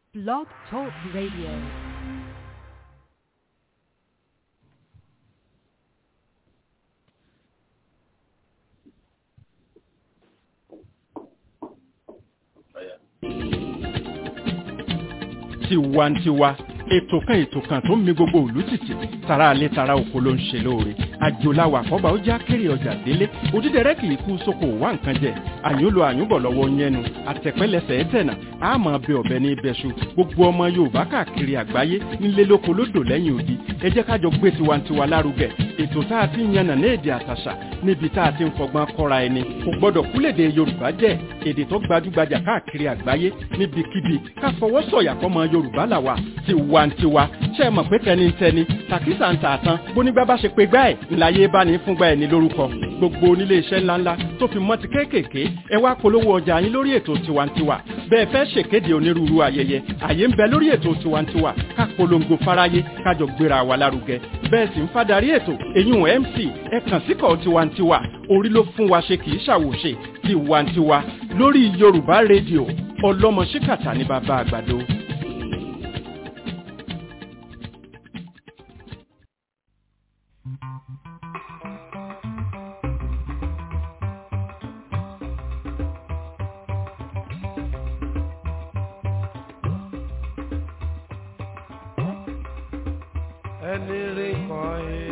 Blog Talk Radio. tiwantiwa ètò kan ètò kan tó ń mi gbogbo ìlú tìtì tara alẹ́ tara oko ló ń ṣe lóore àjòláwà àkọ́bà ó já kéré ọjà délé òdídẹrẹ́ kì í kú sóko wá nǹkan jẹ àyúnlo àyúnbọ̀ lọ́wọ́ yẹnu àtẹ̀pẹ́lẹsẹ̀ ẹ̀tẹ̀nà àmọ́ ọbẹ̀ ọ̀bẹ ní ibẹ̀ṣu gbogbo ọmọ yorùbá káàkiri àgbáyé nílé lóko lódò lẹ́yìn odi ẹ jẹ́ kájọ gbé tiwantiwa lárugẹ ètò tá a ti ń yànnà ní èdè àtàṣà níbi tá a ti ń fọgbọ́n kọ́ra ẹni kò gbọ́dọ̀ kúlèdè yorùbá jẹ́ èdè tó gbajúgbajà káàkiri àgbáyé níbikíbi ká fọwọ́ sọ̀yà fọmọ yorùbá làwà tiwantiwa ṣe é mọ̀ pé tẹnitẹni tàkísà ń tà tán bónígbà bá ṣe pé gbá ẹ̀ ńláyé bá ní fúngbà ẹ̀ ní lórúkọ gbogbo onílé iṣẹ́ ńláńlá tó fi mọ́ ti kéékèèké ẹ wá polówó ọjà yín lórí ètò tiwantiwa bẹ́ẹ̀ fẹ́ ṣèkéde onírúurú ayẹyẹ àyè ń bẹ lórí ètò tiwantiwa ká polongo fáráyé kájọ gbéra wa lárugẹ bẹ́ẹ̀ sì ń fadarí ètò èyún mc ẹ kàn síkọ̀ tiwantiwa orí ló fún wa ṣe kì í ṣàwòṣe tiwantiwa lórí yorùbá rédíò ọlọ́mọ ṣíkàtà ní bàbá àgbàdo. ẹni rí kan ẹ.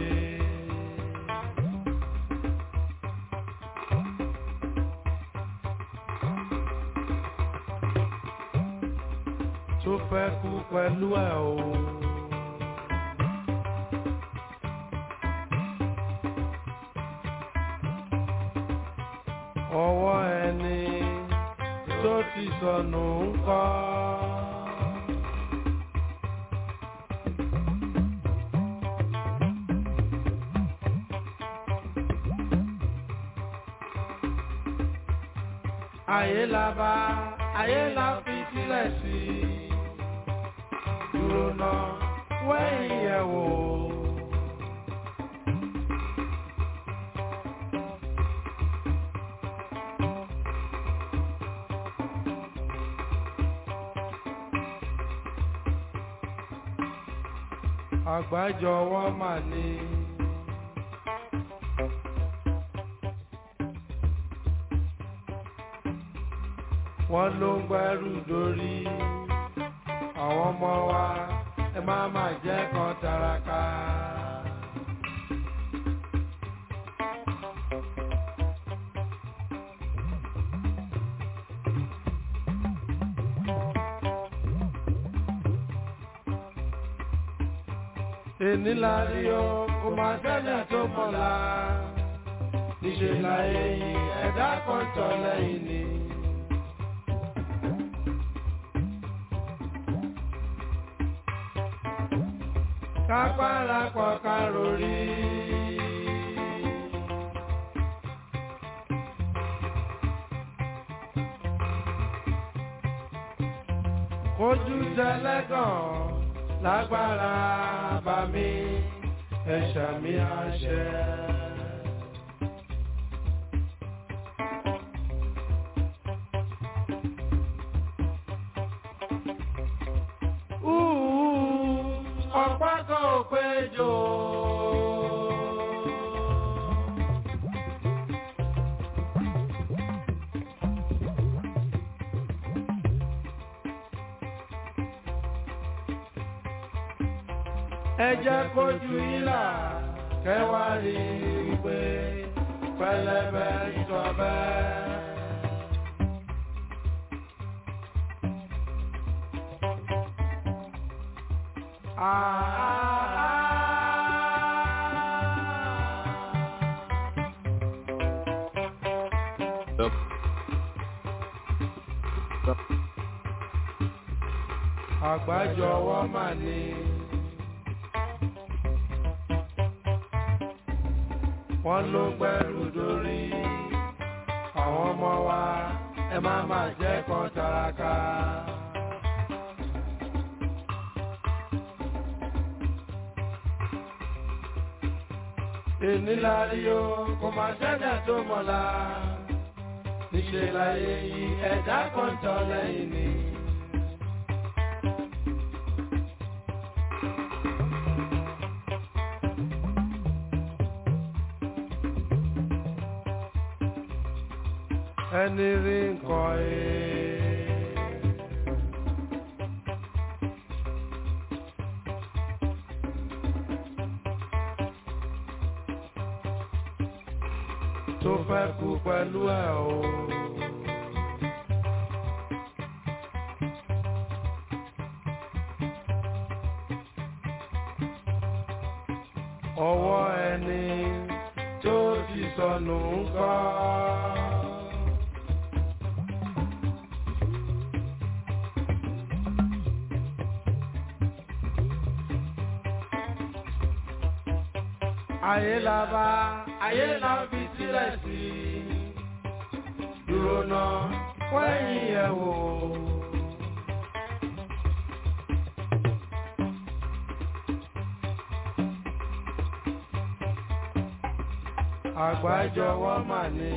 tó fẹ́ kú pẹ̀lú ẹ̀ o. ọwọ́ ẹni tó ti sọnù ń kọ́. ayé la bá ayé la fi sílẹ̀ sí i dúró náà wẹ́yìn yẹ̀ wò. àgbájọwọ́ mà ní. wọ́n ló ń gbẹ́rù dórí àwọn ọmọ wa ẹ má má jẹ́ kan taraka. èní la rí o kò má tẹ́lẹ̀ tó mọ̀lá níṣẹ́ láyé yìí ẹ̀dá kan tọ̀ lẹ́yìn ni. kápára pọ̀ kárórì. Ojú tẹlẹ́gàn lágbára bá mi ẹ̀ṣà mi àṣẹ. ọ̀pá kan ò péjọ. ẹ jẹ́ kójú ìlà kẹwàá rí i pé pẹlẹbẹ ìtọ́bẹ. àgbájọwọ́ mà ní. wọ́n ló gbẹ́rù dórí àwọn ọmọ wa ẹ má má jẹ́ kan taraka. èní la rí o kò má sẹ́dá tó mọ̀lá níṣẹ́ láyé yìí ẹ̀dá kan tọ́ lẹ́yìn ni. ẹni rí nǹkan ẹ̀. tó fẹ́ kú pẹ̀lú ẹ̀ o. ọwọ́ ẹni tó ti sọnù ń kọ́. ayé la bá ayé la fi sílẹ̀ sí dúró náà wẹ́yìn ẹ̀ wò. àgbájọwọ́ mà ní.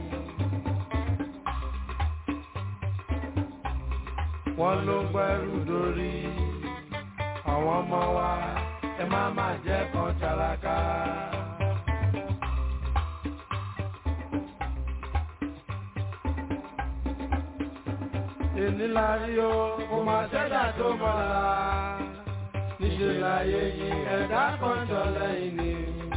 wọ́n ló gbẹ́rù dórí àwọn ọmọ wa ẹ má má jẹ́ kan tálákà. èní la rí o kò má sẹ́dá tó mọ́la níṣẹ́ láyé yìí ẹ̀dá kan jọ lẹ́yìn ni.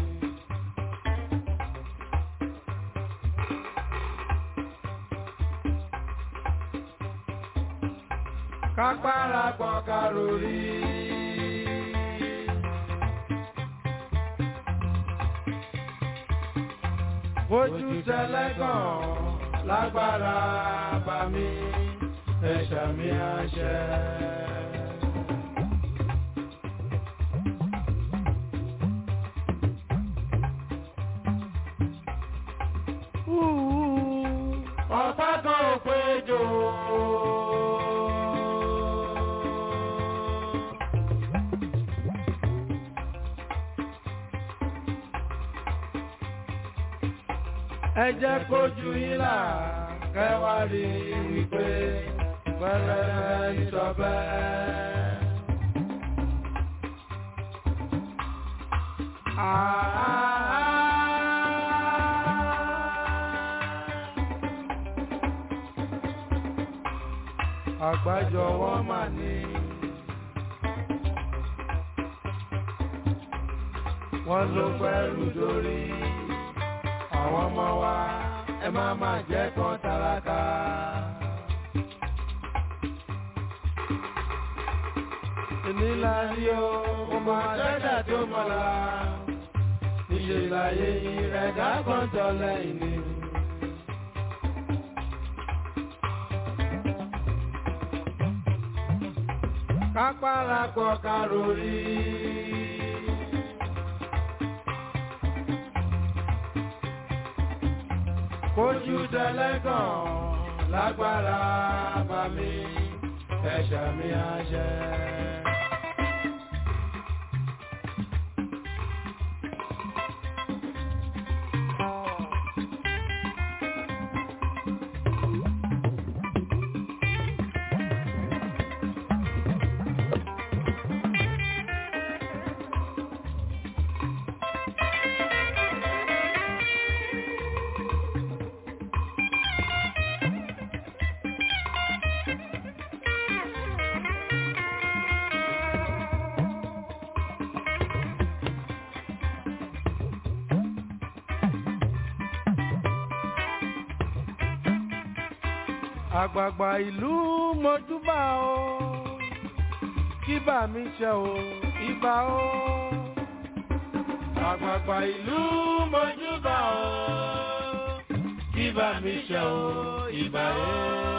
kápára pọ̀ kárórì. Ojú tẹlẹ́gàn lágbára bá mi, ẹ̀ṣà mi àṣẹ. Ọ̀pá kan ò péjọ. ẹ jẹ́ kójú yín là kẹwàá rí wípé pẹ̀lẹ́ ìṣọ̀bẹ́. Àgbájọ wọn mà ní. Wọ́n ló pẹ́rù dórí àwọn ọmọ wa ẹ má má jẹ́ kan tálákà. Ìnílá rí o, mo máa dẹ́dà tó mọ̀lá. Níṣẹ́ ìlàyé ìrẹ̀dá kan tọ́ lẹ́yìn ni. Kápára pọ̀ kárórì. Kójú tẹlẹ́gàn lágbára bá mi, ẹ̀ṣà mi àṣẹ. àgbààgbà ìlú mojúbà o kíbà mi ṣe o ibà o. àgbààgbà ìlú mojúbà o kíbà mi ṣe o ibà o.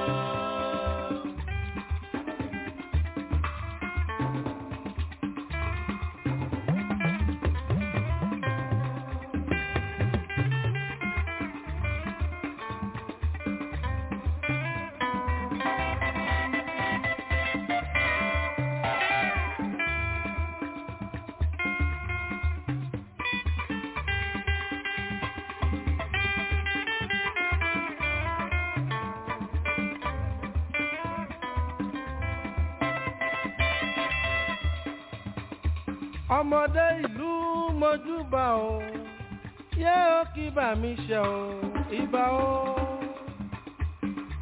ọmọdé ìlú mojúbà o yé ó kí bà mí ṣe o ìbà o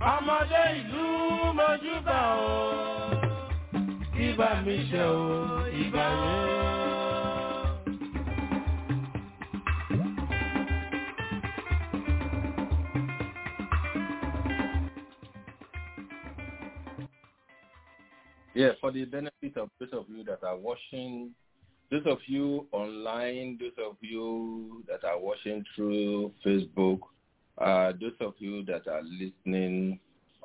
ọmọdé ìlú mojúbà o ibà mi ṣe o ibà yẹn. Yeah, for the benefit of those of you that are watching, those of you online, those of you that are watching through Facebook, uh, those of you that are listening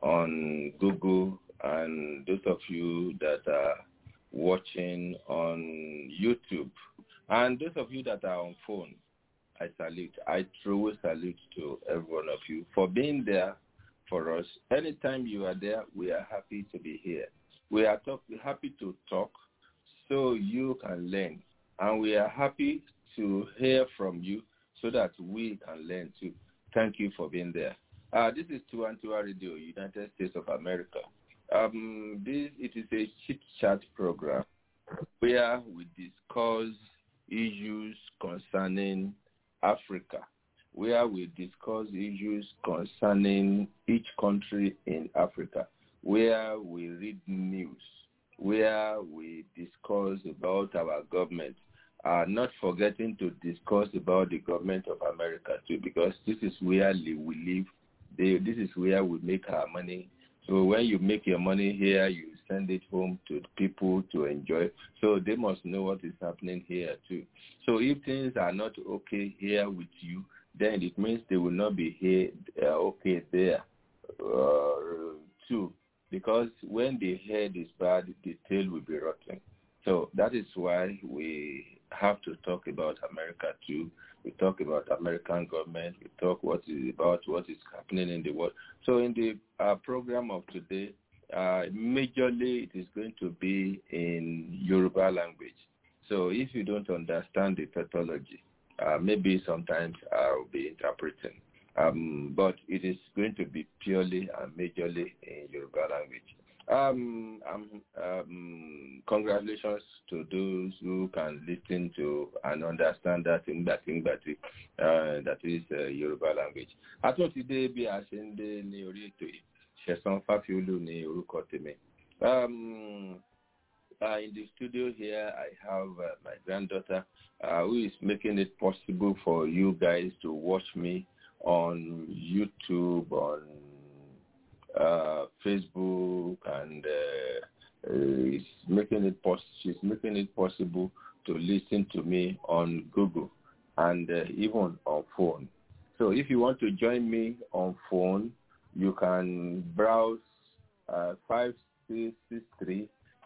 on Google, and those of you that are watching on YouTube, and those of you that are on phone, I salute. I truly salute to every one of you for being there for us. Anytime you are there, we are happy to be here. We are talk, happy to talk so you can learn. And we are happy to hear from you so that we can learn too. Thank you for being there. Uh, this is Tuantua Radio, United States of America. Um, this it is a chit chat program where we discuss issues concerning Africa, where we discuss issues concerning each country in Africa where we read news, where we discuss about our government, uh, not forgetting to discuss about the government of America too, because this is where we live. They, this is where we make our money. So when you make your money here, you send it home to people to enjoy. So they must know what is happening here too. So if things are not okay here with you, then it means they will not be here uh, okay there uh, too because when the head is bad, the tail will be rotten. So that is why we have to talk about America too. We talk about American government. We talk what is about what is happening in the world. So in the uh, program of today, uh, majorly it is going to be in Yoruba language. So if you don't understand the pathology, uh, maybe sometimes I'll be interpreting. Um, but it is going to be purely and majorly in Yoruba language. Um, um, um, congratulations to those who can listen to and understand that in that thing that, uh, that is uh, Yoruba language. Àtúntì dé bí a ṣe ń dé ní orí ètò yìí, Ṣẹ̀san Fáfiolú ní orúkọ tèmi. Um, uh, in the studio here, I have uh, my granddaughter uh, who is making it possible for you guys to watch me on YouTube, on uh, Facebook, and uh, uh, making it pos- she's making it possible to listen to me on Google and uh, even on phone. So if you want to join me on phone, you can browse uh, 5663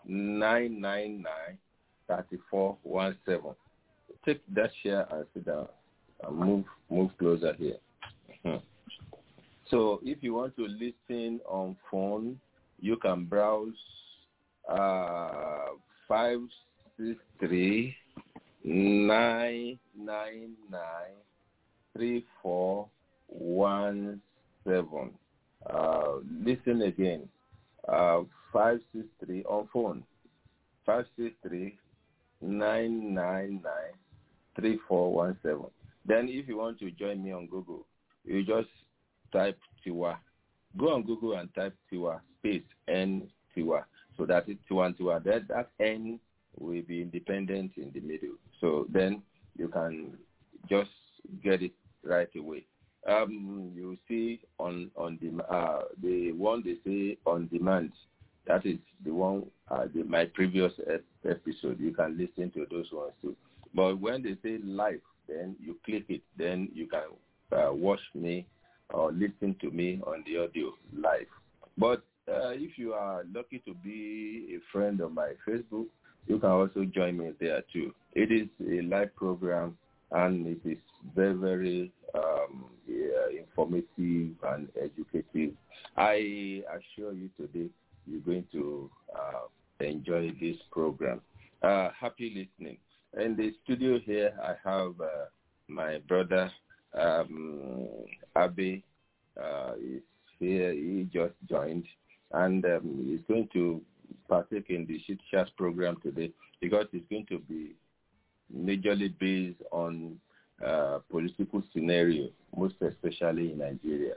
999 3417. Take that share and sit down and move move closer here. So if you want to listen on phone, you can browse uh, 563 999 3417. Uh, listen again. Uh, 563 on phone. 563 999 3417. Then if you want to join me on Google, you just type Tiwa. Go on Google and type Tiwa space N Tiwa. So that is Tiwa Tiwa. That, that N will be independent in the middle. So then you can just get it right away. Um, you see on on the uh, the one they say on demand. That is the one uh, the, my previous episode. You can listen to those ones too. But when they say live, then you click it. Then you can uh, watch me or listen to me on the audio live. But uh, if you are lucky to be a friend of my Facebook, you can also join me there too. It is a live program and it is very, very um, yeah, informative and educative. I assure you today you're going to uh, enjoy this program. Uh, happy listening. In the studio here, I have uh, my brother um, Abe uh, is here. He just joined, and um, he's going to partake in the Shit Chat program today because it's going to be majorly based on uh, political scenario, most especially in Nigeria.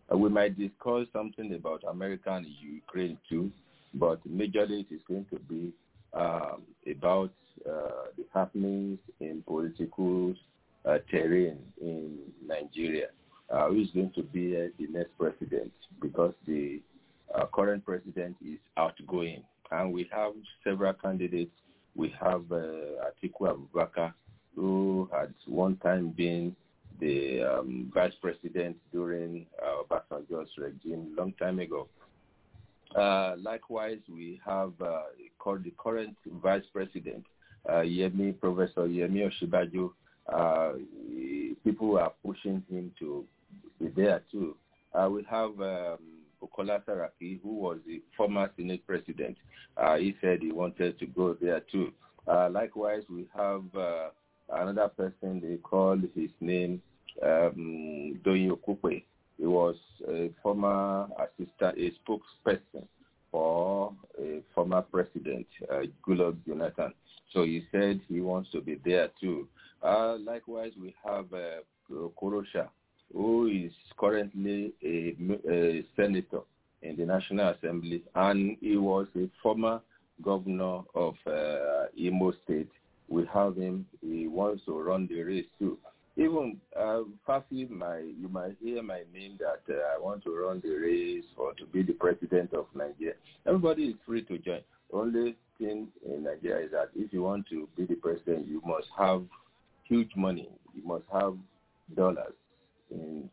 Uh, we might discuss something about America and Ukraine too, but majorly it is going to be um, about uh, the happenings in political uh, terrain in Nigeria. Uh, who is going to be uh, the next president? Because the uh, current president is outgoing, and we have several candidates. We have uh, Atiku Abubakar, who had one time been the um, vice president during uh, Obasanjo's regime long time ago. Uh, likewise, we have uh, called the current vice president, uh, Yemi, Professor Yemi Oshibaju. Uh, people are pushing him to be there too. Uh, we have um, Bukola Saraki, who was the former Senate president. Uh, he said he wanted to go there too. Uh, likewise, we have uh, another person, they call his name um, Doyin Okupe. He was a former assistant, a spokesperson for a former president, uh, Goodluck Jonathan. So he said he wants to be there too. Uh, likewise, we have uh, Korosha, who is currently a, a senator in the National Assembly, and he was a former governor of uh, Imo State. We have him. He wants to run the race too. Even uh, Fafi, my you might hear my name that uh, I want to run the race or to be the president of Nigeria. Everybody is free to join. Only thing in Nigeria is that if you want to be the president, you must have huge money. You must have dollars in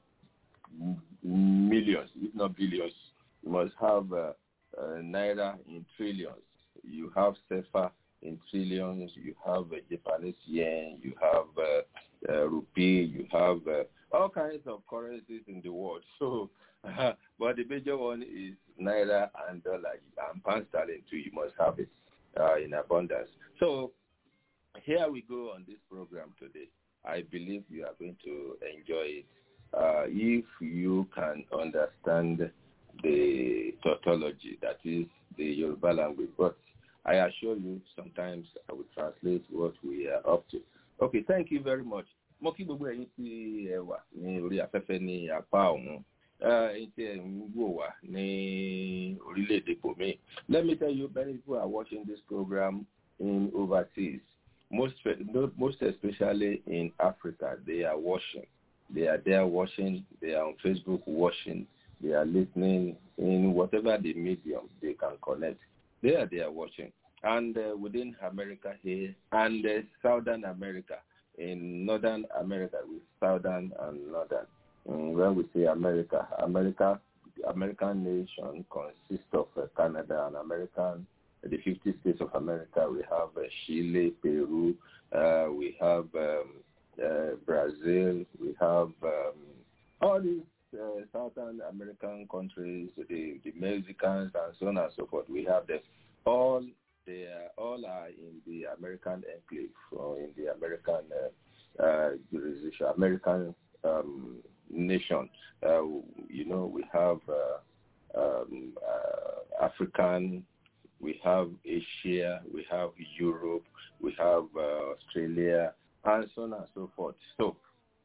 millions, if not billions. You must have uh, uh, naira in trillions. You have sefa in trillions. You have uh, Japanese yen. You have uh, uh, rupee. You have uh, all kinds of currencies in the world. So, uh, but the major one is naira and dollar and pound sterling too. You must have it uh, in abundance. So, here we go on this program today. I believe you are going to enjoy it uh, if you can understand the tautology, that is the Yoruba language. But I assure you, sometimes I will translate what we are up to. Okay, thank you very much. Mo kí gbogbo ẹ̀yin tí ẹ wà ní orí afẹ́fẹ́ ní apá ọ̀hún. Ẹ̀yin tí ẹ ń wò wá ní orílẹ̀-èdè Bòmí. Let me tell you, many people are watching this program in overseas. Most, most especially in Africa, they are watching. They are there watching. They are on Facebook watching. They are listening in whatever the medium they can connect. They are there watching. And uh, within America here and uh, Southern America, in Northern America, with Southern and Northern. And when we say America, America, American nation consists of uh, Canada and American the 50 states of America. We have uh, Chile, Peru, uh, we have um, uh, Brazil, we have um, all these uh, Southern American countries, the, the Mexicans, and so on and so forth. We have them. All they are, all are in the American enclave or in the American uh, uh, jurisdiction, American um, nation. Uh, you know, we have uh, um, uh, African we have Asia, we have Europe, we have uh, Australia, and so on and so forth. So,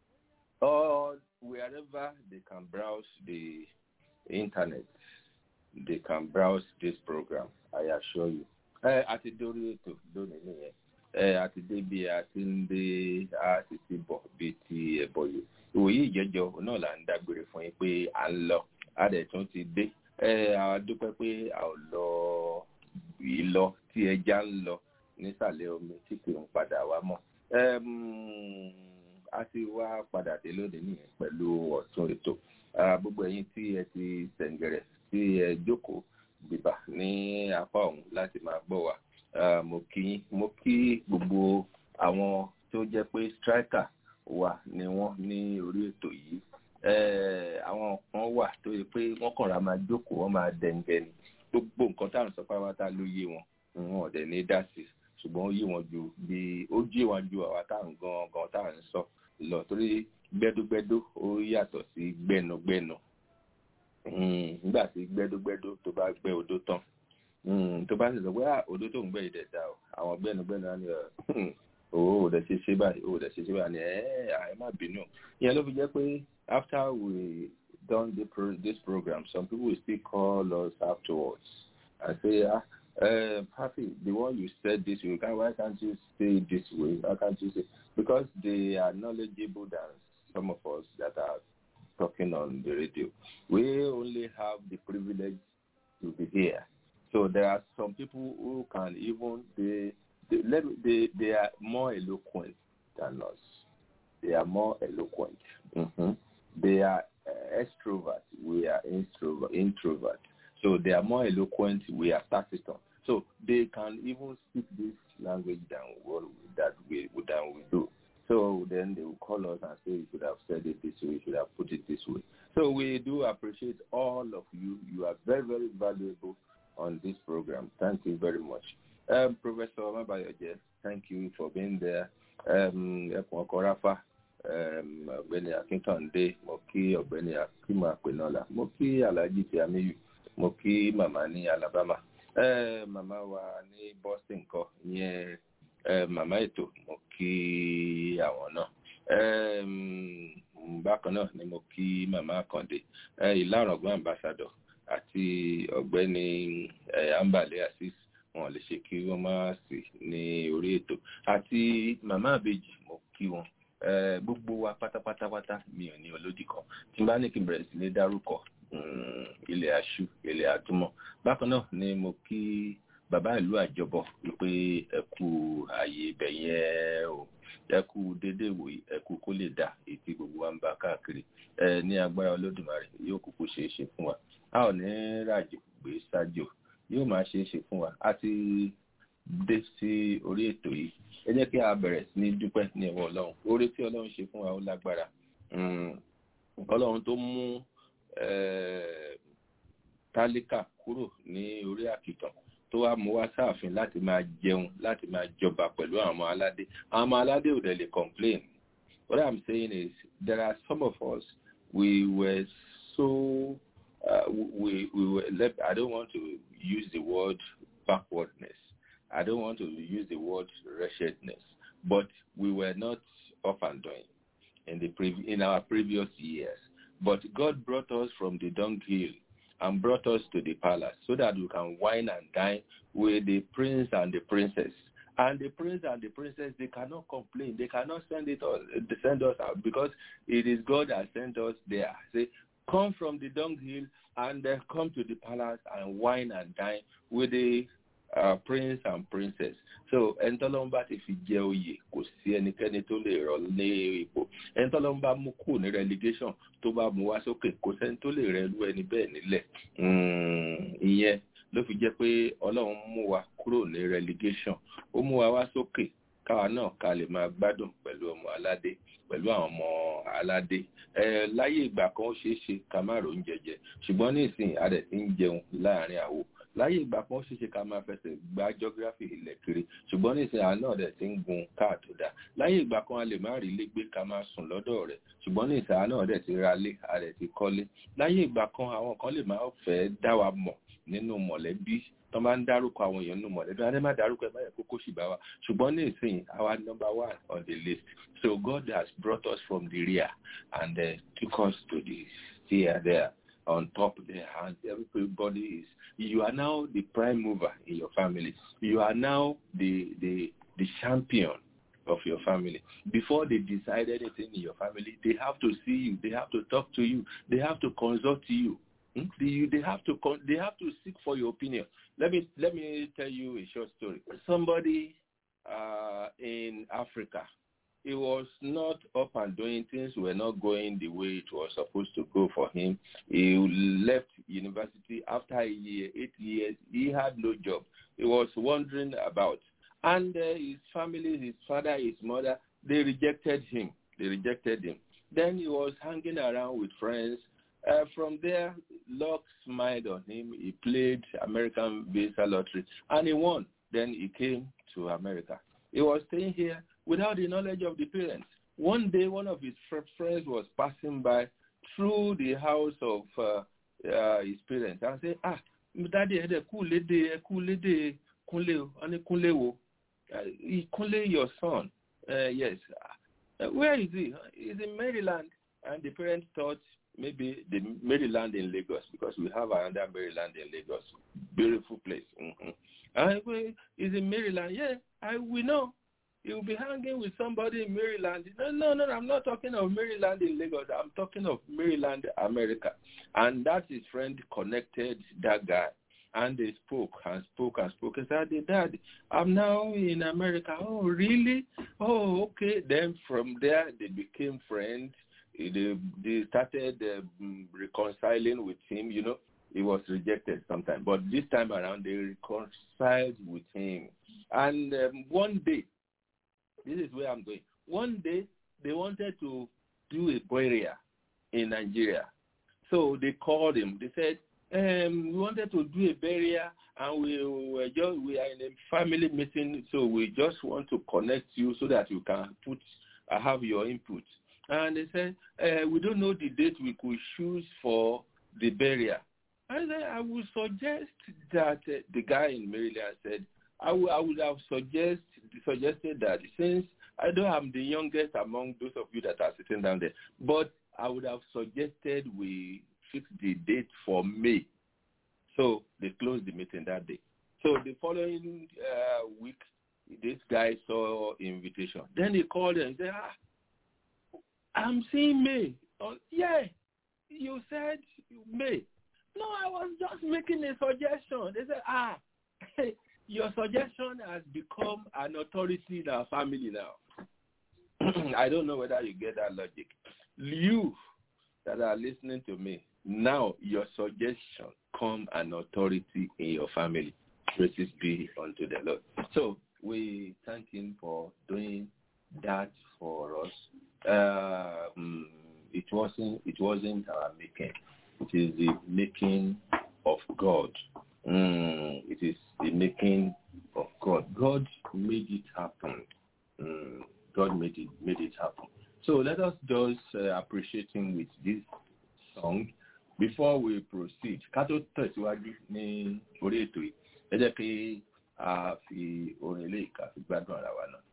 all wherever they can browse the internet, they can browse this program. I assure you. Ẹ àti dórí ètò lónìí nìyẹn. Ẹ àti débi àti ń dé àti ti bọ̀ bíi ti ẹ̀bọ̀ yìí. Ìwòyí ìjẹ́jọ́ náà là ń dágbére fún yín pé à ń lọ. A dẹ̀ tún ti dé. Ẹ a dúpẹ́ pé a ò lọ ìlọ tí ẹja ń lọ nísàlẹ̀ omi tí kì í padà wá mọ́. a ti wá padà dé lónìí nìyẹn pẹ̀lú ọ̀tún ètò. gbogbo ẹ̀yin tí ẹ ti sẹ̀ǹgẹ̀rẹ̀ tí ẹ jókòó bìbà ní apá ọ̀hún láti máa gbọ́ wa. mo kí mo kí gbogbo àwọn tó jẹ́ pé striker wà ní wọ́n ní orí ètò yìí. àwọn kan wà tó yẹ pé wọ́n kàn ra máa jókòó wọ́n máa dẹ̀ǹgẹ̀ ni gbogbo nǹkan táwọn sọ pátápátá ló yé wọn wọn ọ̀dẹ̀ ní dá sí ṣùgbọ́n ó yé wọn ju bí ó yé wọn ju àwa táwọn gan gan táwọn ń sọ lọ torí gbẹ́dúgbẹ́dú ó yàtọ̀ sí gbẹ́nugbẹ́nu nígbà tí gbẹ́dúgbẹ́dú tó bá gbẹ́ odó tán tó bá sì sọ pé odó tó ń gbẹ́ ìdẹ̀ dá o àwọn gbẹ́nugbẹ́nu á ní o ò dẹ̀ ṣe ṣe báyìí o ò dẹ̀ ṣe ṣe báyìí ẹ̀ ẹ̀ má bínú ìyẹn ló fi jẹ́ pé after we done the pro- this program, some people will still call us afterwards and say, ah, uh, Papi, the one you said this way, can, why can't you say it this way? Why can't you say? Because they are knowledgeable than some of us that are talking on the radio. We only have the privilege to be here. So there are some people who can even they they let me- they, they are more eloquent than us. They are more eloquent. hmm They are uh, extrovert. We are introvert. Introvert. So they are more eloquent. We are taciturn. So they can even speak this language than what we, that we than we do. So then they will call us and say, you should have said it this way, you should have put it this way. So we do appreciate all of you. You are very, very valuable on this program. Thank you very much. Um, Professor Mabayoje, thank you for being there. Um, Ẹkùn ọkọ Ráfà, um, ọ̀gbẹ́ni Akíntàndé, mo kí ọ̀gbẹ́ni Akíma Penola, mo kí Alhaji Tiamiyu, mo kí màmá ní Alabama. Eh, màmá wa ní Boston kọ, ìyẹn eh, màmá ètò, mo kí àwọn náà. Um, bákan náà ni mo kí màmá Àkàndé, eh, ìlàrọ̀gbọ́n ambassador àti ọ̀gbẹ́ni eh, Ambale Assis wọn lè ṣe kí wọ́n má sí ní orí ètò àti màmá àbèjì mo kí wọn Eh, gbogbo wa pátápátápátá mi ò ní olódì kan tí n bá ní kí n bẹ̀rẹ̀ sí ní dárúkọ mm, ilẹ̀ aṣú ilẹ̀ àtúmọ̀ bákan náà ni mo kí bàbá ìlú àjọbọ wípé ẹ kú ààyè ibẹ̀ yẹn o ẹ kú déédéé wòye ẹ kú kó lè dà ètí gbogbo wa ń bá káàkiri ẹ ní agbára olódùmarè yóò kúkú ṣeé ṣe fún wa a ò ní ràjò gbé sájò yóò máa ṣeé ṣe fún wa a ti dé sí orí ètò yìí ẹ jẹ́ kí a bẹ̀rẹ̀ sí ní dúpẹ́ ní ọwọ́ ọlọ́run oore tí ọlọ́run ṣe fún wa ó lágbára Mm, ọlọ́run tó mú eh, tálíkà kúrò ní orí àkìtàn tó wá mú wá sáàfin láti máa jẹun láti máa jọba pẹ̀lú àwọn ọmọ aládé àwọn ọmọ aládé ò dẹ̀ lè complain what i'm saying is there are some of us we were so uh, we we were let, i don't want to use the word backwardness i don't want to use the word wretchedness but we were not up and doing in the prev- in our previous years but god brought us from the dunghill and brought us to the palace so that we can wine and dine with the prince and the princess and the prince and the princess they cannot complain they cannot send it us send us out because it is god that sent us there say come from the dunghill and uh, come to the palace and wine and dine with the uh, prince and princess so ẹnitọ́lọ́mbà ti fi jẹ oyè kò sí ẹnikẹ́ni tó lè rọ ní ipò ẹnitọ́lọ́mbà mú kù ní relegation tó bá mú wá sókè kò sẹ́ni tó lè rẹ lú ẹni bẹ́ẹ̀ nílẹ̀ Mm, ìyẹn ló fi jẹ́ pé ọlọ́run mú wa kúrò ní relegation ó mú wa wá sókè káwa náà ká lè máa gbádùn pẹ̀lú ọmọ aládé pẹ̀lú àwọn ọmọ aládé ẹ láyé ìgbà kan ó ṣeé ṣe ká má ro oúnjẹ jẹ ṣùgbọ́n ní ìsìn adẹ̀ ti ń jẹun láàrin àwo láyé ìgbà kan ó ṣeé ṣe ká máa fẹsẹ̀ gba geography ilẹ̀ kiri ṣùgbọ́n ní ìsìn àná ọ̀dẹ̀ ti ń gun káà tó dáa láyé ìgbà kan a lè má rí ilé gbé ká máa sùn lọ́dọ̀ rẹ̀ ṣùgbọ́n ní ìsìn àná ọ̀dẹ̀ ti ra lé adẹ̀ ti kọ́lé láyé ìgbà kan àwọn kan lè máa fẹ́ dá wa mọ̀ nínú mọ̀lẹ́bí tó máa ń dárúkọ àwọn èèyàn nínú mọ̀lẹ́bí adé má dárúkọ ẹ̀ báyẹ̀ kókó sì bá wa ṣùgbọ́n ní ìsìn our number one on the list so God has brought us from the rear and uh, took us to the steer there on top there and everybody is you are now the prime mover in your family you are now the the the champion of your family before they decide anything in your family they have to see you they have to talk to you they have to consult you Hmm? They, they have to con- they have to seek for your opinion. Let me let me tell you a short story. Somebody uh, in Africa, he was not up and doing things were not going the way it was supposed to go for him. He left university after a year, eight years. He had no job. He was wandering about, and uh, his family, his father, his mother, they rejected him. They rejected him. Then he was hanging around with friends. Uh, from there, luck smiled on him. He played American Visa Lottery and he won. Then he came to America. He was staying here without the knowledge of the parents. One day, one of his fr- friends was passing by through the house of uh, uh, his parents and said, Ah, daddy, ẹ kú lédè, ẹ kú lédè Kúnlé o, wọ́n ní Kúnlé wo? Uh, Kúnlé, your son. Uh, yes. Uh, where is he? He's in Maryland. And the parents thought maybe the Maryland in Lagos because we have another Maryland in Lagos. Beautiful place. Mm-hmm. I say, is in Maryland? Yeah, I we know. You'll be hanging with somebody in Maryland. No, no, no, I'm not talking of Maryland in Lagos. I'm talking of Maryland, America. And that his friend connected that guy. And they spoke and spoke and spoke. And said, Dad, I'm now in America. Oh, really? Oh, okay. Then from there, they became friends. They, they started uh, reconciling with him. You know, he was rejected sometime. But this time around, they reconciled with him. And um, one day, this is where I'm going. One day, they wanted to do a burial in Nigeria. So they called him. They said, um, we wanted to do a burial and we were just we are in a family meeting, so we just want to connect you so that you can put uh, have your input. And they said, uh, we don't know the date we could choose for the burial. I said, I would suggest that uh, the guy in Maryland said, I would, I would have suggest, suggested that since I know I'm the youngest among those of you that are sitting down there, but I would have suggested we fix the date for May. So they closed the meeting that day. So the following uh, week, this guy saw invitation. Then he called and said, ah, I'm seeing May. Oh, yeah, you said May. No, I was just making a suggestion. They said, ah, your suggestion has become an authority in our family now. I don't know whether you get that logic. You that are listening to me, now your suggestion come an authority in your family. Praises be unto the Lord. So we thank him for doing that for us. Um, it wasn't it wasn't our making. It is the making of God. Mm, it is the making of God. God made it happen. Mm, God made it made it happen. So let us just uh, appreciate him with this song before we proceed. Ká tó tẹ̀síwájú ní orí ètò yìí, ẹ jẹ́ kí a fi orin ilé ìka fi gbádùn ara wa náà.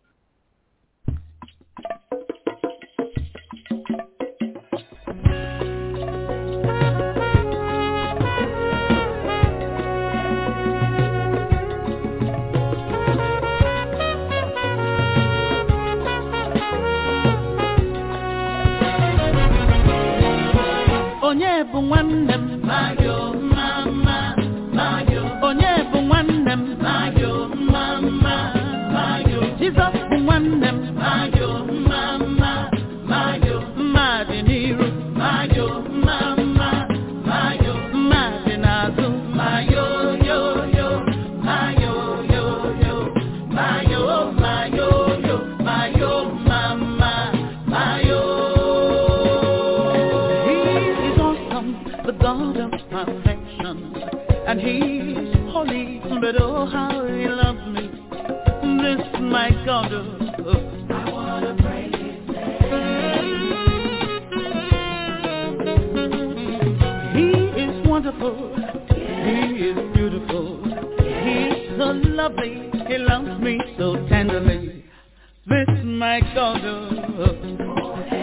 onye bụ nwanne m mayo mama mayo onye bụ nwanne m mayo mama mayo jizọs bụ nwanne m mayo mama mayo mmadị n'iru mayo mama mayo mmadị n'azụ mayo yo yo mayo yo yo mayo mayo yo mayo mama mayo He is awesome, the God of perfection. And He's holy, but oh how He loves me. This my God. Oh, I wanna praise His name. He is wonderful. He is beautiful. He's so lovely. He loves me so tenderly. This my God. Oh,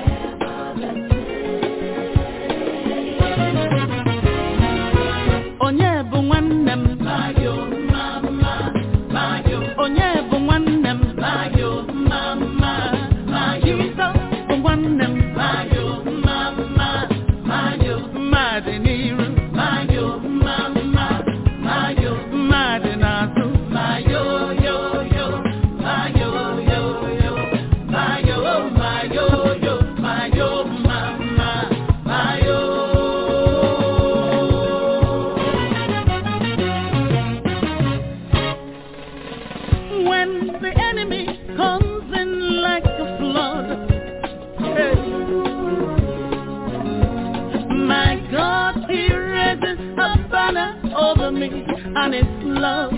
onye bụ nwanne m mayo mama mayo onye bụ nwanne m mayo mama mayo Jizọs bụ nwanne m mayo mama mayo mmadị n'iru mayo mama mayo mmadị n'azụ mayo yo yo mayo yo yo mayo mayo yo mayo mama mayo when the enemy comes in like a flood. hey. My God, He raises a banner over me and His love.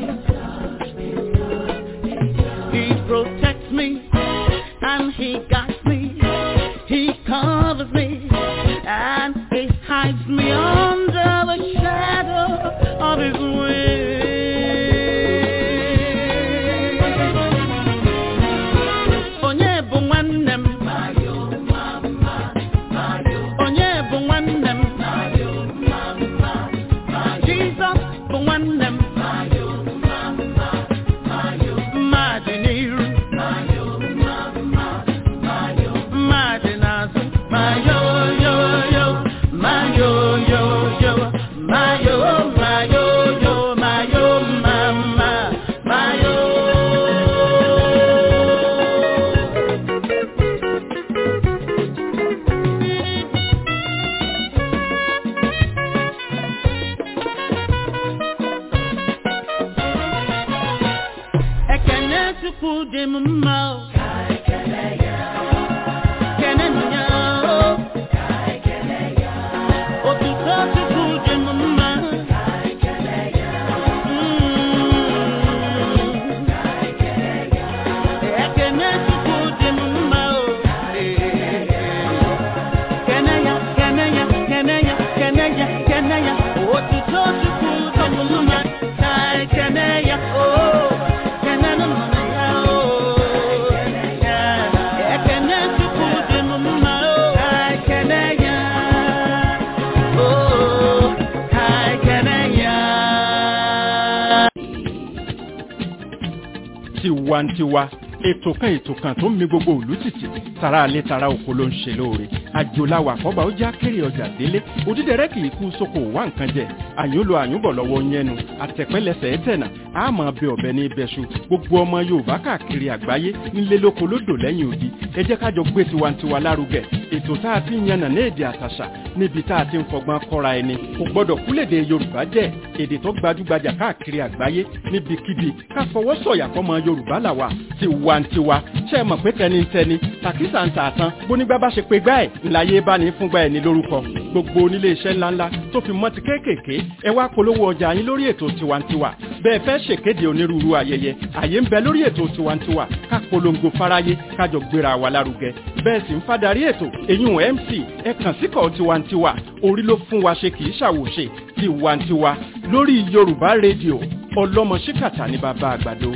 He protects me and He guides me. He covers me and He hides me under the shadow of His wings. Onye bụ nwanne m? Onye bụ nwanne chukwu dị m mma o. Kenenu ya o. Otuto chukwu dị m mma. Mm. Ekene chukwu dị m mma o. Kene ya, kene ya, kene ya, kene ya, kene ya. Otuto chukwu dị m mma. Kai kene ya o. Kene nu mụ na ya o. Ekene chukwu dị m mma o. Kai kene ya. O, kai kene ya. tiwantiwa ètò kan ètò kan tó ń mi gbogbo òlú tìtì tara alẹ́ tara oko ló ń ṣe lóore àjòláwà kọ́ba ó já kéré ọjà délé òdídẹrẹ́ kì í kú sóko wá nǹkan jẹ àyúnlò àyúnbọ̀ lọ́wọ́ yẹnu àtẹ̀pẹ́lẹsẹ̀ ẹ̀tẹ̀nà àmọ́ ọbẹ̀ ọbẹ̀ ní ibẹ̀ṣu gbogbo ọmọ yorùbá káàkiri àgbáyé nílé lóko lódò lẹ́yìn odi ẹ jẹ́ kájọ gbé tiwantiwa lárugẹ ètò tá a ti ń yànnà ní èdè àtàṣà níbi tá a ti ń fọgbọ́n kọ́ra ẹni kò gbọ́dọ̀ kúlèdè yorùbá jẹ́ èdè tó gbajúgbajà káàkiri àgbáyé níbikíbi ká fọwọ́ sọ̀yà fọmọ yorùbá làwà tiwantiwa ṣe é mọ̀ pé tẹnitẹni tàkísà ń tà tán bónígbà bá ṣe pé gbá ẹ̀ ńláyé bá ní fúngbà ẹ̀ ní lórúkọ gbogbo onílé iṣẹ́ ńláńlá tó fi mọ́ ti kéékèèké ẹ wá polówó ọjà yín lórí ètò tiwantiwa bẹ́ẹ̀ fẹ́ ṣèkéde onírúurú ayẹyẹ àyè ń bẹ lórí ètò tiwantiwa ká polongo fáráyé kájọ gbéra wa lárugẹ bẹ́ẹ̀ sì ń fadarí ètò èyún mc ẹ kàn síkọ̀ tiwantiwa orí ló fún wa ṣe kì í ṣàwòṣe tiwantiwa lórí yorùbá rédíò ọlọ́mọ ṣíkàtà ní bàbá àgbàdo.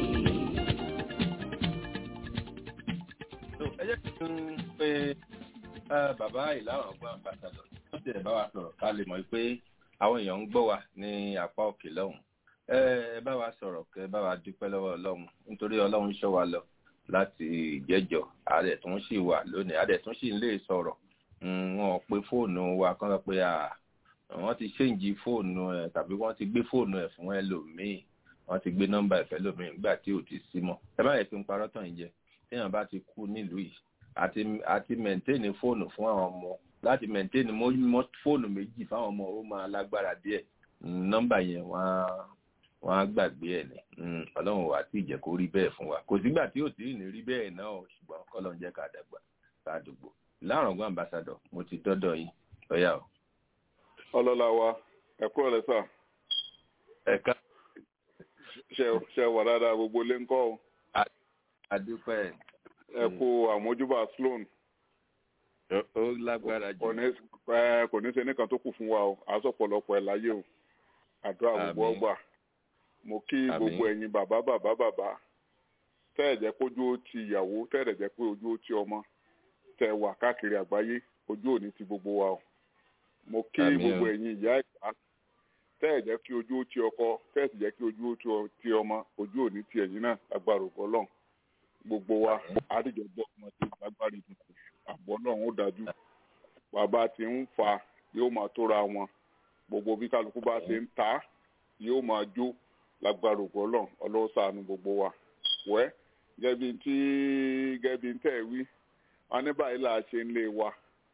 So, ẹ jẹ́ kí n pe ẹ, bàbá ìlànà ọgbọ́n àgbàsàdọ̀ tó ti ẹ̀ bá wa sọ̀rọ̀ ká lè mọ̀ pé àwọn èèyàn ń gbọ́ wa ní apá òkè lọ́hùn. ẹ ẹ bá wa sọ̀rọ̀ kẹ́ ẹ bá wa dúpẹ́ lọ́wọ́ ọlọ́run nítorí ọlọ́run ṣọ́ wa lọ láti ìjẹ́jọ́ àdẹ̀ tó ń sì wà lónìí àdẹ̀ tó ń sì ń lè sọ̀rọ̀ Mm, wọn ò pe fóònù wa kán lọ pé à wọ́n ti ṣéǹjì fóònù ẹ̀ tàbí wọ́n ti gbé fóònù ẹ̀ fún ẹlòmíì wọ́n ti gbé nọ́mbà ẹ̀fẹ́ lòmíì nígbà tí ò ti sí mọ́ ẹ bá yẹ kí n parọ́ tàn yín jẹ téèyàn bá ti kú nílùú yìí àti àti mẹ̀ntẹ́ẹ̀nì fóònù fún àwọn ọmọ láti mẹ̀ntẹ́ẹ̀nì mọ́ fóònù méjì fáwọn ọmọ ó máa lágbára díẹ̀ Mm, nọ́mbà yẹn wọ́n á wọ́n á gbàgbé ẹ̀ ní Mm, ọlọ́run wà tí ìjẹ́ kó rí bẹ́ẹ̀ fún wa kò sígbà tí ò tí ì ní rí bẹ́ẹ̀ náà o, ṣùgbọ́n kọ́lọ́ ń jẹ́ ká dàgbà ká dùgbò láàrọ̀gbọ́n ambassadọ̀ mo ti dọ́dọ̀ yín lọ́yà o. ọlọ́lá wa ẹ̀kú ọ̀lẹ́ sà ẹ̀ka ṣe ṣe wà dáadáa gbogbo ilé ńkọ́ o adúpẹ́ ẹ kú àmójúbà sloan ó- ó lágbára kò jù ní ẹ, kò ní ṣe nìkan tó kù fún wa o àásọ̀pọ̀lọpọ̀ ẹ̀ láyé o àdúrà gbogbo Àmín. ọgbà mo kí Àmín. gbogbo ẹ̀yin bàbá bàbá bàbá tẹ́ ẹ̀ jẹ́ kójú ó ti ìyàwó tẹ́ ẹ̀ jẹ́ pé ojú ó ti ọmọ tẹ́ ẹ wà káàkiri àgbáyé ojú òní ti gbogbo wa o mo kí Àmín o. gbogbo ẹ̀yin ìyá ìpá tẹ́ ẹ̀ jẹ́ kí ojú ó ti ọkọ tẹ́ ẹ̀ sì jẹ́ kí ojú ó ti ọ- ti ọmọ ojú òní ti ẹ̀yin náà agbára ògbọ́ lọ́n gbogbo wa àdìjọ gbọ́ ọmọ tí agbára ìdìbò àbọ̀ náà ó dájú bàbá ti ń fa yóò máa tóra wọn gbogbo bí kálukú bá ṣe ń ta yóò máa jó lágbára ògbọ́ lọ́n ọlọ́wọ́ ṣàánú gbogbo wa wẹ́ gẹ́bí tí gẹ́bí tẹ̀ wí wọn ní báyìí là á ṣe ń lé wa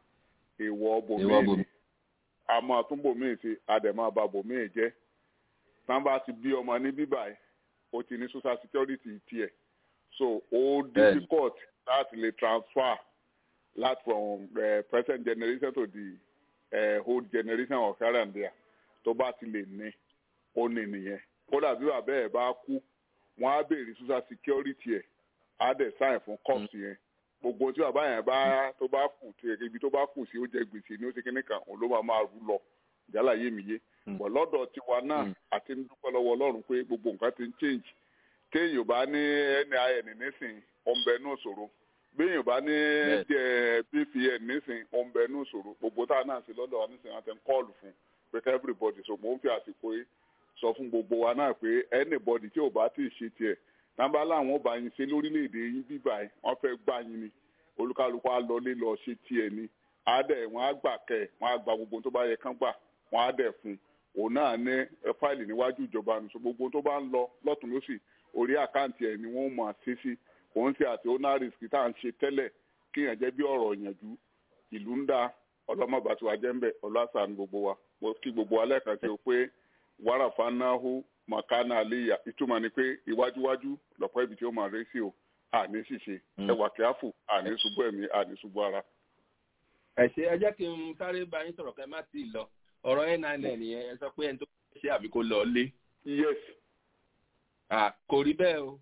èèwọ̀ Èèwọ̀ bòmíì bòmíì. ni a máa tún bòmíì ṣe àdèmọ́ bá bòmíì jẹ́ tán bá ti bí ọmọ ní bíbà ẹ̀ ó ti ní social security tiẹ̀ so ó Bẹ́ẹ̀ni. difficult láti lè transfer láti from uh, present generation to the uh, old generation of here and there tó bá ti lè ní ó ní nìyẹn kódà bí bàbá ẹ̀ bá kú wọ́n á béèrè social security ẹ̀ á dẹ̀ sign fún corpse yẹn gbogbo tí bàbá yẹn bá tó bá kù tí ibi tó bá kù sí ó jẹ gbèsè ní ó ṣe kíní kan òun ló máa máa rú lọ ìjálá yé mi yé Mm. bọ̀ lọ́dọ̀ tiwa náà Mm. àti ń dúpẹ́ lọ́wọ́ ọlọ́run pé gbogbo nǹkan ti ń change téèyàn bá ní nin nísìn ọ̀nbẹ ní òṣòro béèyàn bá ní Bẹ́ẹ̀. jẹ́ bpn nísìn ọ̀nbẹ ní òṣòro gbogbo tá a náà ṣe lọ́dọ̀ wa nísìn àti ń kọ́ọ̀lù fún pé ká everybody so mò ń fi àsìkò yìí sọ fún gbogbo wa náà pé anybody tí ò bá tí ì ṣe tiẹ̀ nàbà láwọn ò bá yín ṣe lórílẹ̀‐èdè yín bíbá ẹ̀ wọ́n fẹ́ gbá yín ni olúkálukú á lọlé lọ ṣe tiẹ̀ ni á dẹ̀ wọ́n á gbà kẹ́ ẹ̀ wọ́n á gba gbogbo tó bá yẹ kán gbà wọ́n á dẹ̀ fún un òun náà ní ẹ, fáìlì níwájú ìjọba nù so gbogbo tó bá ń lọ lọ́tún lọ́sì orí àkáǹtì ẹ̀ ni wọ́n máa ṣe sí òun ti àti owner risk tá à ń ṣe tẹ́lẹ̀ kí yẹn jẹ́ bí ọ̀rọ̀ ìyànjú ìlú ń dá ọlọ́mọba tí wàá jẹ́ ń bẹ̀ ọlọ́sàn gbogbo wa mo kí gbogbo wa lẹ́ẹ̀kan sí o pé wàrà fanáhù mọ̀kánà àléyà ìtumọ̀ ni pé iwájúwájú lọ́pọ̀ ibi tí ó máa ré sí o àní ṣìṣe Mm. ẹwà kíáfù àní ṣubú ẹ̀mí àní ṣubú ara. ẹ ṣe ẹ jẹ́ kí n sáré bá yín sọ̀rọ̀ kẹ́ má tì í lọ ọ̀rọ̀ nine nìyẹn ẹ sọ pé ẹni tó ṣe àbí kó lọ lé yes Ah, kò rí bẹ́ẹ̀ o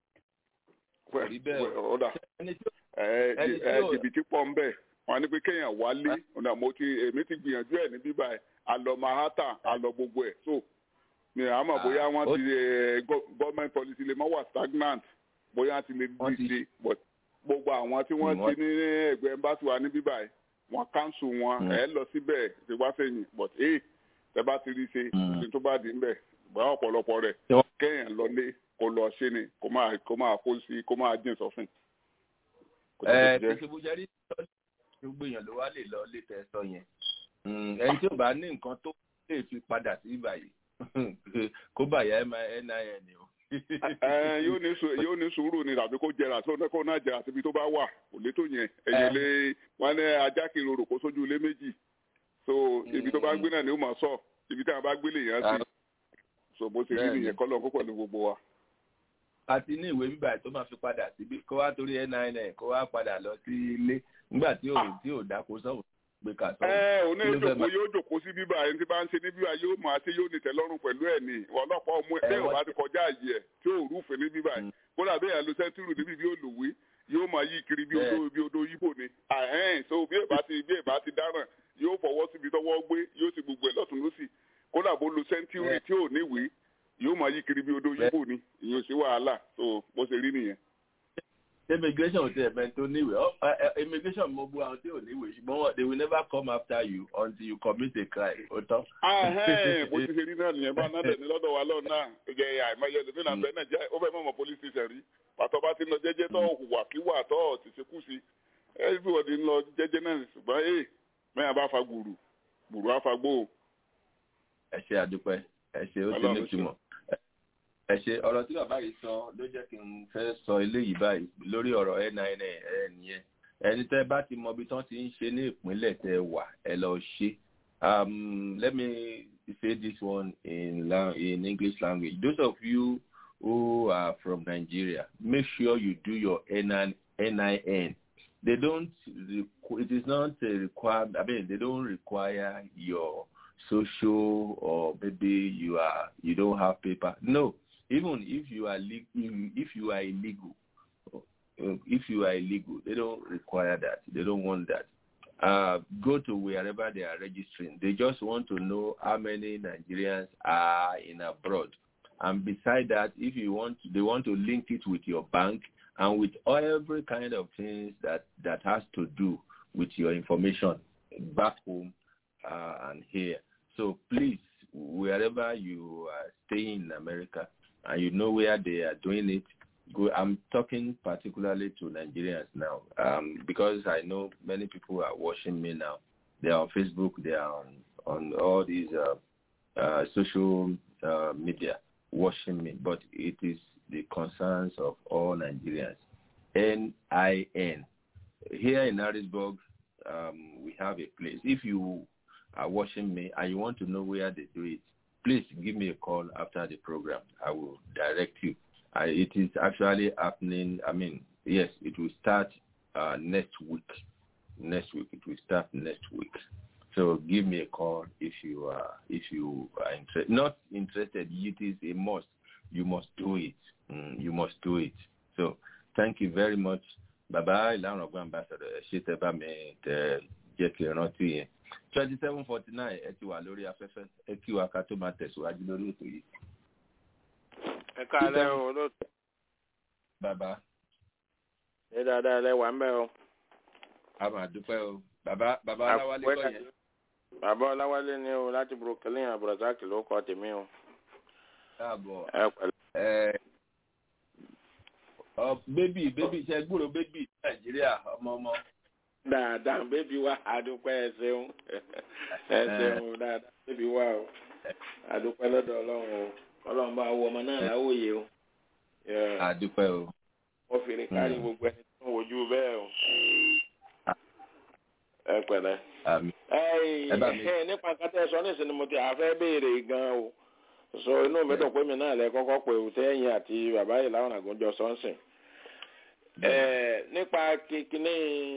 wẹ rí bẹ́ẹ̀ wẹ ọ̀dà ẹni tí ẹ ẹni tí ẹ yóò- jìbìtì pọ̀ ń bẹ̀ wọ́n ní pé kéèyàn wálé ọ̀nà mo ti èmi ti gbìyànjú ẹ̀ ní bíbá ẹ̀ àlọ́ manhattan àlọ́ gbogbo ẹ̀ so mi à mọ̀ Ah, bóyá wọ́n ó- ti ẹ, gọ- government policy lè mọ́ wà stagnant bóyá ti lè Wọ́n di ti- ṣe but gbogbo àwọn tí wọ́n Mm, ti ní ẹgbẹ́ embassy wa ní bíbá ẹ̀ wọ́n cancel wọn Mm. ẹ̀ lọ síbẹ̀ ṣe wá sẹ́yìn but ee tẹ bá ti rí ṣe Mm. ṣe tó bá di ń bẹ̀ bóyá ọ̀pọ̀lọpọ̀ rẹ̀ Ṣé wọ́n- kéèyàn lọlé kó lọ ṣe ni kó máa kó máa kó sí kó máa jìn sọ́fìn. Kò ẹ jẹ́ bó ti jẹ́. tí ṣubú jẹ́rí gbogbo èèyàn ló wá lè lọ lé tẹ sọ yẹn Mm, ẹni tí ò bá ní nǹkan tó lè fi padà sí ìbàyè kó bàyà nin o. Ẹ, yóò ní sùúrù yóò ní sùúrù ni tàbí kó jẹrà tó kó náà jẹrà síbi tó bá wà kò lè tó yẹn ẹyẹ Ẹ. lé wọn ní ajá kiri orò kó sójú ilé méjì so ibi tó bá gbé náà ni ó máa sọ ibi tí wọn bá gbélé yẹn sí so bó ṣe rí Bẹ́ẹ̀ni. nìyẹn kọ́ lọ́n kó pẹ̀lú gbogbo wa. àti ní ìwé bíbà tó máa fi padà síbi kó wá torí nin kó wá padà lọ sí ilé nígbà tí ò tí ò dáko sọ̀rọ̀ pé kà sọ̀rọ̀. ẹ òní Kí ló fẹ́ ìjòkó máa- yóò jòkó sí bíbá ẹni tí bá ń ṣe ní bíbá yóò máa ṣe yóò ní tẹ́lọ́rùn pẹ̀lú ẹ̀ ní ọlọ́pàá ọmọ ẹ Ẹ, bẹ́ẹ̀ ò wọ́n bá ti kọjá àyè ẹ̀ tí ò rúfin ní bíbá Mm. ẹ̀ kódà bẹ́ẹ̀ lo sẹ́ńtúrù níbi bí olùwé yóò máa yí kiri bí Bẹ́ẹ̀. odò bí odò yíbò ni àhẹ́n so bí èbá ti bí èbá ti dáràn yóò fọwọ́ síbi tọwọ́ gbé yóò sì gbogbo ẹ̀ lọ́tún lọ́sì kódà bó lo sẹ́ńtúrù Bẹ́ẹ̀. tí ò níwèé yóò máa yí kiri bí odò Bẹ́ẹ̀. yíbò ni ìyẹn ò sí wàhálà so bó ṣe rí nìyẹn. immigration ò tiẹ̀ mẹ́ni tó níwèé Ọ- ẹ- ẹ- immigration mo bu àwọn tí ò níwèé ṣùgbọ́n wọn- they will never come after you until you commit a crime ó tán. ahẹ́n bó ti ṣe rí náà nìyẹn bá náà dẹ̀ni lọ́dọ̀ wa lọ́ọ̀ náà ẹ̀jẹ̀ àìmọye ẹ̀dùn náà bẹ́ẹ̀ náà jẹ́ ó fẹ́ mọ̀mọ́ police station rí pàtó bá ti ń lọ jẹ́jẹ́ tó hùwà kíwà tó ti ṣe kú sí everybody ń lọ jẹ́jẹ́ náà ṣùgbọ́n ee mẹ́yà bá fa gbùrù gbùrù á fa gbó o. ẹ ṣe àdúpẹ́ ẹ ṣe ó ti Ọlọ́run ní ṣe. ìtumọ̀ ẹ ṣe ọ̀rọ̀ tí bàbá yìí sọ ló jẹ́ kí n fẹ́ sọ eléyìí báyìí lórí ọ̀rọ̀ nin ẹ nìyẹn ẹni tẹ́ bá ti mọ ibi tán ti ń ṣe ní ìpínlẹ̀ tẹ́ wà ẹ lọ ṣe um, let me say this one in la- in English language those of you who are from Nigeria make sure you do your NIN NIN they don't requ- it is not a required I mean they don't require your social or maybe you are you don't have paper no even if you are le- if, if you are illegal uh, if you are illegal they don't require that they don't want that uh, go to wherever they are registering they just want to know how many nigerians are in abroad and beside that if you want they want to link it with your bank and with every kind of things that that has to do with your information back home uh, and here so please wherever you are staying in america and you know where they are doing it go i'm talking particularly to nigerians now um, because i know many people are watching me now they are on facebook they are on on all these uh, uh, social uh, media watching me but it is the concerns of all nigerians n-i-n here in harrisburg um, we have a place if you are watching me and you want to know where they do it please give me a call after the program. I will direct you. I, it is actually happening. I mean, yes, it will start uh, next week. Next week, it will start next week. So give me a call if you are if you are interested. Not interested, it is a must. You must do it. Mm, you must do it. So thank you very much. Bàbá ìlànà ọgbọ́n ambassador ẹ ṣé tẹ́ bá mi tẹ jẹ́ kí n rántí yẹn twenty seven forty nine ẹ ti wà lórí afẹ́fẹ́ ẹ kí wa ká tó máa tẹ̀síwájú lórí ètò yìí. ẹ káalẹ́ o olóòtú bàbá ṣé dáadáa lẹ wà ń bẹ o. a máa dúpẹ́ o bàbá bàbá aláwálé kọ́ yẹn. bàbá ọláwálé ni o láti brooklyn abdulrasaq ló kọ tèmi o. káàbọ̀ ẹ pẹ̀lẹ́. ẹ ọ bébì bébì ṣe gbúrò bébì nàìjíríà ọmọ ọmọ. dáadáa bébí wa àdúpẹ́ ẹ ṣeun ẹ ṣeun dáadáa bébí wa o àdúpẹ́ lọ́dọ̀ ọlọ́run o ọlọ́run bá wọ ọmọ náà láwòye o. Yeah. àdúpẹ́ o. wọ́n fi ní kárí Mm. gbogbo ẹni tó ń wojú bẹ́ẹ̀ o. ẹ pẹ̀lẹ́. àmì Ẹ́ẹ̀, Ẹ bá mi. ẹ nípa kátà ẹ̀sọ́ nísìnyí mo ti àfẹ́ béèrè gan o so inú mi dùn pé mi náà lẹ kọ́kọ́ pé òtẹ́yìn àti bàbá yìí láwọn àgùnjọ sọ́nsìn nípa kíkíní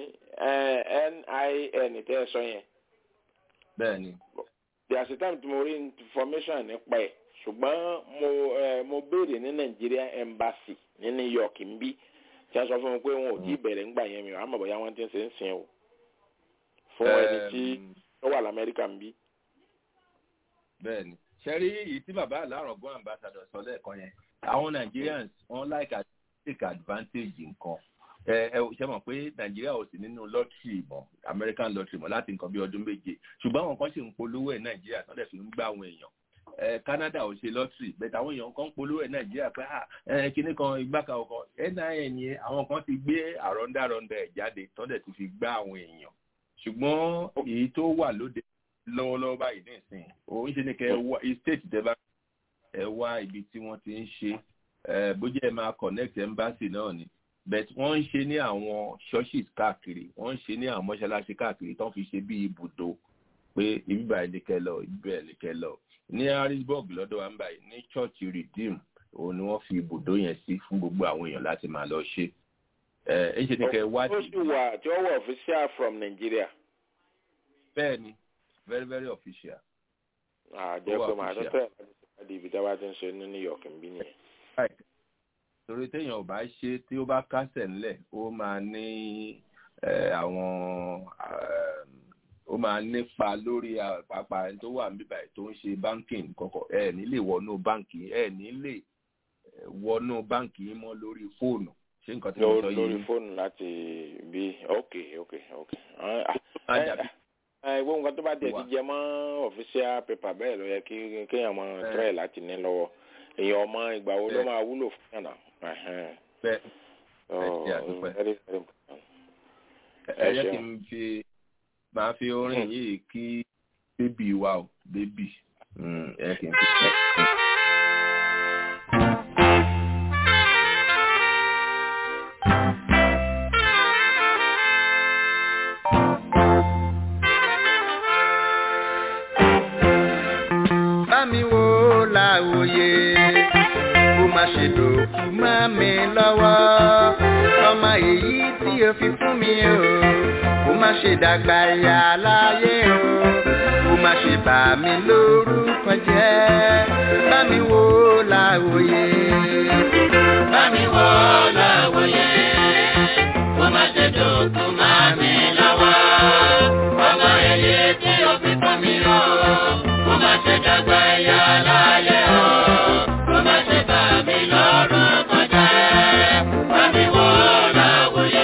nin tẹ́ ẹ sọ yẹn bẹ́ẹ̀ni. yàtọ̀ time tí mo rí information nípa ẹ̀ ṣùgbọ́n mo mo béèrè ní Nigeria embassy ní New York ń bí tí a sọ fún mi pé wọn ò tí ì bẹ̀rẹ̀ ńgbà yẹn mi àmọ́ bóyá wọ́n ti ń ṣe ń sìn o fún ẹni tí ó wà lamẹ́ríkà ń bí. bẹ́ẹ̀ni ṣẹ́rí èyí tí bàbá alárọ̀gbọ́n ambassador sọ lẹ́ẹ̀kan yẹn àwọn Nigerians wọ́n like to take advantage nǹkan ẹ ẹ ṣe mọ̀ pé nàìjíríà ò sí nínú lọ́tìrì mọ́ american lottery mọ́ láti nǹkan bí ọdún méje ṣùgbọ́n àwọn kan ṣì ń polówó ẹ̀ nàìjíríà tó dẹ̀ fi ń gbá àwọn èèyàn ẹ canada ò ṣe lọ́tìrì bẹ́ẹ̀ táwọn èèyàn kan ń polówó ẹ̀ nàìjíríà pé ẹ kíní kan ìgbàkà ọkọ nin yẹn àwọn kan ti gbé àrọ́ndàrọ́ndà ẹ̀ jáde tó dẹ̀ ti fi gbá àwọn èèyàn ṣùgbọ́n èyí tó wà lóde lọ́wọ́lọ́wọ́ báyìí nísìn òun ṣe ni kẹ́ ẹ wá state tẹ́ bá ẹ wá ibi tí wọ́n ti ń ṣe bójú ẹ máa connect embassy náà ni but wọ́n ń ṣe ní àwọn churches káàkiri wọ́n ń ṣe ní àwọn mọ́ṣáláṣí káàkiri tó ń fi ṣe bí ibùdó pé ibíbà ẹnìkẹ́ lọ ibíbà ẹnìkẹ́ lọ ní harrisburg lọ́dọ̀ wa ń báyìí ní church redeem òun ni wọ́n fi ibùdó yẹn sí fún gbogbo àwọn èèyàn láti máa lọ ṣe ẹ ẹ ṣe ní kẹ́ wádìí. ó sì wà tí ó wà official from Nigeria. bẹ́ẹ̀ni very very official. àjẹ́ pé màá tó tẹ̀ láti ibi tí a bá ti ń ṣe ní New York ń bí nìyẹn torí téèyàn ò bá ṣe tí ó bá kásẹ̀ ńlẹ̀ ó máa ní àwọn ó máa nípa lórí àpapà tó wà níbí báyìí tó ń ṣe banking kọ̀kọ̀ ẹ ní lè wọnú báǹkì ẹ ní lè wọnú báǹkì yín mọ́ lórí fóònù ṣé nǹkan tí mo sọ yìí. lórí fóònù láti bí ok ok ok. ìwé nǹkan tó bá tiẹ̀ ti jẹ mọ́ official paper bẹ́ẹ̀ ló yẹ kí kéèyàn mọ try láti ní lọ́wọ́ èèyàn ọmọ ìgbà wo ló máa wúlò fún yàrá. bẹ́ẹ̀ ẹ ṣe àdúpẹ́ ẹ jẹ́ kí n fi máa fi orin yìí kí bébì wa o bébì ẹ kì í fi ṣe. Bámi wo làwòye má ṣe dòkú má mi lọ́wọ́. ọmọ èyí tí o fi fún mi o kó má ṣe dàgbà yà láyé o kó má ṣe bà mí lórúkọ jẹ́ bá mi wò láwòye. bá mi wò láwòye kó má ṣe dòkú má mi lọ́wọ́. ọmọ èyí tí o fi fún mi o kó má ṣe dàgbà yà láyé o kó má ṣe bà mí lórúkọ jẹ́ bá mi wò láwòye.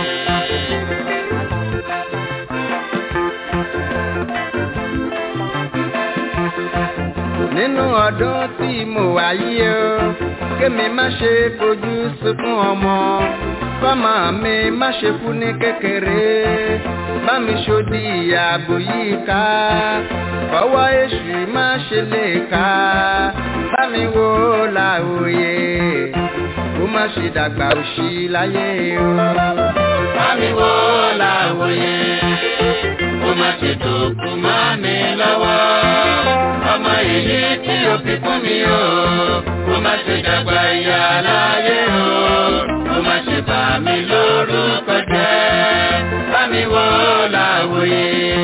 nínú ọdún tí mo wà yìí o kémi má ṣe fojú sunkún ọmọ kọ́mọ mi má ṣe kú ní kékeré bá mi ṣòdì ààbò yìí ká ọwọ́ èṣù má ṣe lè ká bá mi wò láòye kó má ṣe dàgbà òṣì láyé o. bá mi wò láwòye kó má ṣe dòkú má mi lọ́wọ́ ọmọ èyí tí o fi fún mi o kó má ṣe dàgbà ìyá láyé o kó má ṣe bà mí lórúkọ jẹ́ bá mi wò láwòye.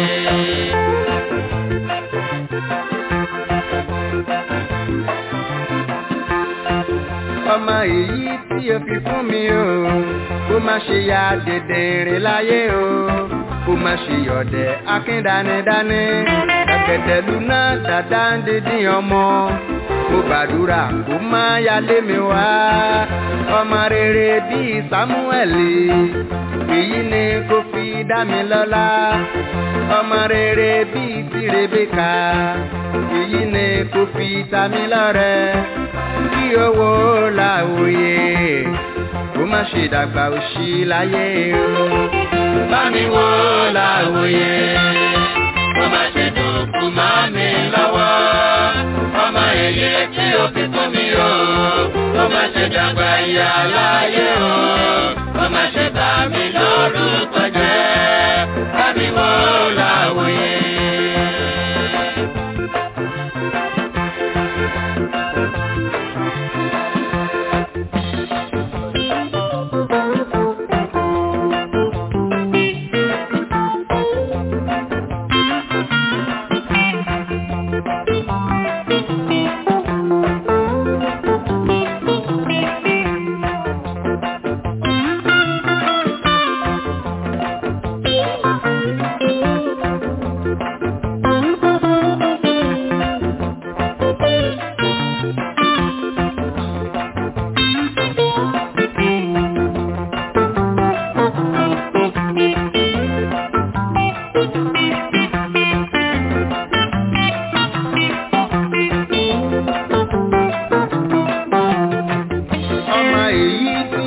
ọmọ èyí tí o fi fún mi o kó má ṣe ya dèdèrè láyé o kó má ṣe yọ̀dẹ̀ akíndánidání ẹ̀kẹ̀tẹ̀ lúná dàda ń dídín ọmọ mo gbàdúrà kó má yálé mi wá ọmọ rere bíi sámúẹ̀lì èyí ni kò fi dá mi lọ́lá ọmọ rere bíi ti rebeka èyí ni kò fi ta mi lọ́rẹ kí owó láwòye kó má ṣe dàgbà òṣì láyé o. bá mi wò láwòye kó má ṣe dòkú má mi lọ́wọ́ ọmọ èyí tí o fi fún mi o kó má ṣe dàgbà ìyá láyé o kó má ṣe bà mí lórúkọ jẹ́ bá mi wò láwòye.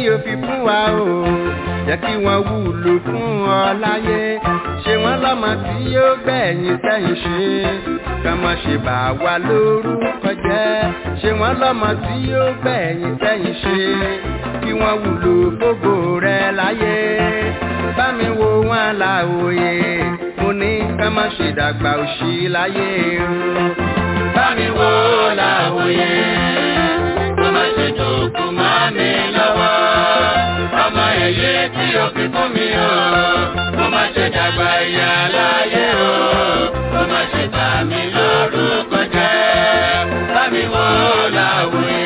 o fi fún wa o jẹ́ kí wọ́n wúlò fún ọ láyé ṣé wọ́n lọ́mọ tí yóò gbẹ̀yìn sẹ́yìn ṣe kàn má ṣe bà wá lórúkọ jẹ́ ṣé wọ́n lọ́mọ tí yóò gbẹ̀yìn sẹ́yìn ṣe kí wọ́n wúlò gbogbo rẹ láyé bá mi wo wọn là òye mo ní kàn má ṣe dàgbà òṣì láyé o bá mi wo là òye kó má ṣe dòkú má mi lọ́wọ́ ọmọ èyí tí o fi fún mi o kó má ṣe dàgbà ìyá láyé o kó má ṣe bà mí lórúkọ jẹ́ bá mi wò láwùé.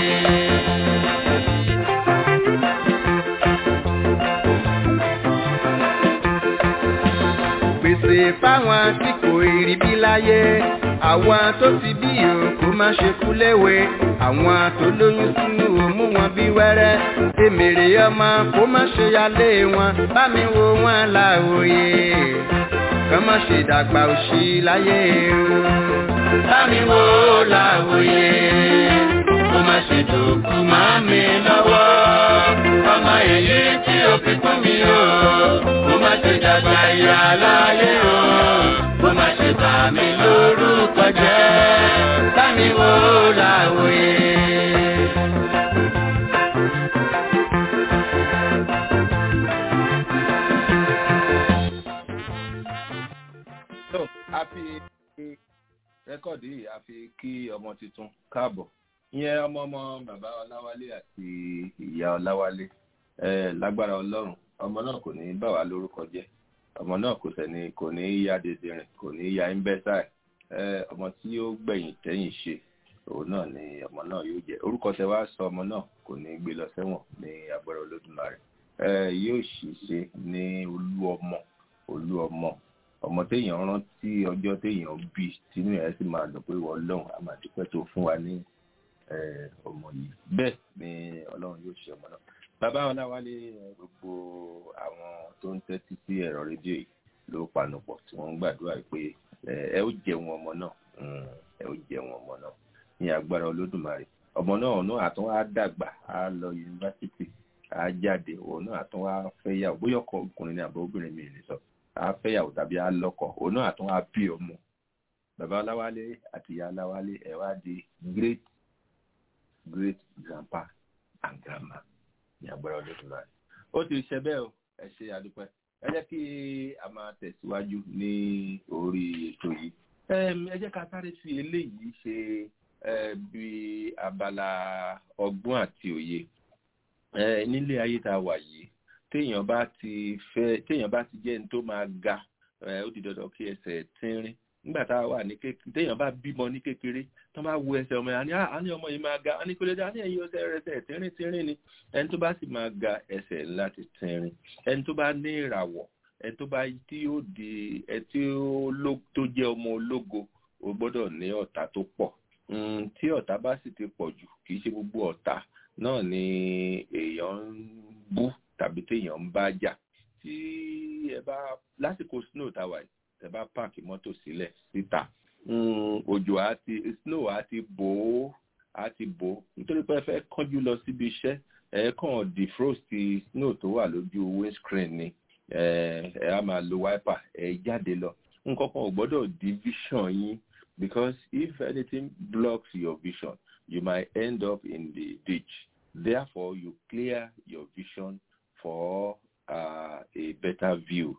pèsè fáwọn tí kò rí bí láyé àwọn tó ti bí o kó má ṣe kú léwe àwọn tó lóyún sínú o mú wọn bí wẹ́rẹ́ èmèrè ọmọ kó má ṣe yálé wọn bá mi wo wọn láòye kàn má ṣe dàgbà òṣì láyé o bá mi wo láòye kó má ṣe dòkú má mi lọ́wọ́ ọmọ èyí tí o fi fún mi o kó má ṣe dàgbà ìyá láyé o kó má ṣe bà mí lórúkọ jẹ́ bá mi wo láòye. so a fi rẹ́kọ̀dì yìí a fi kí ọmọ tuntun káàbọ̀ ìyẹn ọmọ ọmọ bàbá ọláwálé àti ìyá ọláwálé ẹ lágbára ọlọ́run ọmọ náà kò ní bà wá lórúkọ jẹ́ ọmọ náà kò sẹ́ni kò ní ya dèdèrìn kò ní ya ẹ́ńbẹ́sáì ẹ ọmọ tí ó gbẹ̀yìn tẹ́yìn ṣe òun náà ni ọmọ náà yóò jẹ́ orúkọ tẹ wá sọ ọmọ náà kò ní gbé lọ sẹ́wọ̀n ní agbára olódùmarè ẹ yóò sì ṣe ní olú ọmọ olú ọmọ ọmọ téèyàn rántí ọjọ́ téèyàn bí tínú ẹ̀ sì máa dùn pé wọ́n lọ́hùn á máa dúpẹ́ tó fún wa ní ọmọ yìí bẹ́ẹ̀ ni ọlọ́run yóò ṣe ọmọ náà bàbá ọláwálé gbogbo àwọn tó ń tẹ́tí sí ẹ̀rọ rédíò yìí ló panupọ̀ tí wọ́n ń gbàdúrà pé ẹ ó jẹun ọmọ náà ẹ ó jẹun ọmọ náà ní agbára olódùmarè ọmọ náà náà àtún á dàgbà á lọ yunifásitì á jáde òun náà àtún á fẹ́yàwó bóyá ọkọ ọkùnrin ní àbọ̀ obìnrin mi ní sọ á fẹ́yàwó tàbí á lọ́kọ òun náà àtún á bí ọmọ bàbá ọláwálé àti ìyá ọláwálé ẹ wá di great great grandpa and grandma ní agbára olódùmarè ó ti ṣe bẹ́ẹ̀ o ẹ ṣe àdúpẹ́ ẹ jẹ́ kí a máa tẹ̀síwájú ní orí ètò yìí ẹ jẹ́ ká sáré fi eléyìí ṣe bí abala ọgbọ́n àti òye nílé ayé tá a wà yìí téèyàn bá ti fẹ́ téèyàn bá ti jẹ́ ní tó máa ga ó di dandan kí ẹsẹ̀ tínrín nígbà tá a wà ní kékeré téèyàn bá bímọ ní kékeré tó máa wo ẹsẹ̀ ọmọ yẹn á ní ọmọ yìí máa ga á ní kó lè dá ní ẹ̀yìn ọsẹ̀ rẹ̀ ẹsẹ̀ tínrín tínrín ni ẹni tó bá sì máa ga ẹsẹ̀ láti tínrín ẹni tó bá ní ìràwọ̀ ẹni tó bá tí ó di ẹ tí ó tó jẹ́ ọmọ ológo ó gbọ́dọ̀ ní ọ̀tá tó pọ̀ tí ọ̀tá bá sì ti pọ̀ jù kì í ṣe gbogbo ọ̀tá náà ni èèyàn ń bú tàbí téèyàn ń bá jà tí ẹ bá lásìkò snow táwa yìí tẹ bá páàkì mọ́tò sílẹ̀ síta òjò àti snow àti bò ó àti bò ó nítorí pé ẹ fẹ́ kánjú lọ síbi iṣẹ́ ẹ kàn defrost snow tó wà lójú windscreen ni ẹ á máa lo wiper ẹ jáde lọ nǹkan kan ò gbọ́dọ̀ di vision yín because if anything blocks your vision you might end up in the ditch therefore you clear your vision for uh, a better view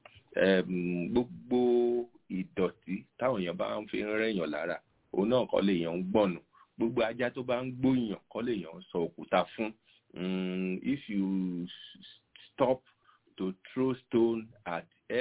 gbogbo ìdọ̀tí táwọn èèyàn bá ń fi rẹ̀yàn lára òun náà kọ́ lèèyàn ń gbọ̀nù gbogbo ajá tó bá ń gbóyàn kọ́ lèèyàn ń sọ òkúta fún if you stop to throw stone at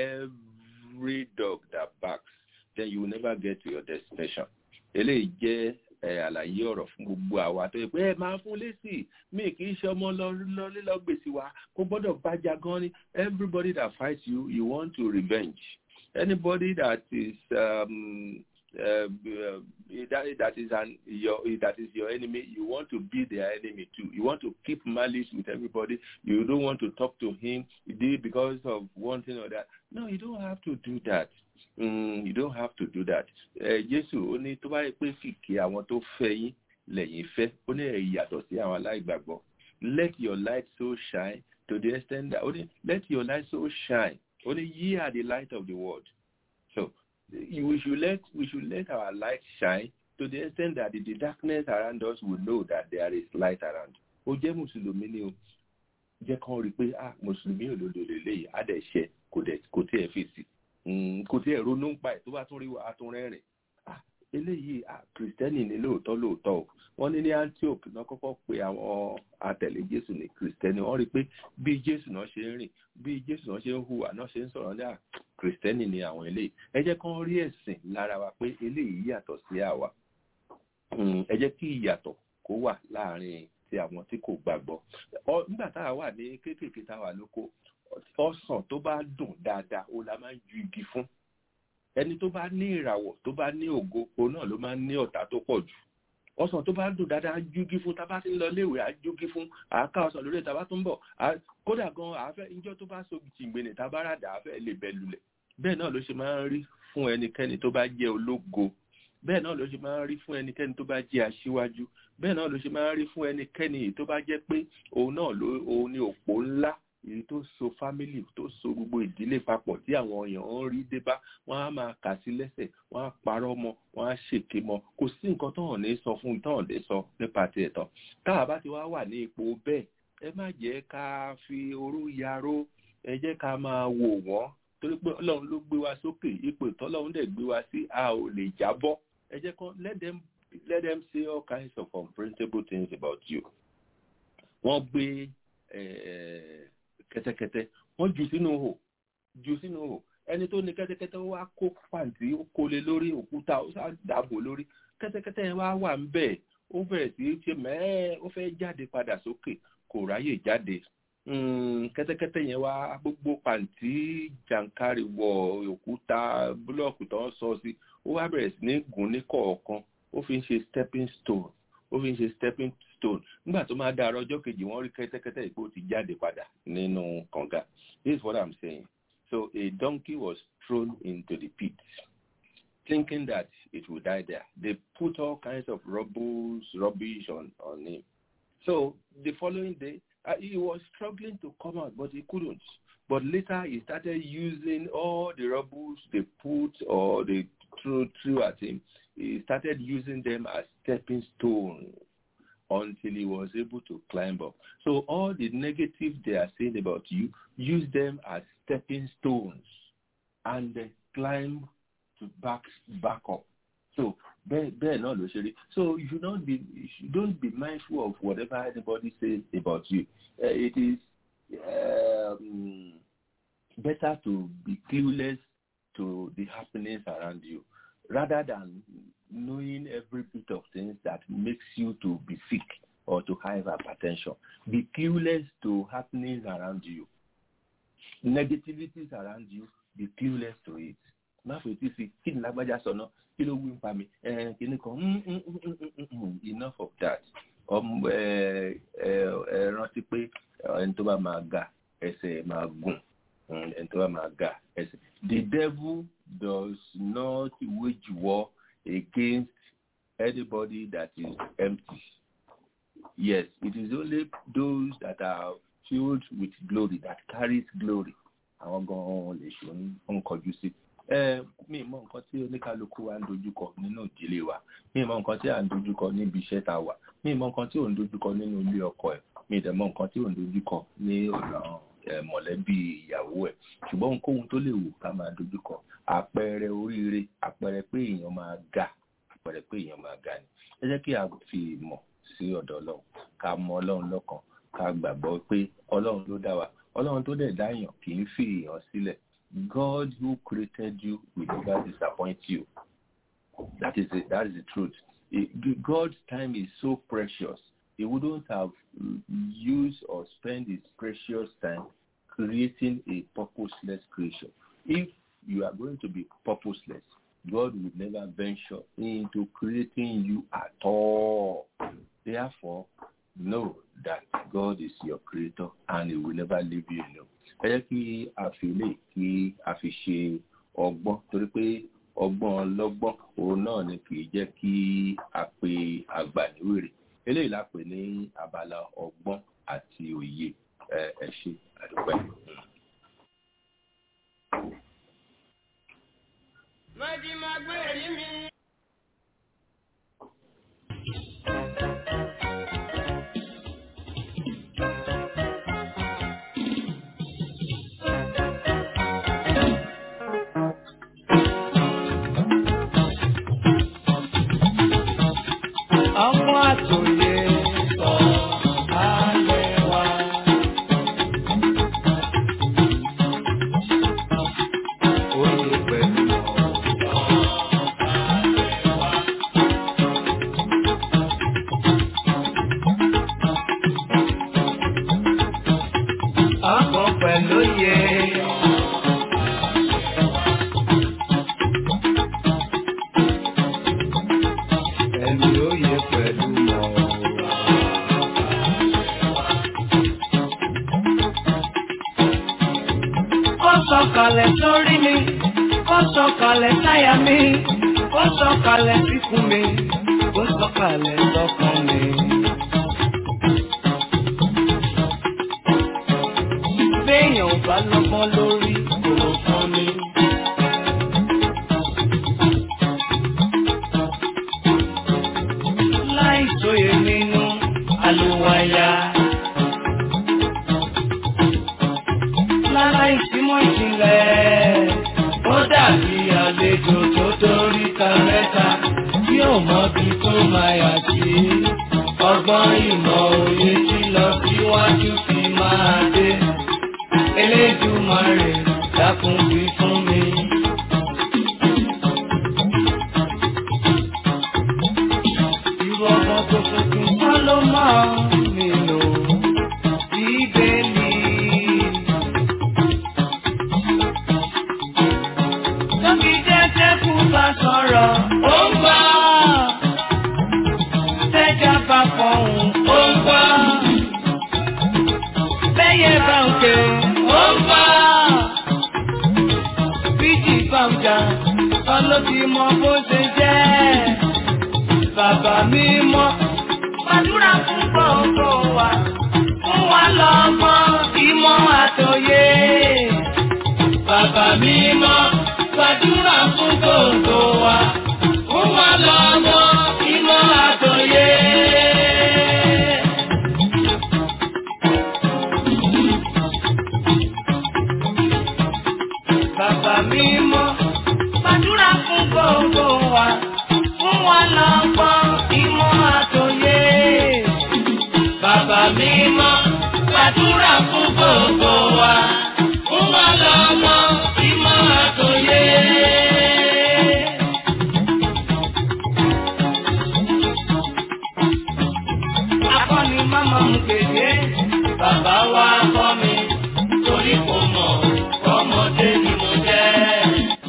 every dog that barks then you will never get to your destination eléyìí jẹ́ àlàyé ọ̀rọ̀ fún gbogbo àwa tó yẹ pé ẹ máa fún lésì mí kì í ṣe ọmọ lọ gbèsè wa kó gbọ́dọ̀ bájà gan ni everybody that fights you you want to revenge anybody that is um, uh, uh, that, that is an your that is your enemy you want to be their enemy too you want to keep malice with everybody you don't want to talk to him because of one thing or that no you don't have to do that mm, you don't have to do that jésù ó ní tó bá yẹ pé kìkì àwọn tó fẹ́ yín lẹ́yìn fẹ́ ó ní ẹ yàtọ̀ sí àwọn aláìgbàgbọ́ let your light so shine to the extent that only let your light so shine only ye are the light of the world so we should let we should let our light shine to the extent that the, the darkness around us will know that there is light around ó jẹ́ mùsùlùmí ni o jẹ́ kán rí i pé ah mùsùlùmí òdodo lélẹ́yìí á dẹ̀ ṣe kò dẹ̀ kò tí ẹ̀ fèsì kò tí ẹ̀ ronú ń pa ẹ̀ tó bá tún rí wa á tún rẹ́rìn ah eléyìí ah kìrìsìtẹ́nì ni lóòótọ́ lóòótọ́ o wọ́n ní ní antioch náà kọ́kọ́ pe àwọn àtẹ̀lé jésù ní kìrìsìtẹ́nì wọ́n rí i pé bí jésù náà ṣe ń rìn bí jésù náà ṣe ń hùwà náà ṣe ń sọ̀rọ̀ ní à kìrìsìtẹ́nì ni àwọn eléyìí ẹ jẹ́ kán rí ẹ̀sìn lára wa pé eléyìí yàtọ̀ sí àwa ẹ jẹ́ kí ìyàtọ̀ kó wà láàrin ti àwọn tí kò gbàgbọ́ nígbà tá a wà ní kéékèèké tá a wà lóko ọsàn tó bá dùn dáadáa ó la máa ń ju igi fún ẹni tó bá ní ìràwọ̀ tó bá ní ògo òun náà ló máa ń ní ọ̀tá tó pọ̀ jù ọsàn tó bá dùn dáadáa júgí fún tábà tí ń lọ léèwé àjúgí fún àáká ọsàn lórí ìtàbá tó ń bọ̀ kódà gan àáfẹ́ ìjọ tó bá so jìngbìnì tábà ràdà àáfẹ́ lè bẹ lulẹ̀ bẹ́ẹ̀ náà ló ṣe máa ń rí fún ẹnikẹ́ni tó bá jẹ́ ológo bẹ́ẹ̀ náà ló ṣe máa ń rí fún ẹnikẹ́ni tó bá jẹ́ aṣíwájú bẹ́ẹ̀ náà ló ṣe máa ń rí fún ẹnikẹ́ni tó bá jẹ́ pé òun náà ló òun ni òpó ńlá èyí tó so fámílì tó so gbogbo ìdílé papọ̀ tí àwọn èèyàn ń rí dé bá wọ́n á máa kà sí lẹ́sẹ̀ wọ́n á parọ́ mọ́ wọ́n á ṣèké mọ́ kò sí nǹkan tó hàn ní sọ fún tó hàn lè sọ nípa ti ẹ̀tàn táwa bá ti wá wà ní ipò bẹ́ẹ̀ ẹ má jẹ́ ká fi orú yaró ẹ jẹ́ ká máa wò wọ́n torí pé ọlọ́run ló gbé wa sókè ipò ìtọ́lọ́run dẹ̀ gbé wa sí a ò lè jábọ́ ẹ jẹ́ kán let them let them say all kinds of unprintable things about you. wọ́n gbé kẹ́tẹ́kẹ́tẹ́ wọ́n jù sínú hò jù sínú hò ẹni tó ní kẹ́tẹ́kẹ́tẹ́ wá kó pàǹtí ó kó lé lórí òkúta ó sá dàbò lórí kẹ́tẹ́kẹ́tẹ́ yẹn wá wà ń bẹ̀ ó bẹ̀rẹ̀ sí ṣe mẹ́ẹ́ ó fẹ́ jáde padà sókè kò ráyè jáde kẹ́tẹ́kẹ́tẹ́ yẹn wá gbogbo pàǹtí jàǹkárì wọ òkúta búlọ́ọ̀kù tó ń sọ sí ó wá bẹ̀rẹ̀ sí ní gùn ní kọ̀ọ̀kan ó fi ń ṣe stepping stone ó fi ń ṣe stepping stone nígbà tó máa dára ọjọ́ kejì wọ́n rí kẹ́tẹ́kẹ́tẹ́ ìpò ti jáde padà nínú kànga this is what i'm saying so a donkey was thrown into the pit thinking that it would die there they put all kinds of rubbles rubbish on on him so the following day uh, he was struggling to come out but he couldn't but later he started using all the rubbles they put or they threw, threw at him he started using them as stepping stones until he was able to climb up. So all the negative they are saying about you, use them as stepping stones and then climb to back back up. So bẹ́ẹ̀ náà ló ṣe rí. So you should not be you should don't be mindful of whatever anybody says about you. Uh, it is um, better to be clueless to the happenings around you rather than knowing every bit of things that makes you to be sick or to have hypertension. Be clueless to happenings around you. Negativities around you, be clueless to it. Má fetí sí kí ni lágbájá sọ náà kí ló wí ń pa mi kíní kan enough of that. Ẹ rántí pé ẹni tó bá máa ga ẹsẹ̀ máa gùn ẹni tó bá máa ga ẹsẹ̀. The devil does not wage war against anybody that is empty. Yes, it is only those that are filled with glory that carries glory. Àwọn gan-an lè ṣe ń kọjú sí. Mi mọ nǹkan tí oníkálukú wa ń dojúkọ nínú ìdílé wa. Mi mọ nǹkan tí à ń dojúkọ níbi iṣẹ́ tá a wà. Mi mọ nǹkan tí ò ń dojúkọ nínú ilé ọkọ ẹ̀. Mi dẹ̀ mọ nǹkan tí ò ń dojúkọ ní ọ̀nà mọ̀lẹ́bí ìyàwó ẹ̀. Ṣùgbọ́n ohunkóhun tó lè wù ká máa dojúkọ. Àpẹẹrẹ oríire, àpẹẹrẹ pé èèyàn máa ga, àpẹẹrẹ pé èèyàn máa ga ni. Ẹ jẹ́ kí a fi ìmọ̀ sí ọ̀dọ̀ Ọlọ́run. Ká mọ Ọlọ́run lọ́kàn. Ká gbàgbọ́ pé Ọlọ́run ló dá wa. Ọlọ́run tó dẹ̀ dá èèyàn kì í fi èèyàn sílẹ̀. God who created you will never disappoint you. That is it. That is the truth. God's time is so precious. He wouldn't have used or spent his precious time creating a purposeless creation. If you are going to be purposeless, God will never venture into creating you at all. Therefore, know that God is your creator and he will never leave you alone. ẹ jẹ́ kí a fi lè kí a fi ṣe ọgbọ́n torí pé ọgbọ́n ọlọ́gbọ́n òun náà ni kì í jẹ́ kí a pe àgbà níwèrè eléyìí la pè ní abala ọgbọ́n àti òye ẹ ẹ ṣe àdúpẹ́. ọmọ àtòyè sọ alẹ́ wa. Oyè pẹ̀lú ọkọ̀ pẹ̀lú yẹ. Ẹni oyè pẹ̀lú mọ̀. Ó sọ̀kalẹ̀ sórí mi, ó sọ̀kalẹ̀ sáyà mi, ó sọ̀kalẹ̀ síkùn mi, ó sọ̀kalẹ̀ sọ́kàn mi. Béèyàn ò bá lọ́gbọ́n lórí kò fún mi. Láì sóye nínú àlùwàyà. Láláì símọ́ ìjìnlẹ̀, ó dàbí àlejò tó dórí ta mẹ́ta tí ò mọbi tó máa yà sí. Ọgbọ́n ìmọ̀ òye tí lọ síwájú fi máa dé. Elédùmarè dákun wí fún mi. Irú ọmọ tó tuntun kọ́ ló máa nílò bíbélì. Tóbi jẹ́jẹ́ kú bá sọ̀rọ̀, ó ń gbọ́. Tẹ́jà bá fọ̀hún, ó ń gbọ́. Bẹ́yẹ bá ń ké, ó ń gbọ́. Bíjì bá ń jà, ọlọ́bí mọ bó ṣe jẹ́. Bàbá mi mọ́, gbàdúrà fún gbogbo wa. Fún wa lọ́mọ ìmọ̀ àtòyé. Bàbá mi mọ́, gbàdúrà fún gbogbo wa. Fún wa lọ́mọ ìmọ̀ àtòyé. Bàbá mi mọ́, gbàdúrà fún gbogbo wa. Fún wa lọ́mọ ìmọ̀ àtòyé. Bàbá mi mọ́, gbàdúrà fún gbogbo wa. Fún wa lọ́mọ ìmọ̀ àtòyé. Akọni máma ń gbèdé, bàbá wa kọ́ mi, torí kò mọ̀, ọmọdé ni mo jẹ́.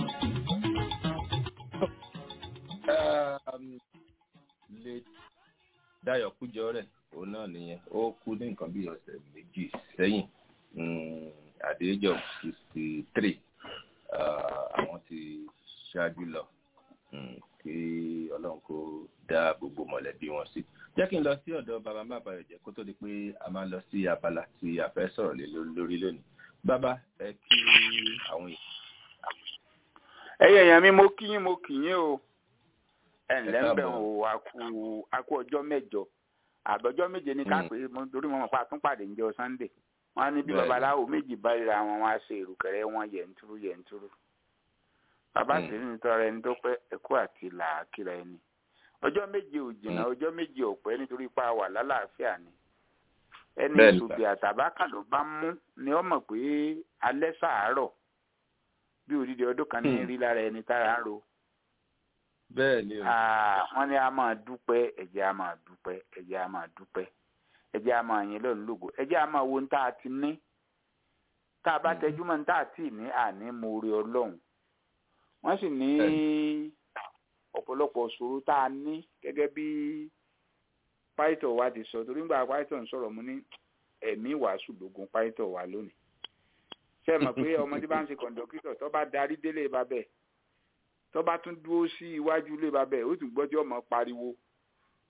Um, late Dayo Kujore òun náà nìyẹn ó kú ní nǹkan bí ọ̀sẹ̀ méjì sẹ́yìn mm, at the age of sixty three àwọn ti ṣáájú lọ mm, kí ọlọ́run kó dá gbogbo mọ̀lẹ́bí wọn sí. jẹ́ kí n lọ sí ọ̀dọ̀ bàbá bàbá rẹ̀ jẹ́ kó tó di pé a máa lọ sí abala tí a fẹ́ sọ̀rọ̀ lé lórí lónìí. bàbá ẹ kí àwọn èèyàn. ẹyẹ èèyàn mi mo kí yín mo kì yín o ẹ ǹlẹ́ ń bẹ̀ káàbọ̀. o a kú a kú ọjọ́ mẹ́jọ àbọ̀jọ́ méje ní ká Mm. pé mo torí mo mọ̀ pé àtúnpàdé ń jọ sunday wọ́n á ní bí Bẹ́ẹ̀ni. babaláwo méjì bá ríra wọn wá ṣe ìrùkẹ̀rẹ̀ wọn yẹ̀ntúrú yẹ̀ntúrú bàbá Mm. sì ní tọrọ ẹni tó pẹ́ ẹ̀kú àti làákìrà ẹni ọjọ́ méje ò jìnnà Mm. ọjọ́ méje ò pẹ́ nítorí pa wà lálàáfíà ni ẹni Bẹ́ẹ̀ni, ìṣùbí àtàbákà ló bá mú ni ó mọ̀ pé alẹ́ sàárọ̀ bí odidi ọdún kan ní Mm. rí lára ẹni tára ń ro bẹ́ẹ̀ ni o. Ah, wọ́n ní a máa dúpẹ́ ẹ̀jẹ̀ a máa dúpẹ́ ẹ̀jẹ̀ a máa dúpẹ́ ẹ̀jẹ̀ a máa yìn lọ́run lógo ẹ̀jẹ̀ a máa wo ní tá a ti ní tá a bá Mhm. tẹjú mọ́ ní tá a ti ní àní mo rí ọlọ́run wọ́n sì ní ọ̀pọ̀lọpọ̀ ṣòro tá a ní gẹ́gẹ́ bí pásítọ̀ wa ti sọ torí nígbà pásítọ̀ ń sọ̀rọ̀ mo ní ẹ̀mí wàásù lógun pásítọ̀ wa lónìí ṣé ẹ mọ̀ pé ọmọdé bá ń ṣe kọ̀ǹdọ́kítọ̀ tó bá darí délé babẹ̀ tó bá tún dúró sí iwájú ilé babẹ̀ ó tún gbọ́ tí ọmọ pariwo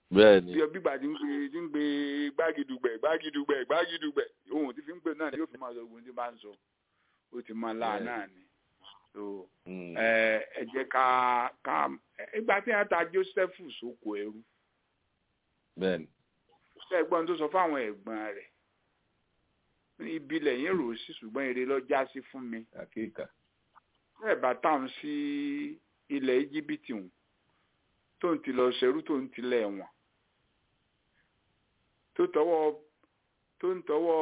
bẹ́ẹ̀ni bí ọbí gbà tí ń gbé tí ń gbé gbágidùgbẹ̀ gbágidùgbẹ̀ gbágidùgbẹ̀ ohun tí fi ń gbé náà ni yóò fi máa sọ ogun tí bá ń sọ ó ti máa láà náà ni so ẹ ẹ jẹ́ ká ká ìgbà tí wọ́n ta Joseph sóko ẹrú bẹ́ẹ̀ni ẹ̀gbọ́n tó sọ fáwọn ẹ̀gbọ́n rẹ̀ ibi lẹ́yìn rò sí ṣùgbọ́n èrè lọ já sí fún mi àkíkà bẹ́ẹ̀ bá táwọn sí ilẹ̀ íjíbítì hùn tó ń ti lọ ṣerú tó ń tilẹ̀ wọn tó tọwọ́ tó ń tọwọ́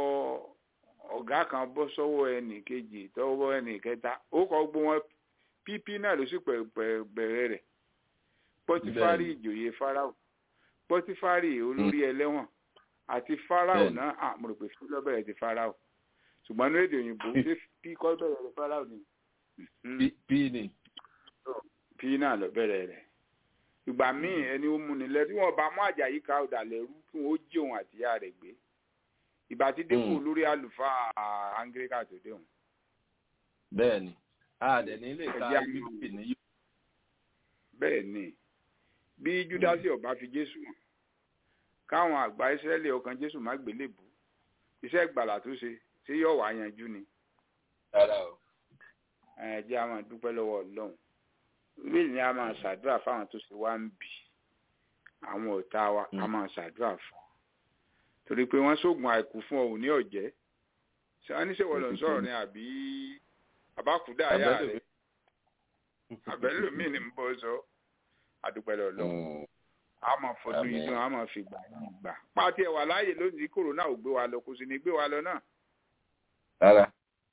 ọ̀gá kan bọ́ sọ́wọ́ ẹnì kejì tọwọ́ ẹnì kẹta ó kọ́ gbó wọn pípí náà ló sì bẹ̀rẹ̀ rẹ̀ pọ́tífárì ìjòyè fáráò pọ́tífárì olórí ẹlẹ́wọ̀n àti fáráò náà à mo rò pé fí lọ́bẹ̀rẹ̀ ti fáráò ṣùgbọ́n ní èdè òyìnbó ṣé pí kọ́ bẹ̀rẹ̀ rẹ̀ fáráò ni. pí ni. pí náà lọ bẹ̀rẹ̀ rẹ̀ ìgbà míì ẹni ó múni lẹ tí wọn bá mú àjàyí ká ọdà lẹrú kí wọn ó jí òun àtìyá rẹ̀ gbé ìgbà tí dépò lórí àlùfáà áńgíríkà tó dé òun. bẹ́ẹ̀ni àdẹ ní ilé ìta bíbélì ní yóò. bẹ́ẹ̀ni bí júdásì ọba fi jésù hàn káwọn àgbà ìsírẹ́lì ọkàn jésù má gbélébù iṣẹ́ ìgbàlà tó ṣe ṣé yóò wá yanjú ni. rárá o. ẹ jẹ́ àwọn dúpẹ́ lọ́wọ́ ọlọ́run bíbélì ni a máa ṣàdúrà fáwọn tó ṣe wá ń bì àwọn ọ̀tá wa a máa ṣàdúrà fún torí pé wọ́n ṣoògùn àìkú fún ọ ní ọ̀jẹ́ ṣé wọ́n ní ṣèwọ́ lọ sọ̀rọ̀ ni àbí àbákúdá ayá rẹ̀ àbẹ́lò míì ni ń bọ́ sọ àdúpẹ́ lọ́lọ́ a máa fọdún yìí dùn a máa fi gbà yìí gbà pàtí ẹ̀ wà láàyè lónìí kòrónà ò gbé wa lọ kò sì ní gbé wa lọ náà. rárá.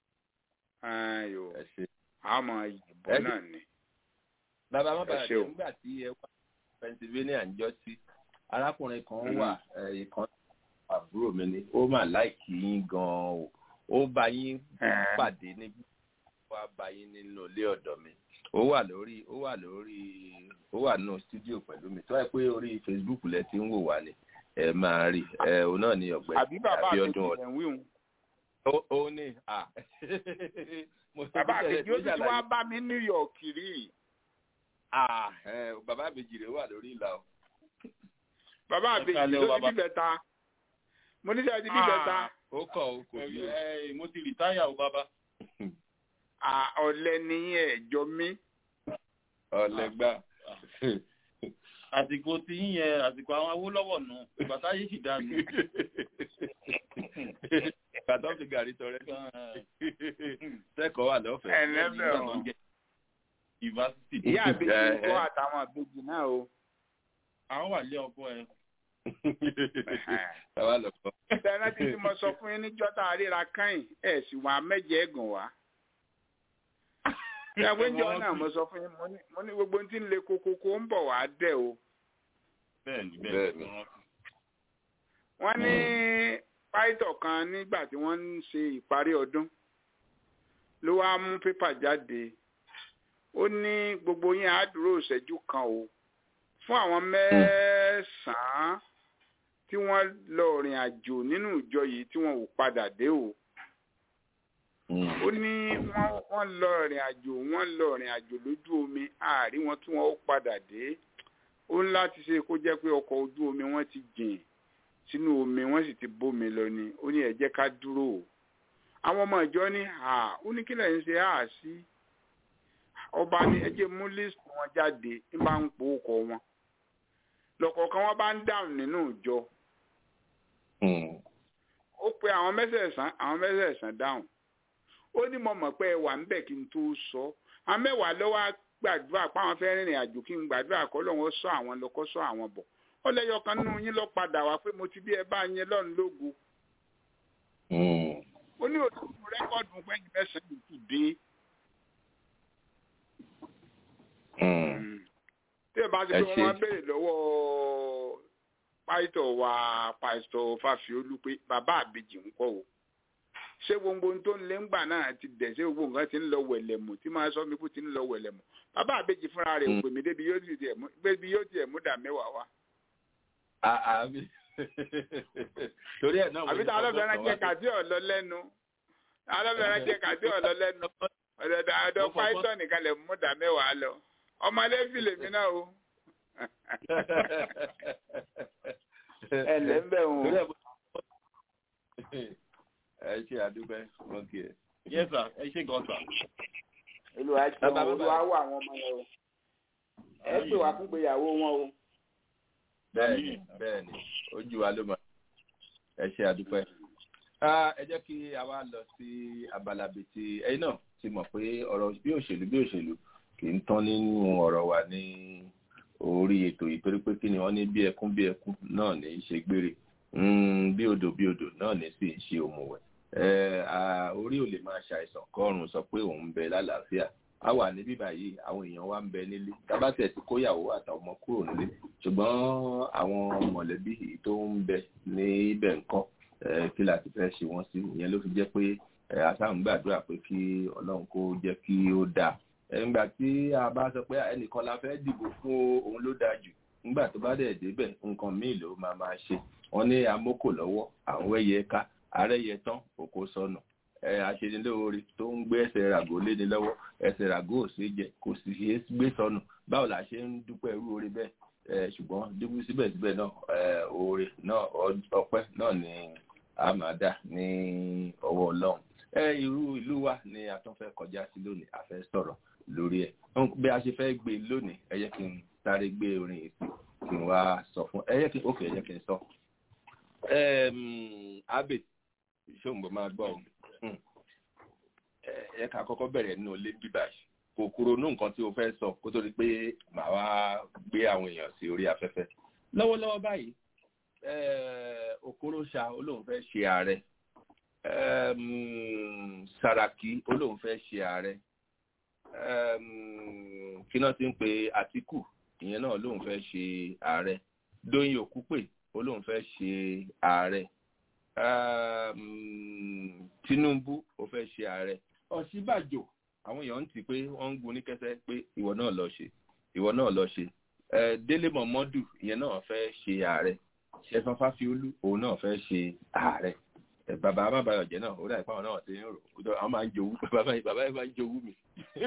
ayò a máa yìnbọn náà ni bàbá má bàa jẹ nígbà tí ẹ wá Pennsylvania ń jọ sí arákùnrin kan wà ìkan àbúrò mi ni ó mà láìkí yín gan-an o ó bá yín pàdé níbi wàá bá yín nínú ilé ọ̀dọ̀ mi ó wà lórí ó wà lórí ó wà nínú studio pẹ̀lú mi tó wáyé pé orí Facebook lẹ ti ń wò wá ni ẹ máa rí ẹ òun náà ní ọ̀gbẹ́ni àbí bàbá àti ìṣẹ̀lẹ̀ ń wíwùn. ó ní à. bàbá àkejì ó ti wá bá mi New York rí ah bàbá àbèjì rẹ wà lórí ìlà o. bàbá àbèjì ló ti bíbẹ̀ ta mo ní sẹ́yìn ti bíbẹ̀ ta. ó kọ̀ ó kò bí ẹ mo ti rìtáyà o bàbá. ọ̀lẹ ni ẹ̀jọ́ mi. ọ̀lẹ gbà. àsìkò tí yín yẹn àsìkò àwọn Awólọ́wọ̀ nù bàtà yìí sì dànù. bàtà fi gàrí tọrẹ sẹ́kọ̀ọ́ wà lọ́fẹ̀ẹ́. ẹ̀lẹ́bẹ̀ ọ̀hún yunifásitì. ìyá àbèjì kọ́ àtàwọn àbèjì náà o. àwọn wà lé ọkọ ẹ. Àwa lọ kọ́. Ìdáná tí mo sọ fún yín níjọ́ tá a ríra káyìn ẹ̀ sì wà mẹ́jẹ ẹ̀gùn wá. Ìyàwó ìjọ náà mo sọ fún yín mo ní gbogbo tí ń le kokoko ń bọ̀ wá dẹ̀ o. Bẹ́ẹ̀ni bẹ́ẹ̀ni. Wọ́n ní pàìtọ̀ kan nígbà tí wọ́n ń ṣe ìparí ọdún ló wá mú pépà jáde ó ní gbogbo yín á dúró ìṣẹ́jú kan o fún àwọn mẹ́sàn-án tí wọ́n lọ rìn àjò nínú ìjọ yìí tí wọ́n ò padà dé o. ó ní wọ́n lọ rìn àjò wọ́n lọ rìn àjò lójú omi àárí wọn tí wọ́n ó padà dé ó ń láti ṣe kó jẹ́ pé ọkọ̀ ojú omi wọ́n ti jìn sínú omi wọ́n sì ti bómi lọ ni ó ní ẹ jẹ́ ká dúró o. àwọn ọmọ ìjọ ní à ó ní kí lẹ́yìn ṣe à sí ọba ní ẹ jẹ́ mú lísì wọn jáde ń bá ń po ọkọ̀ wọn lọ́kọ̀ọ̀kan wọn bá ń dáhùn nínú ìjọ ó pe àwọn mẹ́sẹ̀ẹ̀sán àwọn mẹ́sẹ̀ẹ̀sán dáhùn ó ní mo mọ̀ pé ẹ wà ńbẹ̀ kí n tó sọ àwọn mẹ́wàá lọ́wọ́ gbàdúrà pé àwọn fẹ́ rìnrìn àjò kí n gbàdúrà kọ́ lọ́wọ́ sọ àwọn lọ kọ́ sọ àwọn bọ̀ ó lẹ́yọ kan nínú yín lọ padà wá pé mo ti bí ẹ bá yẹn lọ́run lógo ó ní òtún rẹ́kọ̀dù pẹ́yìn mẹ́sàn-án kù dé tí ẹ bá ti pé wọn béèrè lọ́wọ́ pásítọ̀ wa pásítọ̀ Fáfiolú pé bàbá àbèjì ń kọ́ o ṣé gbogbo tó ń lé ńgbà náà ti dẹ̀ ṣé gbogbo nǹkan ti ń lọ wẹ̀lẹ̀mù tí máa sọ mi kú ti ń lọ wẹ̀lẹ̀mù bàbá àbèjì fúnra rẹ̀ pè mí débi yóò tiẹ̀ mú dà mẹ́wàá wá. àbí torí ẹ̀ náà àbí tá a lọ fẹ́ràn jẹ́ kàdí ọ̀lọ́ lẹ́nu a lọ fẹ́ràn jẹ́ kàdí ọ̀lọ́ lẹ́nu ọ̀dọ̀ pásítọ̀ nìkan lè mú dà mẹ́wàá lọ ọmọlẹ́bí lèmi náà o ẹ ǹlẹ́ ń bẹ̀ wọ́n. ẹ ṣe àdúgbò wọn kì í. yes sir ẹ ṣe gan sir. olùwà jẹun olùwà wọ àwọn ọmọ yẹn o ẹ pè wá fún ìgbéyàwó wọn o. bẹ́ẹ̀ni bẹ́ẹ̀ni ojú wa ló máa ẹ ṣe àdúpẹ́. ẹ jẹ́ kí a wá lọ sí abala bíi ti ẹ̀yin náà ti mọ̀ pé ọ̀rọ̀ bí òṣèlú bí òṣèlú kì í tán nínú ọ̀rọ̀ wa ní orí ètò yìí torí pé kí ni wọ́n ní bí ẹkún bí ẹkún náà ní í ṣe gbére bí odò bí odò náà ní sì ń ṣe òmùwẹ̀ orí ò lè máa ṣàìsàn kọ́run sọ pé òun ń bẹ lálàáfíà a wà ní bíbá yìí àwọn èèyàn wa ń bẹ nílé tábàtẹ̀ tí kóyàwó àtàwọn ọmọ kúrò nílé ṣùgbọ́n àwọn mọ̀lẹ́bí tó ń bẹ níbẹ̀ ńkọ́ kí la ti fẹ́ ṣe wọ́n sí ìyẹn ló fi jẹ́ pé asáhùn ń gbàdúrà pé kí ọlọ́run kó jẹ́ kí ó dáa nígbà tí a bá sọ pé ẹnìkan la fẹ́ dìbò fún òun ló dáa jù nígbà tó bá dẹ̀ débẹ̀ nǹkan míì ló máa máa ṣe wọ́n ní amókò lọ́wọ́ àwọn ẹyẹ ká àárẹ̀yẹ tán òkò sọnù aṣenilóore tó ń gbé ẹsẹ̀ ràgó léni lọ́wọ́ ẹsẹ̀ ràgó ò sí jẹ kò sì ṣe é gbé sọnù báwo la ṣe ń dúpẹ́ irú oore bẹ́ẹ̀ ṣùgbọ́n dúpẹ́ síbẹ̀síbẹ̀ náà oore náà ọpẹ́ náà ni a máa dà ní ọwọ́ ọlọ́run irú ìlú wa ni a tún fẹ́ kọjá sí lónìí a fẹ́ sọ̀rọ̀ lórí ẹ̀ bí a ṣe fẹ́ gbé lónìí ẹ yẹ kí n sáré gbé orin yìí sí kí n wá sọ fún ẹ yẹ kí ókè ẹ yẹ kí n sọ abe ṣóǹgbọ máa gbọ́ ẹ ká kọ́kọ́ bẹ̀rẹ̀ nínú ilé bíbá kò kúrò ní nǹkan tí o fẹ́ sọ kó tó di pé màá wá gbé àwọn èèyàn sí orí afẹ́fẹ́ lọ́wọ́lọ́wọ́ báyìí okorosa olóhùn fẹ́ ṣe ààrẹ saraki olóhùn fẹ́ ṣe ààrẹ kí náà ti ń pe àtìkù ìyẹn náà olóhùn fẹ́ ṣe ààrẹ dóyin òkúpè olóhùn fẹ́ ṣe ààrẹ tinubu ó fẹ́ ṣe ààrẹ ọ̀ṣíbàjò àwọn èèyàn ń tì pé wọ́n ń gun ní kẹsẹ́ pé ìwọ náà lọ ṣe ìwọ náà lọ ṣe délé mọ̀mọ́dù ìyẹn náà fẹ́ ṣe ààrẹ ṣẹfọn fáfiolú òun náà fẹ́ ṣe ààrẹ bàbá amábàyọ̀jẹ́ náà ó dà ìpáwọn náà ti ń rò àwọn máa ń jowú bàbá yìí bàbá yìí máa ń jowú mi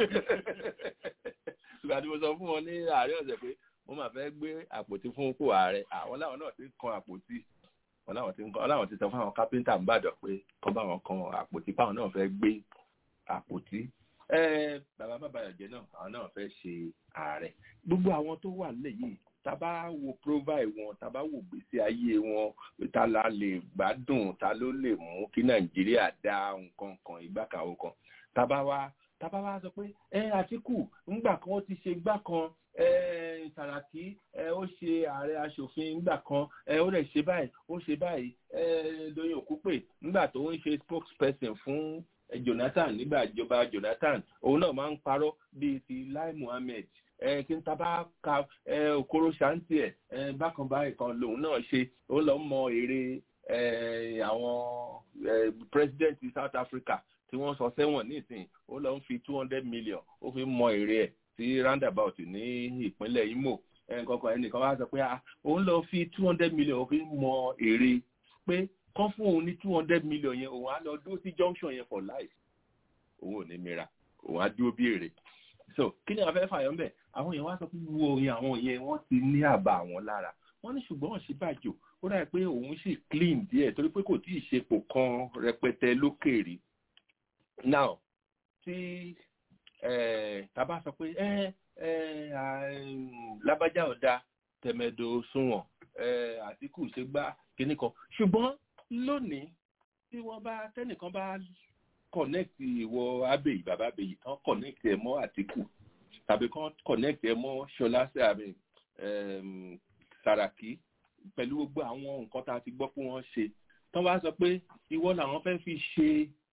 ìgbà tí mo sọ fún wọn ní ààrẹ ọ̀sẹ̀ pé mo máa fẹ́ gbé àpótí fún ipò ààrẹ àwọn láwọn náà ti kan àpótí wọn láwọn ti kan láwọn ti sọ fún àwọn kápẹ́ńtà ń bàdàn pé kọ́ bá wọn kan àpótí fáwọn náà fẹ́ gbé àpótí bàbá bàbàyọ̀jẹ́ náà àwọn náà fẹ́ ṣe ààrẹ gbogbo àwọn tó wà nílẹ̀ yìí tá bá wo provide wọn tá bá wo gbèsè ayé wọn ta la lè gbádùn ta ló lè mú kí nàìjíríà dá nǹkan kan ìgbàkàwọ kan tá bá wá tá bá wá sọ pé ẹ àtìkù ńgbà kan ó ti ṣe gbá kan ẹ sàràkí ẹ ó ṣe ààrẹ aṣòfin ńgbà kan ẹ ó rẹ̀ ṣe báyìí ó ṣe báyìí ẹ lóyún òkúpè ńgbà tó ń ṣe spokesperson fún jonathan nígbà ìjọba jonathan òun náà máa ń parọ́ bíi ti lai muhammed ẹ kí n ta bá ka ẹ okoro ṣáǹtì ẹ ẹ bákan báyìí kan lòun náà ṣe ó lọ mọ èrè ẹ àwọn ẹ president south africa tí wọ́n sọ sẹ́wọ̀n nísìnyí ó lọ ń fi two hundred million ó fi mọ èrè ẹ̀ sí roundabout ní ìpínlẹ̀ imo ẹnìkankan ẹnìkan wá sọ pé òun lọ fi two hundred million ó fi mọ èrè pé kán fún òun ní two hundred million yẹn òun á lọ dúró sí junction yẹn for life òun ò ní mìíràn òun á dúró bí èrè so kí ni àwọn fẹ́ fàyọ̀ ńbẹ̀ àwọn èèyàn wá sọ fún wo oyin àwọn yẹn wọ́n ti ní àbá àwọn lára wọ́n ní ṣùgbọ́n òṣìbàjò ó dà pé òun sì clean díẹ̀ torí pé kò tí ì ṣepò kan rẹpẹtẹ lókèrè now tí tàbá sọ pé ẹ ẹ lábájá ọ̀dà tẹ̀mẹ̀dọ̀ sunwọ̀n àtìkù ṣe gbá kinní kan ṣùgbọ́n lónìí tí wọ́n bá tẹ́nìkan bá connect ìwọ abèyí bàbá abèyí kan connect ẹ mọ́ àtìkù tàbí kan connect ẹ mọ́ ṣọlá sàmì sàràkí pẹ̀lú gbogbo àwọn nǹkan tá a ti gbọ́ pé wọ́n ṣe tán bá sọ pé ìwọ làwọn fẹ́ fi ṣe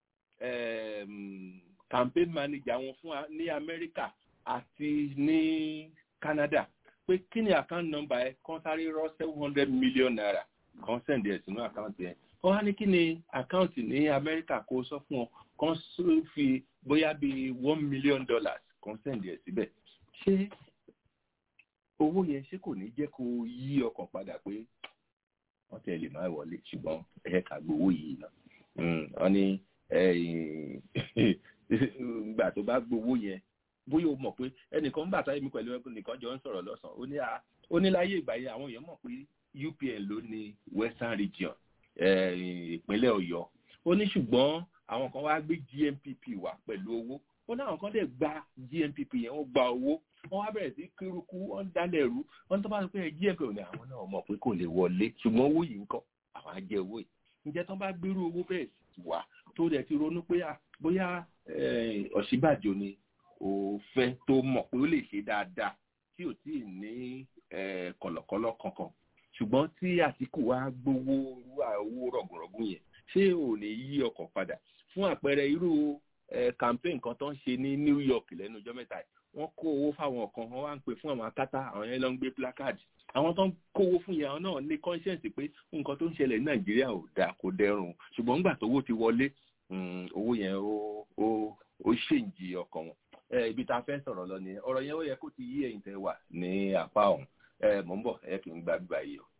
campaign manager wọn fún ní amẹ́ríkà àti ní canada pé kí ni account number ẹ kan sáré rọ seven hundred million naira kan send ẹ sínú account yẹn wọ́n wá ní kí ni account ní amẹ́ríkà kó sọ fún ọ kan fi bóyá bíi one million dollars kan send ẹ síbẹ̀ ṣé owó yẹn ṣé kò ní jẹ́ kó yí ọkàn padà pé wọ́n tẹ̀ lè má wọlé ṣùgbọ́n ẹ̀ ká gbowó yìí náà wọ́n ní ìgbà tó bá gbowó yẹn bóyá o mọ̀ pé ẹnìkan ń bàtà èmi pẹ̀lú ẹnìkan jọ ń sọ̀rọ̀ lọ́sàn-án ó ní à ó ní láyé ìgbà yẹn àwọn èèyàn mọ̀ pé UPN ló ní Western Region ìpínlẹ̀ Ọ̀yọ́ ó ní ṣùgbọ́n àwọn kan wá gbé GMPP wá pẹ̀lú owó ó ní àwọn kan dẹ̀ gba GMPP yẹn wọ́n gba owó wọ́n wá bẹ̀rẹ̀ sí kírukú wọ́n ń dálẹ̀ rú wọ́n tó bá sọ pé GMPP ò ní àwọn náà mọ̀ pé kò lè wọlé ṣùgbọ́n owó yìí ń kọ́ àwọn á jẹ owó yìí ǹjẹ́ tó bá gbérú owó bẹ́ẹ̀ wá tó dẹ̀ ti ronú pé bóyá Ọ̀ṣínbàjò ni ò fẹ́ tó mọ̀ pé ó lè ṣe dáadáa tí ò tí ì ní kọ̀lọ̀kọ̀lọ̀ kankan ṣùgbọ́n tí Àtíkù wá gbowó owó rọ̀gùnrọ̀gùn yẹn ṣé ò ní yí ọkàn padà fún àpẹẹrẹ irú campaign kan tó ń ṣe ní New York lẹ́nu ọjọ́ mẹ́ta yìí wọ́n kó owó fáwọn kan wọ́n wá ń pè fún àwọn akátá àwọn yẹn lọ ń gbé placard àwọn tó ń kówó fún yẹn àwọn náà ní conscience pé nǹkan tó ń ṣẹlẹ̀ ní Nàìjíríà ò dáa kò dẹrùn ṣùgbọ́n nígbà tówó ti wọlé owó yẹn ó ó ó ṣèǹjì ọkàn wọn ibi tá a fẹ́ sọ̀rọ̀ lọ nìyẹn ọ̀rọ̀ yẹn ó yẹ kó ti yí ẹ̀yin tẹ́ wà ní apá ọ̀hún mò ń bọ̀ ẹ kì í gba bíbá yìí o.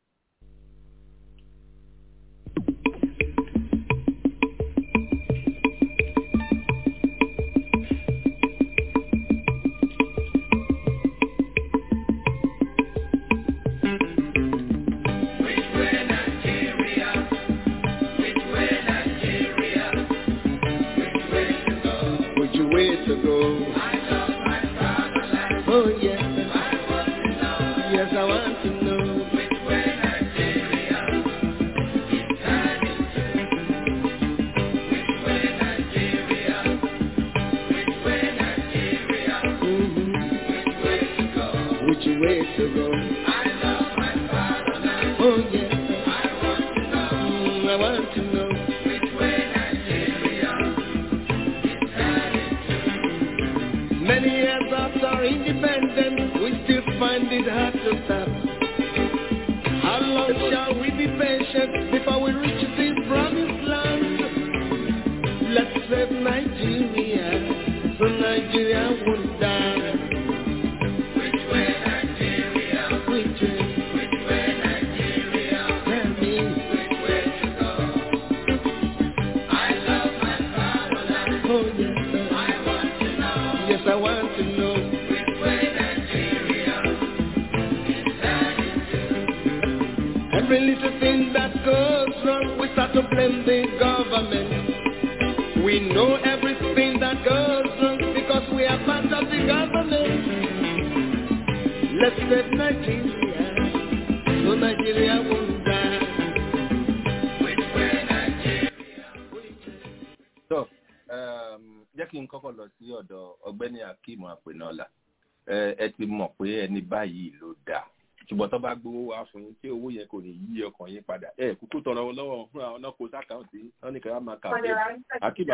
báyìí ló dáa ṣùgbọ́n tó bá gbowó wá fún yín tí owó yẹn kò ní yí ọkàn yín padà ẹ kúkú tọrọ wọn lọ́wọ́ fún àwọn náà kó sákàǹtì wọn ní kí wọn máa kà pé akíbà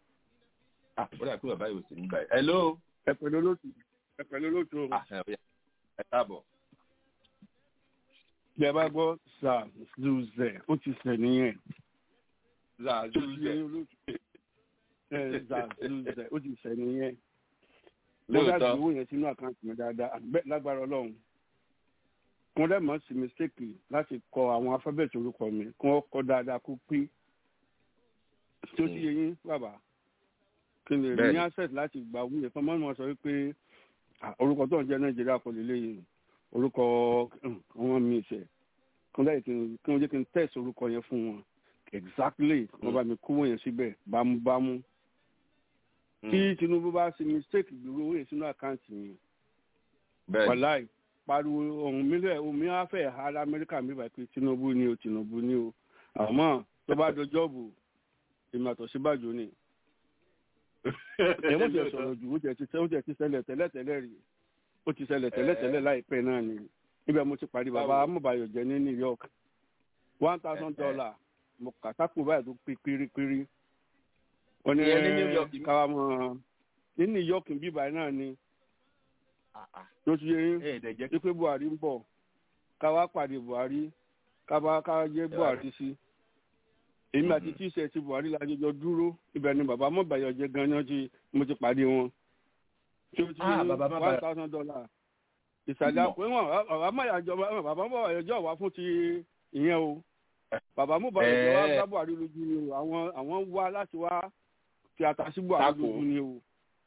àbúrò àkúrò báyìí ò sí ní báyìí. hello. ẹ pẹ̀lú olóòtú ẹ pẹ̀lú olóòtú o. ẹ káàbọ̀. bí ẹ bá gbọ́ zazuzẹ ó ti sẹ̀ nìyẹn. zazuzẹ zazuzẹ ó ti sẹ̀ nìyẹn mo dá ju owó yẹn sínú àkáǹtì mi dáadáa lágbára ọlọ́run mo dẹ́ mọ̀ sí mistake láti kọ àwọn alifábẹ́ẹ̀tì orúkọ mi kí wọ́n kọ dáadáa kó pé tí ó sì yẹ yín bàbá kí n lè rí ní access láti gba owó yẹn fún ọmọ sọ wípé orúkọ tó ń jẹ́ nàìjíríà kò lè léyìn orúkọ àwọn mi ìṣẹ̀ kí wọ́n jẹ́ kí n test orúkọ yẹn fún wọn exactly wọ́n bá mi kówó yẹn síbẹ̀ bámúbámú tí tinubu bá ṣe mistake gbèrò owó yẹn sínú àkáǹtì mi wàláì pariwo ohun mílẹ̀ omi afẹ́ ara amẹ́ríkà mi bá pé tinubu ni o tinubu ni o àmọ́ tó bá dọjọ́ bò èmi àtọ̀ síbàjò ni ẹ̀wọ̀n ti sọ̀rọ̀ jù ó jẹ́ ti ṣẹlẹ̀ tẹ́lẹ̀tẹ́lẹ̀ rí ó ti ṣẹlẹ̀ tẹ́lẹ̀tẹ́lẹ̀ láìpẹ́ náà ni níbẹ̀ mo ti parí bàbá amúbayọ̀ jẹ́ ní new york one thousand dollar mo kà sápò báyìí tó pé pérépéré wọ́n ní káwa mọ̀ ní new york bíbá náà ni tó ti yẹ yín wípé buhari ń bọ̀ káwa pàdé buhari káwa káwa jẹ́ buhari sí èmi àti tíṣẹ̀ ti buhari la jọjọ dúró ibẹ̀ ni bàbá mọ̀bàyọ̀ jẹ́ gan-an tí mo ti pàdé wọn tó ti yẹ one thousand dollar ìsàlẹ̀ àpò wọn bàbá mọ̀yàjọ bàbá mọ̀yàjọ wà fún ti ìyẹn o bàbá mọ̀bàyọ̀ jọ wá bá buhari lójú ni o àwọn àwọn wá láti wá fi ata sí buhari lójú ni o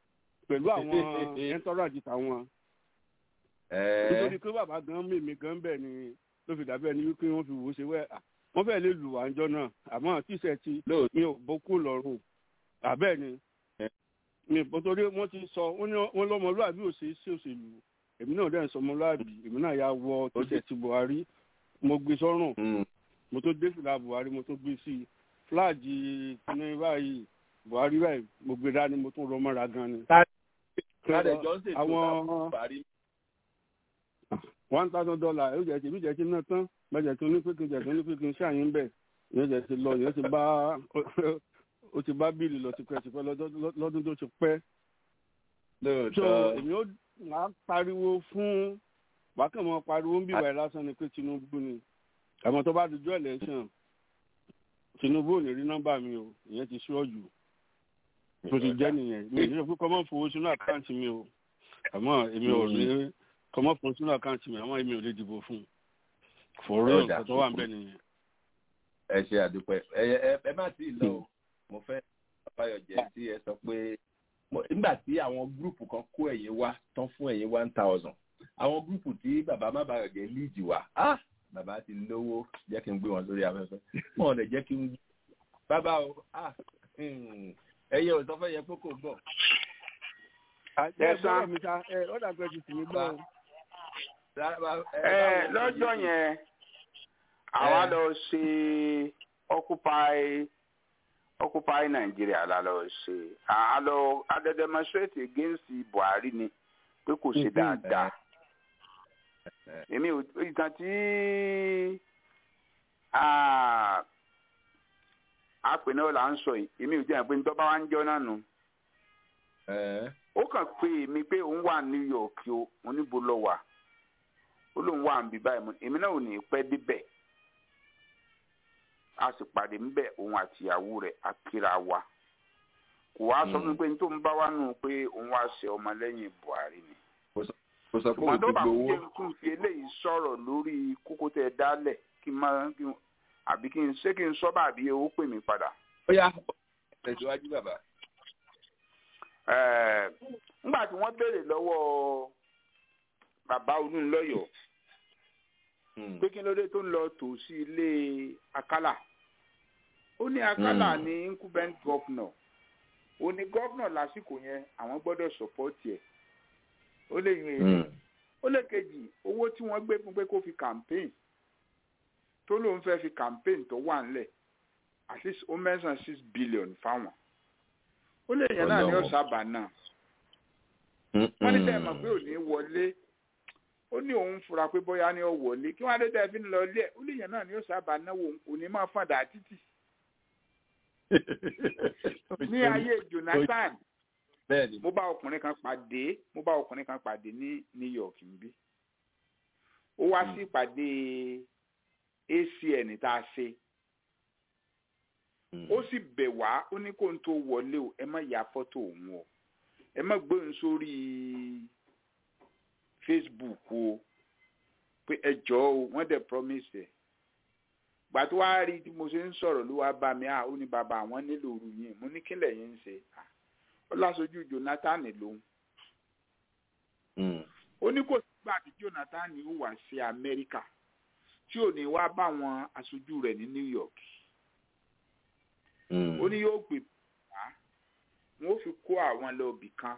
pẹ̀lú àwọn ẹ̀ńtọ́rọ̀jì tàwọn. nítorí pé bàbá gan mímí gan bẹ́ẹ̀ ni ló fi dàbí ẹni wípé wọ́n fi wò ó ṣe wẹ́ wọ́n fẹ́ẹ́ lè lù wá ńjọ́ náà àmọ́ tíṣẹ́ ti mi ò bókú lọ́rùn àbẹ́ẹ̀ ni mi nítorí wọ́n ti sọ wọ́n lọ́mọlúwàbí ò ṣe é sí òṣèlú èmi náà dẹ́n sọ ọmọlúwàbí èmi náà yà wọ tíṣẹ́ ti buhari mo gbé sọ́rùn mo tó dé fìlà buhari mo tó gbé sí i fúláàjì kíní báyìí buhari báyìí mo gbé dání mo tún rọ mọ́ra gan ni. àwọn one thousand dollar yóò jẹ́ ti bí jẹ́ ti ná tán bẹ́ẹ̀ tó ní pínpín jẹ́ tó ní pínpín sí àyín bẹ́ẹ̀ yóò jẹ́ ti lọ yóò ti bá ó ti bá bíìlì lọ tipẹ́tipẹ́ lọ́dún tó ti pẹ́. so èmi ó máa pariwo fún wákàmọ́ pariwo ń bíwáyé lásán ni pé tinubu ni àmọ́ tó bá dojú election tinubu ò ní rí nọ́mbà mi o ìyẹn ti ṣọ́ọ̀jù tó ti jẹ́ nìyẹn mi ò ní sọ pé kọ́mọ́ fowó sínú àkáǹtì mi o àmọ́ èmi ò ní kọ́mọ́ fowó sínú àkáǹtì mi àmọ́ èmi ò lè dìbò fún un fòrò nǹkan tó wà ń bẹ̀ nìyẹn. ẹ ṣe àdúpẹ́ ẹ ẹ má tí ì lọ o mo fẹ́ báyọ̀jẹ́ tí ẹ sọ pé nígbà tí àwọn gúrùpù kan kó ẹ̀yìn wá tán fún ẹ̀yìn one thousand àwọn gúrùpù tí bàbá má bàyọ̀jẹ́ líìdì wá bàbá ti lówó jẹ́ kí n gbé wọn lórí afẹ́fẹ́ wọn ò lè jẹ́ kí n bàbá o ẹyẹ ò sọ fẹ́ yẹ kókò bọ̀. ẹ sọ mi ta ẹ ó dàgbẹ́ ti tì mí gbọ́ o. ẹ lọ́jọ́ yẹn àwa lọ ṣe occupy occupy Nigeria la lọ ṣe a lọ a demonstrate against Buhari ni pé kò ṣe dáadáa èmi ò ìtàn tí àpè náà là ń sọ yìí èmi ò jẹ́ pé nítorí bá wá ń jọ náà nù. ó kàn pé èmi pé òun wà New York o mo níbo lọ wà ó lóun wà níbi báyìí mo èmi náà ò ní pẹ́ débẹ̀ a sì pàdé ńbẹ̀ òun àtìyàwó rẹ̀ akíra wa kò wá sọ fún mi pé nítorí ń bá wà nù pé òun wá ṣe ọmọlẹ́yìn Buhari ni kò sọ pé o ti gbowó. ṣùgbọ́n tó bá kún fi eléyìí sọ̀rọ̀ lórí kókó tẹ dálẹ̀ kí n máa kí n àbí kí n ṣé kí n sọ́ bàbí owó pè mí padà. ó yá tẹ̀síwájú bàbá. nígbà tí wọ́n béèrè lọ́wọ́ bàbá olúńlọ́yọ̀ pé kí ló dé tó ń lọ tò sí ilé akálà ó ní akálà ní incumbent governor ó ní governor lásìkò yẹn àwọn gbọ́dọ̀ support ẹ̀ ó lè yún èyí ó lè kejì owó tí wọ́n gbé fún pé kó fi campaign tó lóun fẹ́ fi campaign tó wà ńlẹ̀ at least ó mẹ́sàn six billion fáwọn ó lè yẹn náà ní ọ̀sábà náà wọ́n ní sẹ́yìn mọ̀ pé ò ní wọlé ó ní òun fura pé bóyá ní ọ wọlé kí wọ́n á dé tẹ́ fi ń lọ ilé ẹ̀ ó lè yẹn náà ní ọ̀sábà náwó kò ní máa fàdà títì ní ayé Jonathan bẹ́ẹ̀ni. mo bá ọkùnrin kan pàdé mo bá ọkùnrin kan pàdé ní New York níbí ó wá sí ìpàdé ACN tá a ṣe ó sì bẹ̀ wá ó ní kó n tó wọlé o ẹ má ya fọ́tò òun o ẹ má gbé òun sórí Facebook o pé ẹ jọ̀ọ́ o wọ́n dẹ̀ promise ẹ̀ gbà tó wá rí tí mo ṣe ń sọ̀rọ̀ ló wá bá mi à ó ní bàbá àwọn nílò òru yìí mo ní kílẹ̀ yẹn ń ṣe ó lásojú Jonathan lòun ó ní kò sígbà tí Jonathan ó wá sí Amẹ́ríkà tí ò ní wá bá àwọn aṣojú rẹ̀ ní New York ó ní yóò gbé wá wọn ó fi kó àwọn lọ ibì kan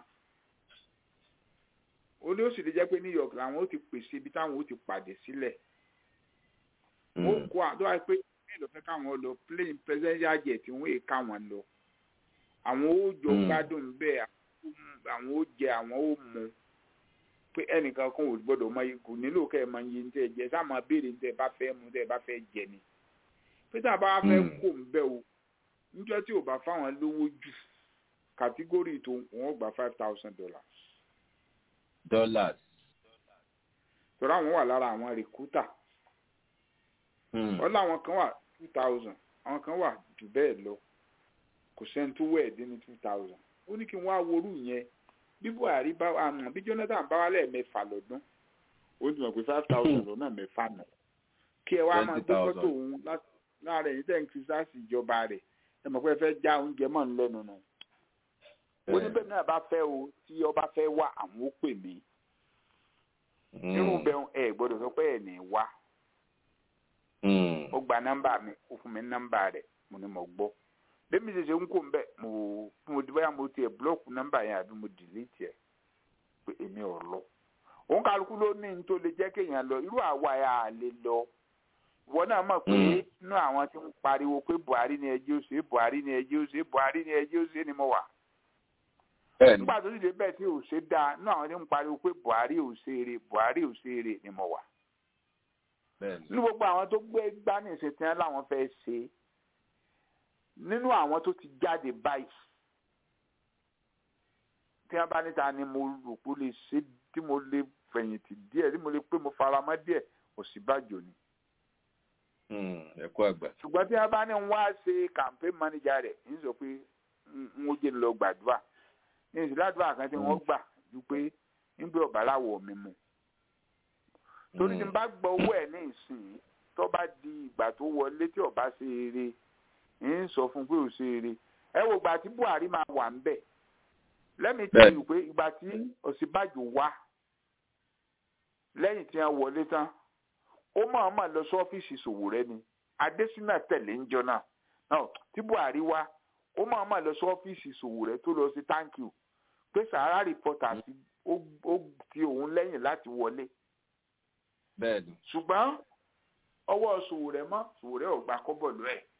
ó ní ó sì lè jẹ́ pé New York làwọn ó ti pèsè ibi táwọn ó ti pàdé sílẹ̀ wọn ó kó àdó àti pé ilé ìlọ́fẹ́ káwọn lọ plane presidential jet wọn èè káwọn lọ àwọn ó jọ gbádùn bẹ́ẹ̀ àwọn ó jẹ àwọn ó mu pé ẹnìkan kan ò gbọ́dọ̀ mọ ikú nílò kẹ́ ẹ máa yin tẹ́ ẹ jẹ sáà máa béèrè tẹ́ ẹ bá fẹ́ mu tẹ́ ẹ bá fẹ́ jẹ ni pé tá a bá fẹ́ kó ń bẹ́ o níjọ́ tí ò bá fáwọn lówó jù kàtígórì tó wọ́n gba five thousand dollars. dollars. tọ́lá àwọn wà lára àwọn rìkútà. wọ́n láwọn kan wà two thousand àwọn kan wà jù bẹ́ẹ̀ lọ kò sẹ́ni tó wẹ̀ dé ní two thousand ó ní kí wọ́n á worú yẹn bí buhari bá àmọ́ bí jonathan bá wà lẹ́ẹ̀mẹ́fà lọ́dún ó ti mọ̀ pé five thousand lọ́nà mẹ́fà nà kí ẹ wá máa gbé fọ́tò òun láàrin ẹ̀yìn tẹ̀ ń kí sáàsì ìjọba rẹ̀ ẹ mọ̀ pé ẹ fẹ́ já oúnjẹ mọ́ ń lẹ́nu nù ó ní bẹ́ẹ̀ náà bá fẹ́ o tí ọba fẹ́ wá àwọn ó pè mí irú bẹ́ẹ̀ ẹ gbọ́dọ̀ sọ pé ẹ̀ ní wá ó gba nọ́mbà mi ó fún mi nọ́mbà rẹ̀ mo ní mo gbọ́ lẹ́mi ṣe ṣe ń kó ń bẹ̀ mo mo di báyà mo tiẹ̀ búlọ́ọ̀kù nọ́mbà yẹn àbí mo dìlítì ẹ̀ pé èmi ò lọ òun kálukú ló ní ní tó lè jẹ́ kéèyàn lọ irú àwa yà á lè lọ ìwọ náà mọ̀ pé inú àwọn tí ń pariwo pé Buhari ni ẹjẹ́ ó ṣe Buhari ni ẹjẹ́ ó ṣe Buhari ni ẹjẹ́ ó ṣe ni mo wà nígbà tó sì dé bẹ́ẹ̀ tí ò ṣe dáa inú àwọn tí ń pariwo pé Buhari ò ṣe eré Buhari ò ṣe eré ni mo wà nínú gbogbo àwọn tó gbé gbá ní ìṣètìyàn láwọn fẹ́ ṣe nínú àwọn tó ti jáde báyìí tí wọ́n bá níta ni mo rò pé ó lè ṣe tí mo lè fẹ̀yìntì díẹ̀ tí mo lè pé mo fara mọ́ díẹ̀ Ọ̀ṣínbàjò ni. ẹ̀kọ́ àgbà. ṣùgbọ́n tí wọ́n bá ní wá ṣe campaign manager rẹ̀ ń sọ pé n ó jẹ́ lọ gbàdúrà ní ìsìládùúrà kan tí wọ́n gbà ju pé ń gbé ọ̀bà láwọ̀ mi mu. torí tí n bá gbọ́ owó ẹ̀ ní ìsìn tó bá di ìgbà tó wọlé tí ọba ṣe eré ń sọ fún pé ò ṣe eré ẹ wo ìgbà tí Buhari máa wà ń bẹ̀ lẹ́mi tí ìlú pé ìgbà tí Ọ̀ṣínbàjò wá lẹ́yìn tí wọ́n wọlé tán ó máa máa lọ sí ọ́fíìsì Sowore ni Adésínà tẹ̀lé ń jọ náà náà tí Buhari wá ó máa máa lọ sí ọ́fíìsì Sowore tó lọ sí thank you pé Sahara reporter ti ó ti òun lẹ́yìn láti wọlé bẹ́ẹ̀ni ṣùgbọ́n ọwọ́ Sowore mọ́ Sowore ò gba kọ́bọ̀ lọ́ ẹ̀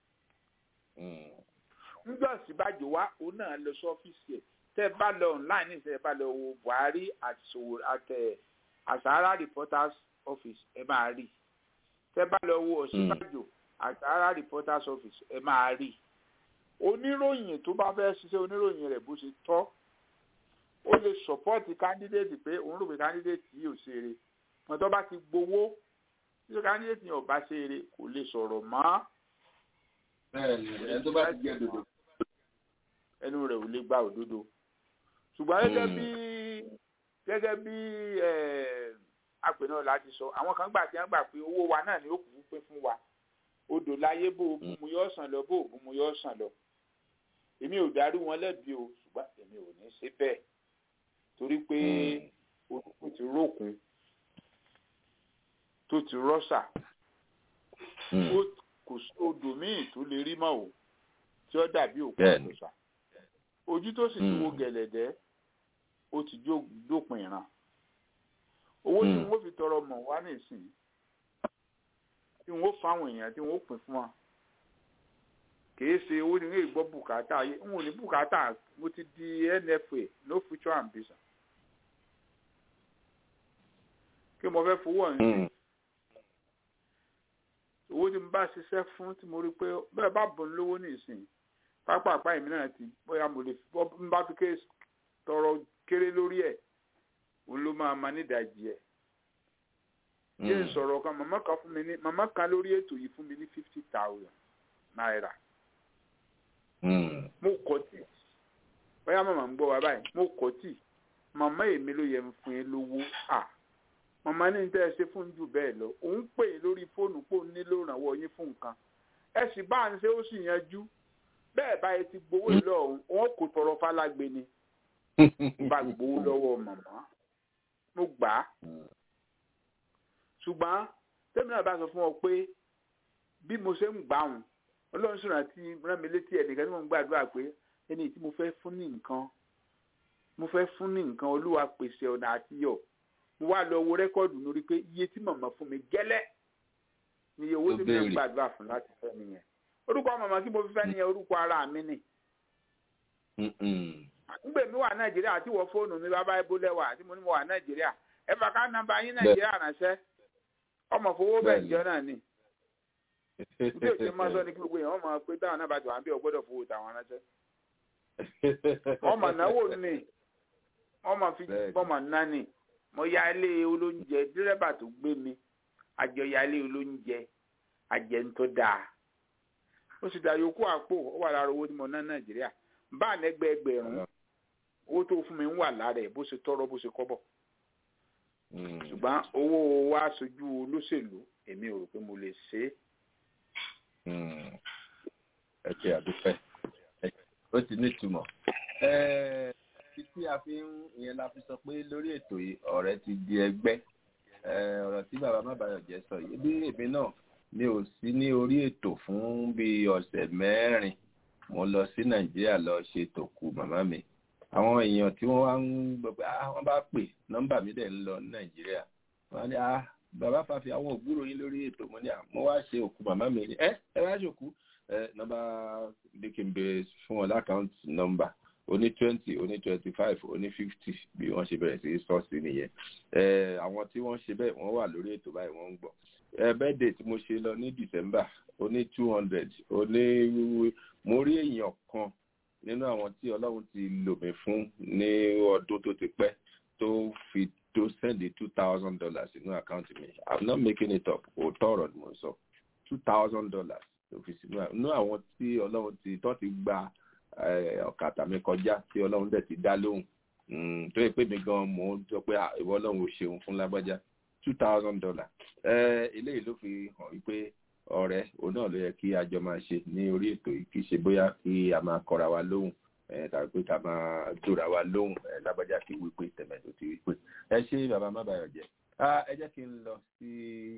nígbà Ọ̀ṣínbàjò wá òun náà lọ sí ọ́fíìsì ẹ̀ tẹ́ bá lọ online ní tẹ́ bá lọ wo Buhari àti Sowore àtẹ Sahara reporters office ẹ máa rí tẹ́ bá lọ wo Ọ̀ṣínbàjò àti Sahara reporters office ẹ máa rí oníròyìn tó bá fẹ́ ṣiṣẹ́ oníròyìn rẹ̀ bó ṣe tọ́ ó lè sọpọ́ọ̀tì kándídéètì pé òun rò pé kándídéètì yìí ò ṣe eré wọn tó bá ti gbowó tí kándídéètì yìí ò bá ṣe eré kò lè sọ̀rọ̀ mọ́. bẹ́ẹ̀ni ẹni tó bá ti jẹ dodo. ẹnu rẹ̀ ò lè gba òdodo ṣùgbọ́n gẹ́gẹ́ bí gẹ́gẹ́ bí àpè náà láti sọ àwọn kan gbà tí wọ́n gbà pé owó wa náà ni ó kù pé fún wa odò láyé bó o bú mu yọ sàn lọ bó o bú mu yọ sàn lọ èmi ò darí wọn lẹ́bi o ṣùgbọ́n èmi ò ní ṣe bẹ́ẹ̀ torí pé olùkú ti rókun tó ti rọ́ṣà kò sí odò míì tó lè rí mọ́ o tí ó dàbí òkú àtọ̀ṣà ojú tó sì ti wo gẹ̀lẹ̀dẹ́ ó ti dópin ìran owó tí wọ́n fi tọrọ mọ̀ wá nísìnyí tí wọ́n fáwọn èèyàn tí wọ́n pín fún wa kìí ṣe owó ni wọ́n gbọ́ bùkátà ayé n ò ní bùkátà mo ti di NFA no future ambition kí mo fẹ́ fowó ọ̀hún owó tí mo bá ṣiṣẹ́ fún tí mo rí pé bẹ́ẹ̀ bá bọ̀ lówó nísìnyí pápá àpá èmi náà ti bóyá mo lè bọ́ bá fi ké tọrọ kéré lórí ẹ̀ òun ló máa ma nídàájí ẹ̀ yé n sọ̀rọ̀ kan màmá kan fún mi ní màmá kan lórí ètò yìí fún mi ní fifty thousand náírà mo kọ́ tì bóyá màmá ń gbọ́ wa báyìí mo kọ́ tì màmá èmi ló yẹ fún yín lówó à màmá ní tẹ́ ẹ ṣe fún jù bẹ́ẹ̀ lọ òun pè é lórí fóònù pò nílò ìrànwọ́ yín fún nǹkan ẹ sì bá ń ṣe ó sì yanjú bẹ́ẹ̀ báyìí ti gbowó ìlọ ọ̀hún wọn kò tọrọ fálágbe ni bá gbowó lọ́wọ́ màmá mo gbà á ṣùgbọ́n tẹ́mi náà bá sọ fún ọ pé bí mo ṣe ń gbà wọn ọlọ́run sọ̀rọ̀ àti rán mi létí ẹnìkan tí mo ń gbàdúrà pé ẹni tí mo fẹ́ fún ní nǹkan mo fẹ́ fún ní nǹkan olúwa pèsè ọ̀nà àtiyọ̀ mo wá lọ wo rẹ́kọ́ọ̀dù lórí pé iye tí màmá fún mi gẹ́lẹ́ ni iye owó tí mo ń gbàdúrà fún láti fẹ́ nìyẹn orúkọ màmá tí mo fi fẹ́ nìyẹn orúkọ ara mi nì. ngbè mi wà nàìjíríà àti wọ fóònù mi bàbá ibo lẹ́wà àti mo ní mo wà nàìjíríà ẹ fà ká nàmbà yín nàìjíríà ránṣẹ́ ọmọ fowó bẹ́ẹ̀ jọ náà ni bí o ṣe máa sọ ní kí gbogbo èèyàn máa pé táwọn náà bá ti wà ń bí ọgbọ́dọ̀ fowó tàwọn ránṣẹ́ wọ́n mà náwó ni wọ́n mà fi bọ́mà ná ni mo ya ilé olóúnjẹ dírẹ́bà tó gbé mi àjọ ya ilé olóúnjẹ àjẹ ń tó dáa ó sì dá yòókù àpò ó wà lára owó tí mo ná nàìjíríà bá nẹgbẹ ẹgbẹ̀rún owó tó fún mi ń wà lára ẹ̀ bó ṣe tọrọ bó ṣe kọ́bọ̀ ṣùgbọ́n owó wa sojú olóṣèlú èmi ò rò pé mo lè ṣe é ẹ ṣe àdúpẹ́ ó ti ní ìtumọ̀ ẹ tí a fi ń ìyẹn la fi sọ pé lórí ètò yìí ọ̀rẹ́ ti di ẹgbẹ́ ọ̀rọ̀ tí bàbá mábàyọ̀jẹ́ sọ yìí bí èmi náà mi ò sí ní orí ètò fún bí ọ̀sẹ̀ mẹ́rin mo lọ sí nàìjíríà lọ ṣe tòkù màmá mi àwọn èèyàn tí wọ́n wá ń gbọ́ pé ah wọ́n bá pè nọ́mbà mi dẹ̀ ń lọ ní nàìjíríà wọ́n á ní ah bàbá fàfi àwọn ògbúrò yín lórí ètò mo ní à mo wá ṣe òkú màmá mi ẹ ẹ wá ṣòkú ẹ nọ́mbà bí kí n bèrè fún wọn lákàntì nọ́mbà oní twenty oní twenty five oní fifty bí wọ́n ṣe bẹ̀rẹ̀ sí sọ sí nìyẹn ẹ àwọn tí wọ́n ṣe bẹ́ẹ̀ wọ́n wà lórí ètò báyìí wọ́n ń gbọ́ ẹ bẹ́ẹ̀dẹ̀ tí mo ṣe lọ ní december oní two hundred oní mo rí èèyàn kan nínú àwọn tí ọlọ́run ti lò mí fún ní ọdún tó ti pẹ́ tó fi tó send two thousand dollars sínú àkáǹtì mi i'm not making it up òótọ́ ọ̀rọ̀ ni mo sọ two thousand dollars tó fi sínú nínú àwọn tí ọlọ́run ti tó ti gba ọ̀kadà mi kọjá tí ọlọ́run dẹ̀ ti dá lóhùn tó yẹ pé mi gan mò ń sọ pé ìwọ ọlọ́run ò ṣeun fún lágbájá two thousand dollars eléyìí ló fi hàn wípé ọ̀rẹ́ òun náà ló yẹ kí a jọ máa ṣe ní orí ètò yìí kì í ṣe bóyá kí a máa kọra wa lóhùn tàbí pé ká máa dóra wa lóhùn lágbájá kí wípé tẹ̀mẹ̀tò ti wípé ẹ ṣe bàbá má bàyọ̀ jẹ́ ẹ jẹ́ kí n lọ sí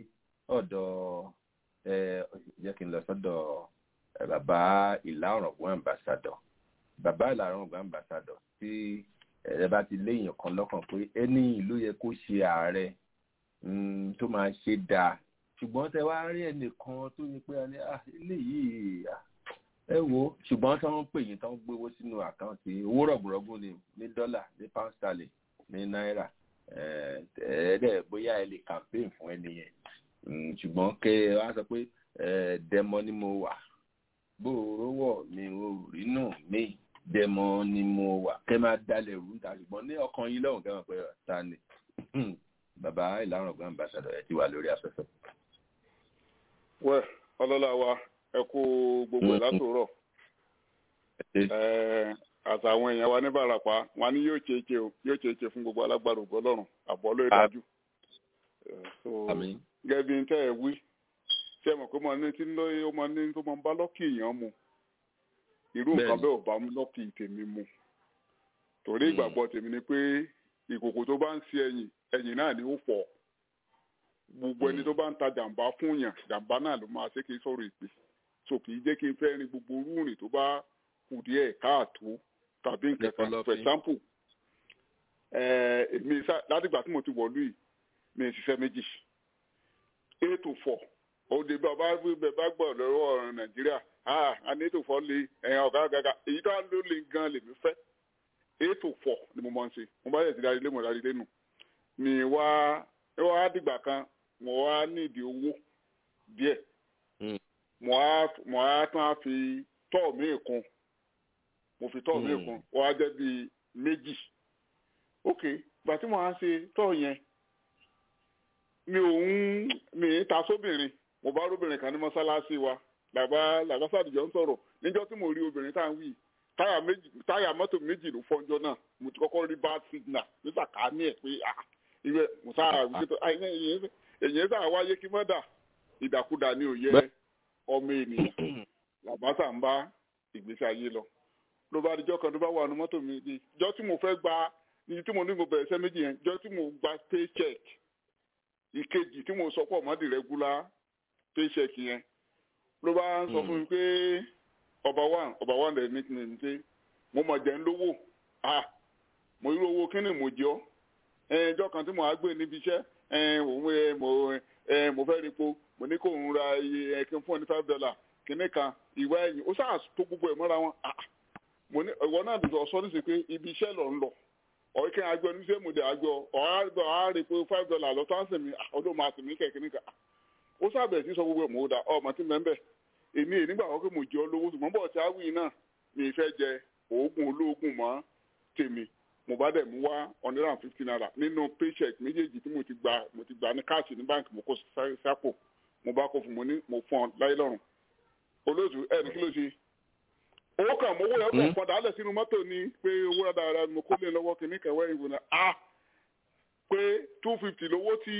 ọ̀dọ̀ ẹ jẹ́ kí n lọ sọ́dọ̀ bàbá ìlà ọ̀rọ̀gbọ́n ambassador bàbá ìlà ọ̀rọ̀gbọ́n ambassador tí ẹ bá ti léèyàn kan lọ́kàn pé ẹni ìlú yẹ kó ṣe ààrẹ tó máa ṣe dáa ṣùgbọ́n tẹ wá rí ẹnìkan tó yẹ pé eléyìí ẹ wo ṣùgbọ́n tí wọ́n ń pè yín tí wọ́n gbéwó sínú àkáǹtì owó rọ̀gùrọ̀gùn ni ní dọ́là ní pound sterling ní náírà ẹ̀ẹ́dẹ̀ bóyá ẹ lè campaign fún ẹni yẹn ṣùgbọ́n kẹ ẹ wá sọ pé dẹmọ ni mo wà gbòòrò wọ̀ mi ò rí nù mí dẹmọ ni mo wà kẹ máa dalẹ̀ rú ta ṣùgbọ́n ní ọkàn yín lọ́hùn kẹ́ mọ̀ pé ta ni bàbá ìlànà ọgbà ambassador ẹ ti wà lórí afẹ́fẹ́. wẹ ọlọ́lá wa ẹ kú gbogbo ẹ̀ látòrọ̀ àtàwọn èèyàn wa ní barapa wọn ní yóò ṣe é ṣe o yóò ṣe é ṣe fún gbogbo alágbára ògbó ọlọ́run àbọ̀ lórí dájú. gẹ́gẹ́ bí n tẹ́ ẹ wí ṣé ẹ mọ̀ pé mo ní tí lóye ó mọ ní tó mọ bá lọ́kì èèyàn mu irú nǹkan bẹ́ẹ̀ ò bá lọ́kì tèmi mu torí ìgbàgbọ́ tèmi ni pé ìkòkò tó bá ń ṣe ẹ̀yìn ẹ̀yìn náà ni ó fọ́ gbogbo ẹni tó bá ń ta jàǹbá fún yàn jàǹbá náà ló máa ṣe kí n sọ̀rọ̀ ìpè so kì í jẹ́ kí n fẹ́ rin gbogbo rúùrìn tó bá kù díẹ̀ káàtó tàbí nǹkan kan for example èmi látìgbà tí mo ti wọ̀lú yìí mi ì ṣiṣẹ́ méjì eight to four òde bàbá bá gbọ́ lọ́wọ́ nàìjíríà a ní eight to four lé ẹ̀yàn ọ̀gá gàgà èyí tó ló lè gan lèmi fẹ́ eight to four ni mo máa ń ṣe mo bá yẹ ti darí lé mo darí lé nù mi wá wá dìgbà kan mo wá nídìí owó díẹ̀ mo á mo á tún á fi tọ́ mi kún mo fi tọ́ mi kún wọ́n á jẹ́ bíi méjì ok gbà tí mo á ṣe tọ́ yẹn mi ò ń mi ń ta sóbìnrin mo bá róbìnrin kan ní mọ́sálásí wa làbá làbá sàdìjọ́ ń sọ̀rọ̀ níjọ́ tí mo rí obìnrin tá à ń wí táyà méjì táyà mọ́tò méjì ló fọ́njọ́ náà mo ti kọ́kọ́ rí bad signal nígbà ká ní ẹ̀ pé ah ìwé musa àwùjọ èyí sá wáyé kí mọ́dà ìdàkudà ni ò yẹ ọmọ ènìyàn làbásà ń bá ìgbésí ayé lọ ló bá dijọ́ kan tó bá wà ní mọ́tò mi di jọ́ tí mo fẹ́ gba iye tí mo ní mo bẹ̀rẹ̀ iṣẹ́ méjì yẹn jọ́ tí mo gba paycheck ìkejì tí mo sọ pọ̀ mọ́dì regular paycheck yẹn ló bá ń sọ fún mi pé ọba one ọba one dẹ̀ ní ní pé mo mọ̀ jẹ́ ń lówó ah mo rí owó kí ni mo jẹ́ ọ́ ẹjọ́ kan tí mo á gbé níbi iṣẹ́ òun mo mo fẹ́ ripo mo ní kó ń ra iye ẹ̀kín fún ọ ní five dollar kìíní kan ìwé ẹ̀yìn ó sáà tó gbogbo ẹ̀ mọ́ra wọn mo ní ìwọ náà dùdú ọ̀sọ́ níṣẹ́ pé ibi iṣẹ́ lọ ń lọ ọ̀rẹ́ kí n àjọ ní sẹ́mu dẹ̀ àjọ ọ̀hárìgbọ̀ ọ̀hárìpọ̀ five dollar lọ́tọ́ á sì mí ọdún máa sì mí kẹ̀kíní kan ó sábẹ̀ sí sọ gbogbo ẹ̀ mọ́ ó dà ọ̀ màtí mẹ́mbẹ́ èmi èyí nígbà wọ́n pé mo jẹ olówó ṣùgbọ́n bọ̀ tí a wí náà mi ì fẹ́ jẹ oògùn olóògùn mọ́ tèmi mo bá dẹ̀ mú wá hundred and fifty naira nínú paycheck méjèèjì tí mo ti gbà mo ti gbà ní káàsì ní báńkì mo kó sápò mo bá kó fún mo ní mo fún ọ láyé lọ́rùn olóòtú ẹ̀ ní kí ló ṣe owó kan mo owó yẹn kàn padà á lẹ̀ sínú mọ́tò ni pé owó rẹ̀ dáadáa mo kó lé lọ́wọ́ kìíní kẹwẹ́ ìwò náà a pé two fifty lówó tí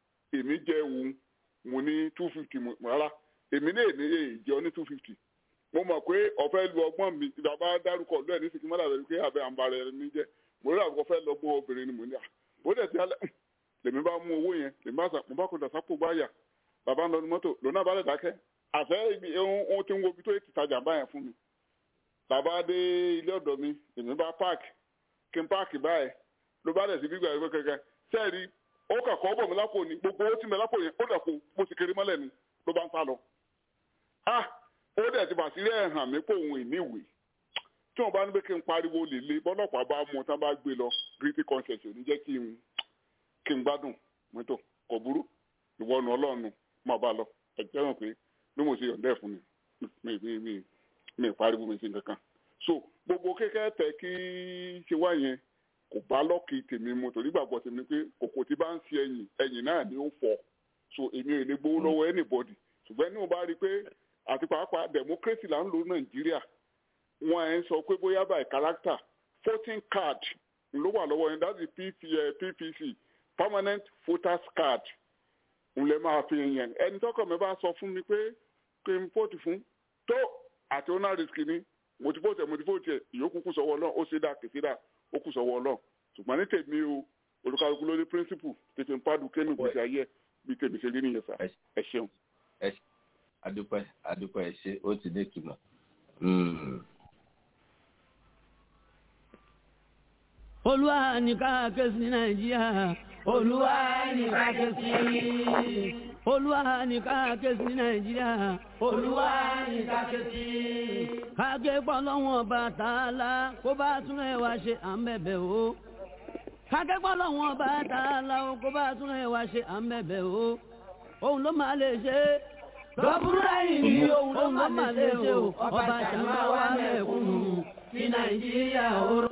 èmi jẹ òun mo ní two fifty rárá èmi náà ní èyí jẹ́ ọ ní two fifty mo mọ̀ pé ọ̀fẹ́ lu ọgbọ́n mi bàbá dárúkọ lóẹ̀ ní sìnkí mọ́lá rẹ̀ pé àbẹ̀ àǹbarẹ̀ rẹ̀ mi jẹ́ mo rí àbúkọ fẹ́ lọ́gbọ́n obìnrin ni mo ní à bó dẹ̀ ti alẹ́ lèmi bá mú owó yẹn lèmi bá sà mo bá kó dàsápò gbáyà bàbá ń lọ ní mọ́tò lónà bá lè dákẹ́ àfẹ́ ibi ohun tí ń wo ibi tó ti tajà báyẹn fún mi bàbá dé ilé ọ̀dọ̀ mi lèmi bá páàkì kí n páàkì báyẹn ló bá dẹ̀ sí gbígbà ẹgbẹ́ kẹ̀kẹ́ sẹ́ẹ̀rí ó kà kọ́ bọ̀ mí lápò ní gbogbo owó tí mi lápò yẹn ó dẹ̀ kó bó ti kiri mọ́lẹ̀ ni ló bá ń sá lọ. ah ó dẹ̀ ti bàtí rẹ̀ hàn mí pé òun ìníwèé tí wọ́n bá ní pé kí n pariwo lè le bọ́lọ́pàá bá mú un tán bá gbé lọ guilty conscience ò ní jẹ́ kí n kí n gbádùn mọ́tò kò burú ìwọ́nu ọlọ́run máa bá lọ ẹ̀jẹ̀ hàn pé bí mo ṣe yọ̀ǹda ẹ̀ fún mi mi mi mi mi pariwo mi sí nǹkan kan so gbogbo kékeré tẹ kí ṣe wá yẹn kò bá lọ́ọ̀kì tèmi mu torí gbàgbọ́ tèmi pé kòkò tí bá ń ṣe ẹ̀yìn ẹ̀yìn náà ni ó fọ́ so èmi ò lè gbowó lọ́wọ́ anybody ṣùgbọ́n ní mo bá rí i pé àti pàápàá democracy là ń lo nàìjíríà wọn ẹ̀ ń sọ pé bóyá by character voting card ló wà lọ́wọ́ yẹn that is ppc permanent voters card n lè máa fi yẹn ẹni tọkọ mi bá sọ fún mi pé kí n vote fún tó àti owner risk ni mo ti vote ẹ mo ti vote ẹ ìyókù kù sọ́wọ́ Ọlọ́run ó ṣe dá kìí dá ó kù sọ́wọ́ Ọlọ́run ṣùgbọ́n ní tèmi o olùkàlùkù lórí principle tètè ń pàdù kéènù gbèsè ayé bí tèmi ṣe rí nìyẹn sá ẹ ṣeun. adúpẹ́ adúpẹ́ ẹ ṣe ó ti ní ìtumọ̀. olúwa ní ká ké sí nàìjíríà olúwa ní ká ké sí olúwa ní ká ké sí nàìjíríà olúwa ní ká ké sí. káké pọ́lọ́wọ́n Bàtálá kó bá tún ẹ̀ wá ṣe à ń bẹ̀bẹ̀ o. káké pọ́lọ́wọ́n Bàtálá o kó bá tún ẹ̀ wá ṣe à ń bẹ̀bẹ̀ o. òun ló máa lè ṣe é. lọ́bùrúdà yìí ni òun ló máa lè ṣe o. ọba ṣàmà wà mẹ́kúnnù ní nàìjíríà oró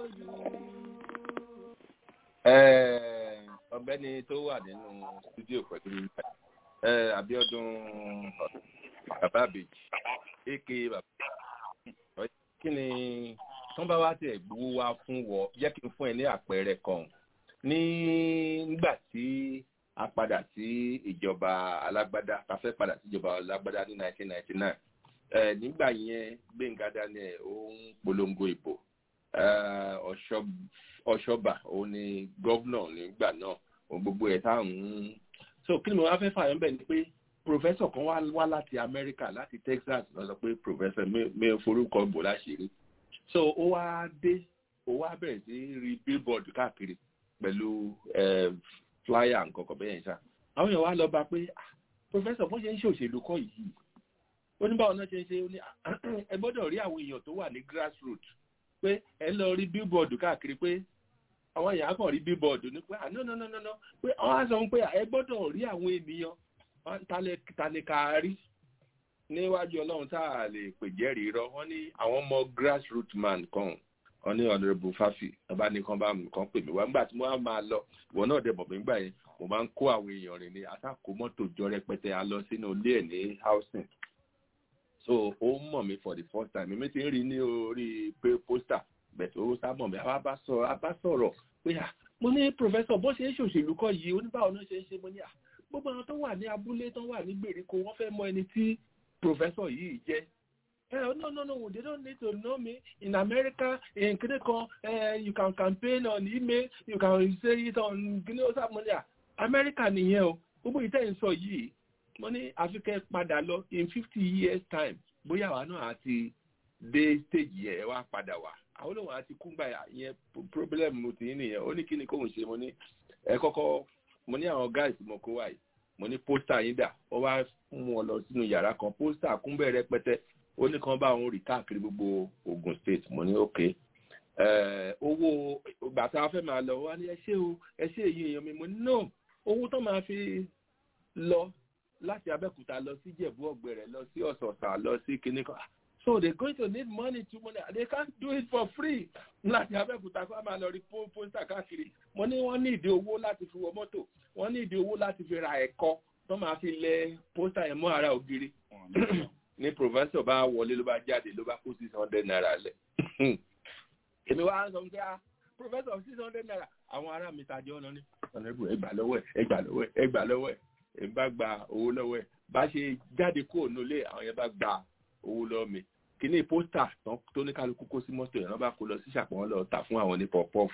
ọ̀gbẹ́ni tó wà nínú studio pẹ̀lú mi Abíọ́dún bàbá àbèjì aka bàbá kí ni tán bá wá tiẹ̀ gbowó wá fún wọ jẹ́ kí n fún ẹ ní àpẹẹrẹ kan ní nígbà tí a padà sí ìjọba alágbádá ta fẹ́ padà sí ìjọba alágbádá ní 1999 nígbà yẹn Gbẹ́ngà Daniel ó ń polongo ìbò ọ̀ṣọ́bà òun ni gọ́vnọ̀ nígbà náà òun gbogbo ẹ̀ tá à ń. so kí ni mo wá fẹ́ fààyàn bẹ́ẹ̀ ni pé professor kan wá láti Amẹ́ríkà láti Texas lọ sọ pé professor mi ò forúkọ bò láṣìírí so ó wá dé ó wá bẹ̀rẹ̀ sí rí billboard káàkiri pẹ̀lú flyer nǹkan kan bẹ́ẹ̀ yẹn ṣá àwọn èèyàn wá lọ bá pé professor bó ṣe ń ṣe òṣèlú kọ́ yìí ó ní báwọn náà ṣe ń ṣe ó ní ẹ gbọ́dọ̀ rí àwọn èèyàn tó wà ní grassroots pé ẹ lọ rí billboard káàkiri pé àwọn èèyàn kàn rí billboard ní pé àná no no no no pé wọ́n á sọ pé ẹ gbọ́dọ̀ rí àwọn ènìyàn talẹ̀ka rí níwájú ọlọ́run tá a lè pè jẹ́rìí rọ wọ́n ní àwọn ọmọ grassroot man kan wọ́n ní honourable fafi ọba ní kan bá kan pè mí wá nígbà tí mo wá máa lọ ìwọ náà dẹ̀ bọ̀ mí gbà yẹn mo máa ń kó àwọn èèyàn rìn ní àtàkó mọ́tò jọ rẹpẹtẹ a lọ sínú ilé ẹ̀ ní housing so ó mọ̀ mí for the first time èmi ti ń rí ní orí pé pósítà bẹ̀tẹ̀ ó sá mọ̀ mí àwa bá sọ̀rọ̀ a bá sọ̀rọ̀ pé à mo ní professor bó ṣe ń ṣòṣèlú kọ́ yìí oníbàwọ̀ náà ṣe ń ṣe mo ní à gbogbo àwọn tó wà ní abúlé tó wà ní gbèríko wọ́n fẹ́ mọ ẹni tí professor yìí jẹ́ Eh, no, no, no, they don't need to know me. In America, in Kineko, uh, you can campaign on email, you can say it on Kineko money. America nìyẹn o. Gbogbo ìtẹ́ ń sọ yìí, mo ní Africa padà lọ in fifty years time. Bóyá àwa náà àti dé stage yẹn wá padà wá. Àwọn olóhùn àti kúngbà yẹn problem mo ti nìyẹn. Ó ní kí ni kóhùn ṣe mo ní ẹ kọ́kọ́ mo ní àwọn guys mo kó wáyé. Mo ní pósítà yín dà. Ó wá mú wọn lọ sínú yàrá kan. Pósítà kúnbẹ̀ rẹpẹtẹ ó ní kan bá òun rí káàkiri gbogbo Ogun State mo ní òkè owó ìgbà tá a fẹ́ máa lọ wá ní ẹ ṣé o ẹ ṣé èyí èèyàn mi mo ní no owó tó máa fi lọ láti Abẹ́òkúta lọ sí Jẹ̀bú Ọ̀gbẹ̀rẹ̀ lọ sí Ọ̀sọ̀ọ̀sà lọ sí kinní kan so they going to need money to money they can't do it for free láti Abẹ́òkúta kó a máa lọ rí pósítà káàkiri mo ní wọ́n ní ìdí owó láti fi wọ mọ́tò wọ́n ní ìdí owó láti fi ra ẹ̀kọ́ tó máa fi lẹ pósítà yẹn mọ́ ara ògiri ní professor bá wọlé ló bá jáde ló bá kó six hundred naira lẹ èmi wá sọ pé ah professor six hundred naira àwọn ará mi tàjọ ọ̀nà ní ọ̀nàbù ẹgbà lọ́wọ́ ẹ̀ ẹgbà lọ́wọ́ ẹ̀ ẹgbà lọ́wọ́ ẹ̀ èmi bá gba owó lọ́wọ́ ẹ̀ bá ṣe jáde kúrò nílé àwọn yẹn bá gba owó lọ́wọ́ mi kíní pósítà tó ní kálukú kó sí mọ́tò yẹn wọ́n bá kó lọ sí ṣàpọ̀n lọ tà fún àwọn ní pọ̀pọ́ọ̀fù.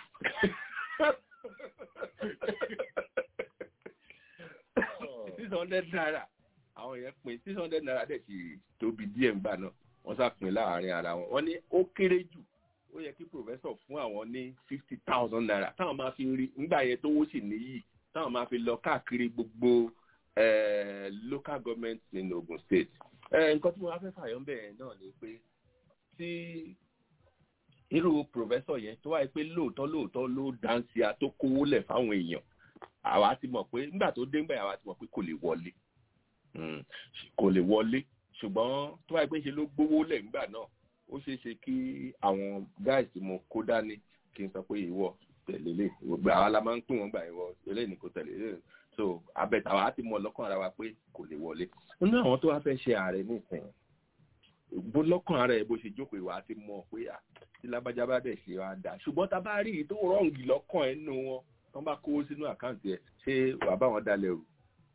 six hundred naira àwọn yẹn pin six hundred naira dẹ̀ sì tóbi díẹ̀ ńgbà náà wọ́n sá pin láàrin ara wọn wọ́n ní ó kéré jù ó yẹ kí professor fún àwọn ní fifty thousand naira táwọn máa fi rí ńgbà yẹn tówó sì níyì táwọn máa fi lọ káàkiri gbogbo local government in Ogun State nǹkan tí mo wá fẹ́ fàyọ́ bẹ́ẹ̀ náà ni pé tí irú professor yẹn tó wáyé pé lóòótọ́ lóòótọ́ ló dáńsì a tó kówó lẹ̀ fáwọn èèyàn àwa ti mọ̀ pé nígbà tó dé ńgbà àwa ti mọ̀ pé kò lè wọlé kò lè wọlé ṣùgbọ́n tó wáyé pé ṣe ló gbówó lẹ̀ ńgbà náà ó ṣeé ṣe kí àwọn guys tí mo kó dání kí n sọ pé ìwọ tẹ̀lé lè àwa la máa ń pín wọn gbà ìwọ eléyìí ni kò tẹ̀lé lè so abẹ́tà wa ti mọ̀ lọ́kàn ara wa pé kò lè wọlé nínú àwọn tó wá fẹ́ ṣe ààrẹ nísìnyí bó lọ́kàn ara ẹ̀ bó ṣe jókòó ìwà ti mọ̀ pé à tí lábájá bá dẹ̀ ṣe wá dà ṣùgbọ́n tá a bá rí i tó rọ̀ǹgì lọ́kàn ẹ̀ nínú wọn tó bá kówó sínú àkáǹtì ẹ̀ ṣé wàá bá wọn dalẹ̀ rù.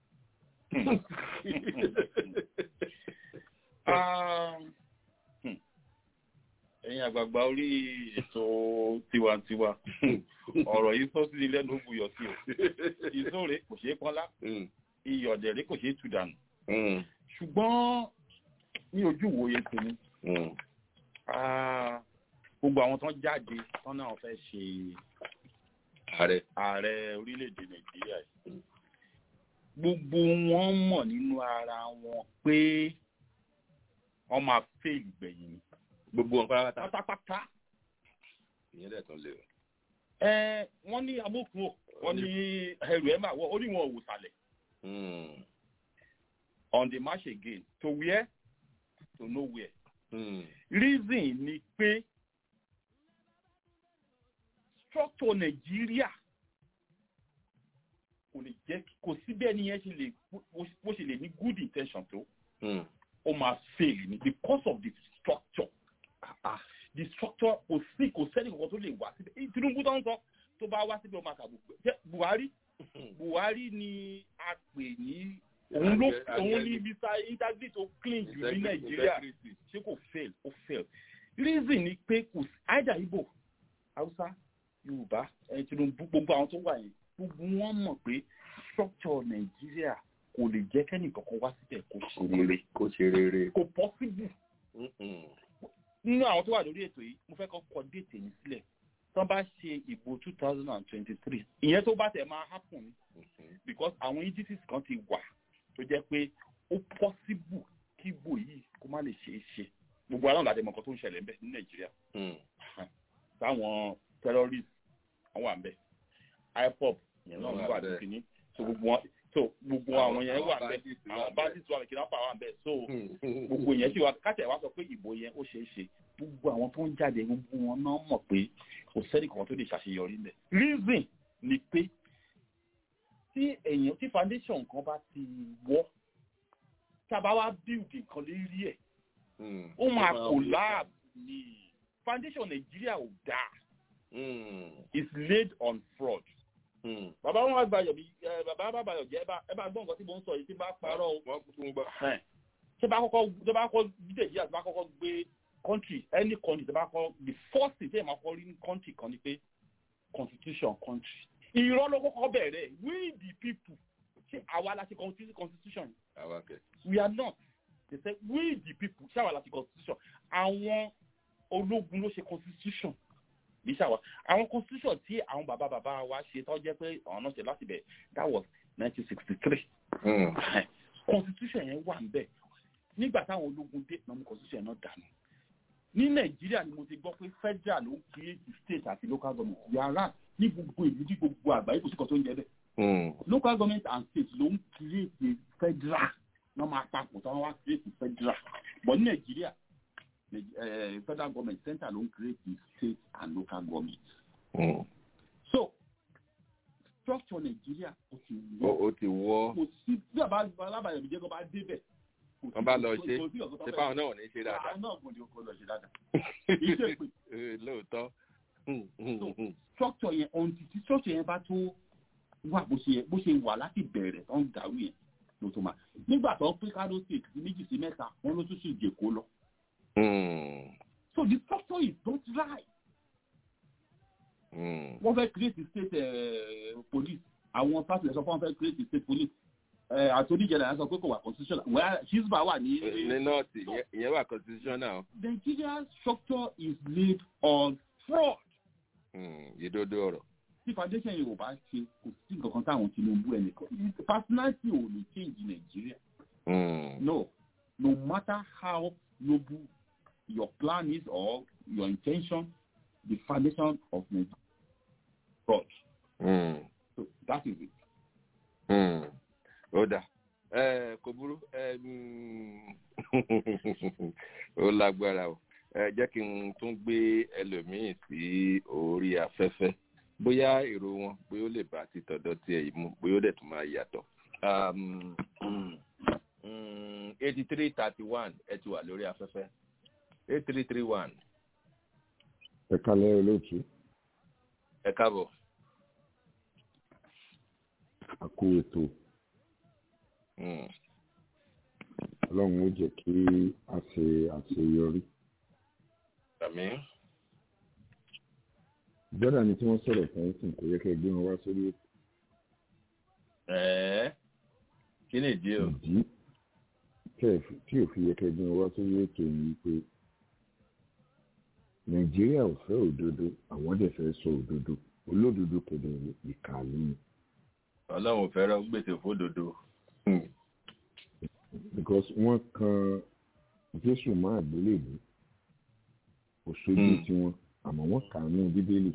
ẹ̀yin àgbààgbà orí ètò tiwantiwa ọ̀rọ̀ yìí sọ sí ilé ló buyọ̀ sí o ìsóòrè kò ṣeé pọ́nlá iyọ̀dẹ̀rẹ̀ kò ṣeé tù dànù ṣùgbọ́n ní ojú ìwòye tèmi gbogbo àwọn tó ń jáde tán náà fẹ́ ṣe ààrẹ ààrẹ orílẹ̀-èdè nàìjíríà yìí gbogbo wọn mọ̀ nínú ara wọn pé wọ́n máa fail gbẹ̀yìn ni gbogbo wọn pátápátá pátápátá ìyẹn dẹ̀ tán lé o. ẹ wọ́n ní amókùn wọ́n ní ẹrù ẹ̀ máa wọ̀ ó ní wọn ò wò sàlẹ̀ on the march again to where to nowhere. Mm. reason ni pé structure nàìjíríà kò lè jẹ́ kò sí bẹ́ẹ̀ ni yẹn ṣe lè bó ṣe lè ní good intention tó ó máa fail ni because of the structure ah, the structure kò sí kò sẹ́ni kankan tó lè wá síbẹ̀ tinubu tó ń sọ tó bá wá síbẹ̀ ó máa kàbù jẹ́ buhari buhari ni a pè ní òun ló òun ní visa integrity tó clean jù ní nàìjíríà ṣé kò fail ó fail reason ni pé kò sí either igbo hausa yorùbá ẹni tinubu gbogbo àwọn tó wà yẹn gbogbo wọn mọ̀ pé structure nàìjíríà kò lè jẹ́ kẹ́nì kankan wá síbẹ̀ kó ṣe rere kó ṣe rere kò possible nínú àwọn tó wà lórí ètò yìí mo fẹ́ kọ́ kọ déètì yìí sílẹ̀ tán bá ṣe ìbò two thousand and twenty-three ìyẹn tó bá tẹ̀ máa happen because àwọn indices kan ti wà tó jẹ́ pé ó possible kí ìbò yìí kó má lè ṣeé ṣe gbogbo aláwọ̀ láti mọ̀ nǹkan tó ń ṣẹlẹ̀ ńbẹ̀ ní nàìjíríà táwọn terrorist àwọn wà ńbẹ̀ ipop yẹn náà wà ní kìíní so gbogbo wọn so gbogbo àwọn yẹn wà ńbẹ̀ àwọn bandits wà kidnapper wà ńbẹ̀ so gbogbo yẹn sì wà káṣẹ̀ wá sọ pé ìbò yẹn ó ṣeé ṣe gbogbo àwọn tó ń jáde gbogbo wọn náà mọ̀ pé kò sẹ́ni kan tó lè ṣàṣeyọrí ńbẹ̀ reason ni pé tí èèyàn tí foundation kan bá ti wọ́ tá a bá wá build nǹkan lérí ẹ̀ ó máa collapse ni foundation nàìjíríà ò dáa is laid on fraud. bàbá wọn àgbàyọ bí bàbá àbàyọ jẹ ẹ bá gbọ́ nǹkan tí mo ń sọ yìí tí bá parọ́ o. wọ́n kú fún gbọ́. ṣé bá kọ́kọ́ ṣé bá kọ́kọ́ bí nàìjíríà tí bá kọ́kọ́ gbé country any country tí bá kọ́ the first thing tí ẹ̀ máa kọ́ rí ní country kan ni pé constitution country. irọ́ ló kọ́kọ́ bẹ̀rẹ̀ we the people ṣé àwa la ṣe constitution yìí. àwa kẹ. we are not they say we the people ṣé àwa la ṣe constitution àwọn ológun ló ṣe constitution ní ṣàwà àwọn constitution tí àwọn bàbá bàbá wa ṣe tó jẹ́ pé àwọn náà ṣe láti bẹ̀ that was nineteen sixty three constitution yẹn wà níbẹ̀ nígbà táwọn ológun dé náà mú constitution náà dànù ní nàìjíríà ni mo ti gbọ́ pé federal ló ń create state àti local government yàrá ní gbogbo ìlú ní gbogbo àgbáyé kò sí kan tó ń jẹ bẹ́ẹ̀ local government and state ló ń create federal náà máa papọ̀ tí wọ́n wá create federal but ní nàìjíríà uh, federal government center ló ń create the state and local government. Mm. so structure nàìjíríà ó ti wọ́. ó ti wọ́. kò sí bí àbá alábàáyọ̀ ìjẹ́ kó bá débẹ̀. wọ́n bá lọ ṣe ṣe fáwọn náà ò ní ṣe dáadáa. àwọn náà kò ní kó lọ ṣe dáadáa. iṣẹ́ pé. lóòótọ́. structure yẹn ohun tí structure yẹn bá tó wà bó ṣe bó ṣe wà láti bẹ̀rẹ̀ tó ń dàrú yẹn ló tó máa. nígbà tó pín kádó state méjì sí mẹ́ta wọ́n ló tún sì jèkó lọ Mm. so the structure is not right Mm. wọ́n fẹ́ create a state uh, police àwọn pásítọ̀ sọ fún wọn fẹ́ create a state police uh, àtòní jẹ̀dá sọ pé kò wà constitutional wẹ́ẹ́ hisba wà ní. ní nọ́ọ̀tì ìyẹn- ìyẹn wà constitutional. Nigeria's structure is laid on fraud. Mm. ìdodo ọ̀rọ̀. tí foundation yìí ò bá ṣe kò sí nǹkan kan táwọn tinubu ẹnìkan personality ò lè change nigeria Mm. no no matter how noble your plan is or your intention the foundation of nigeria is fraud Mm. so that is it. Mm. ó dà ẹ kò burú ẹ mm, ó lágbára o ẹ jẹ́ kí n tún gbé ẹlòmíín sí orí afẹ́fẹ́ bóyá èrò wọn bóyá ó lè bá ti tọ̀dọ̀ tiẹ̀ yìí mú bóyá ó dẹ̀ tún máa yàtọ̀. eighty three thirty one ẹ ti wà lórí afẹ́fẹ́ eight three three one ẹ kalẹ́ olóòtú ẹ káàbọ̀. àkó ètò Mm. ọlọ́run ó jẹ́ kí a ṣe àṣeyọrí. àmì jọ́dá ni tí wọ́n sọ̀rọ̀ fún ẹ̀sìn kò yẹ kẹ́ ẹ gbé wọn wá sórí ètò ẹ̀ẹ́ kí ni ìdí o. ìdí tẹ́ ẹ fi- tí ò fi yẹ kẹ́ ẹ gbé wọn wá sórí ètò yìí pé nàìjíríà ò fẹ́ òdodo àwọn dẹ̀ fẹ́ sọ òdodo olódodo kò dẹ̀ ìkà ní ọlọ́run fẹ́ràn gbèsè fódodo. Mm. because wọ́n kan jésù máa gbélébùú kò sójú Mm. tiwọn àmọ́ wọ́n kà á ní bíbélì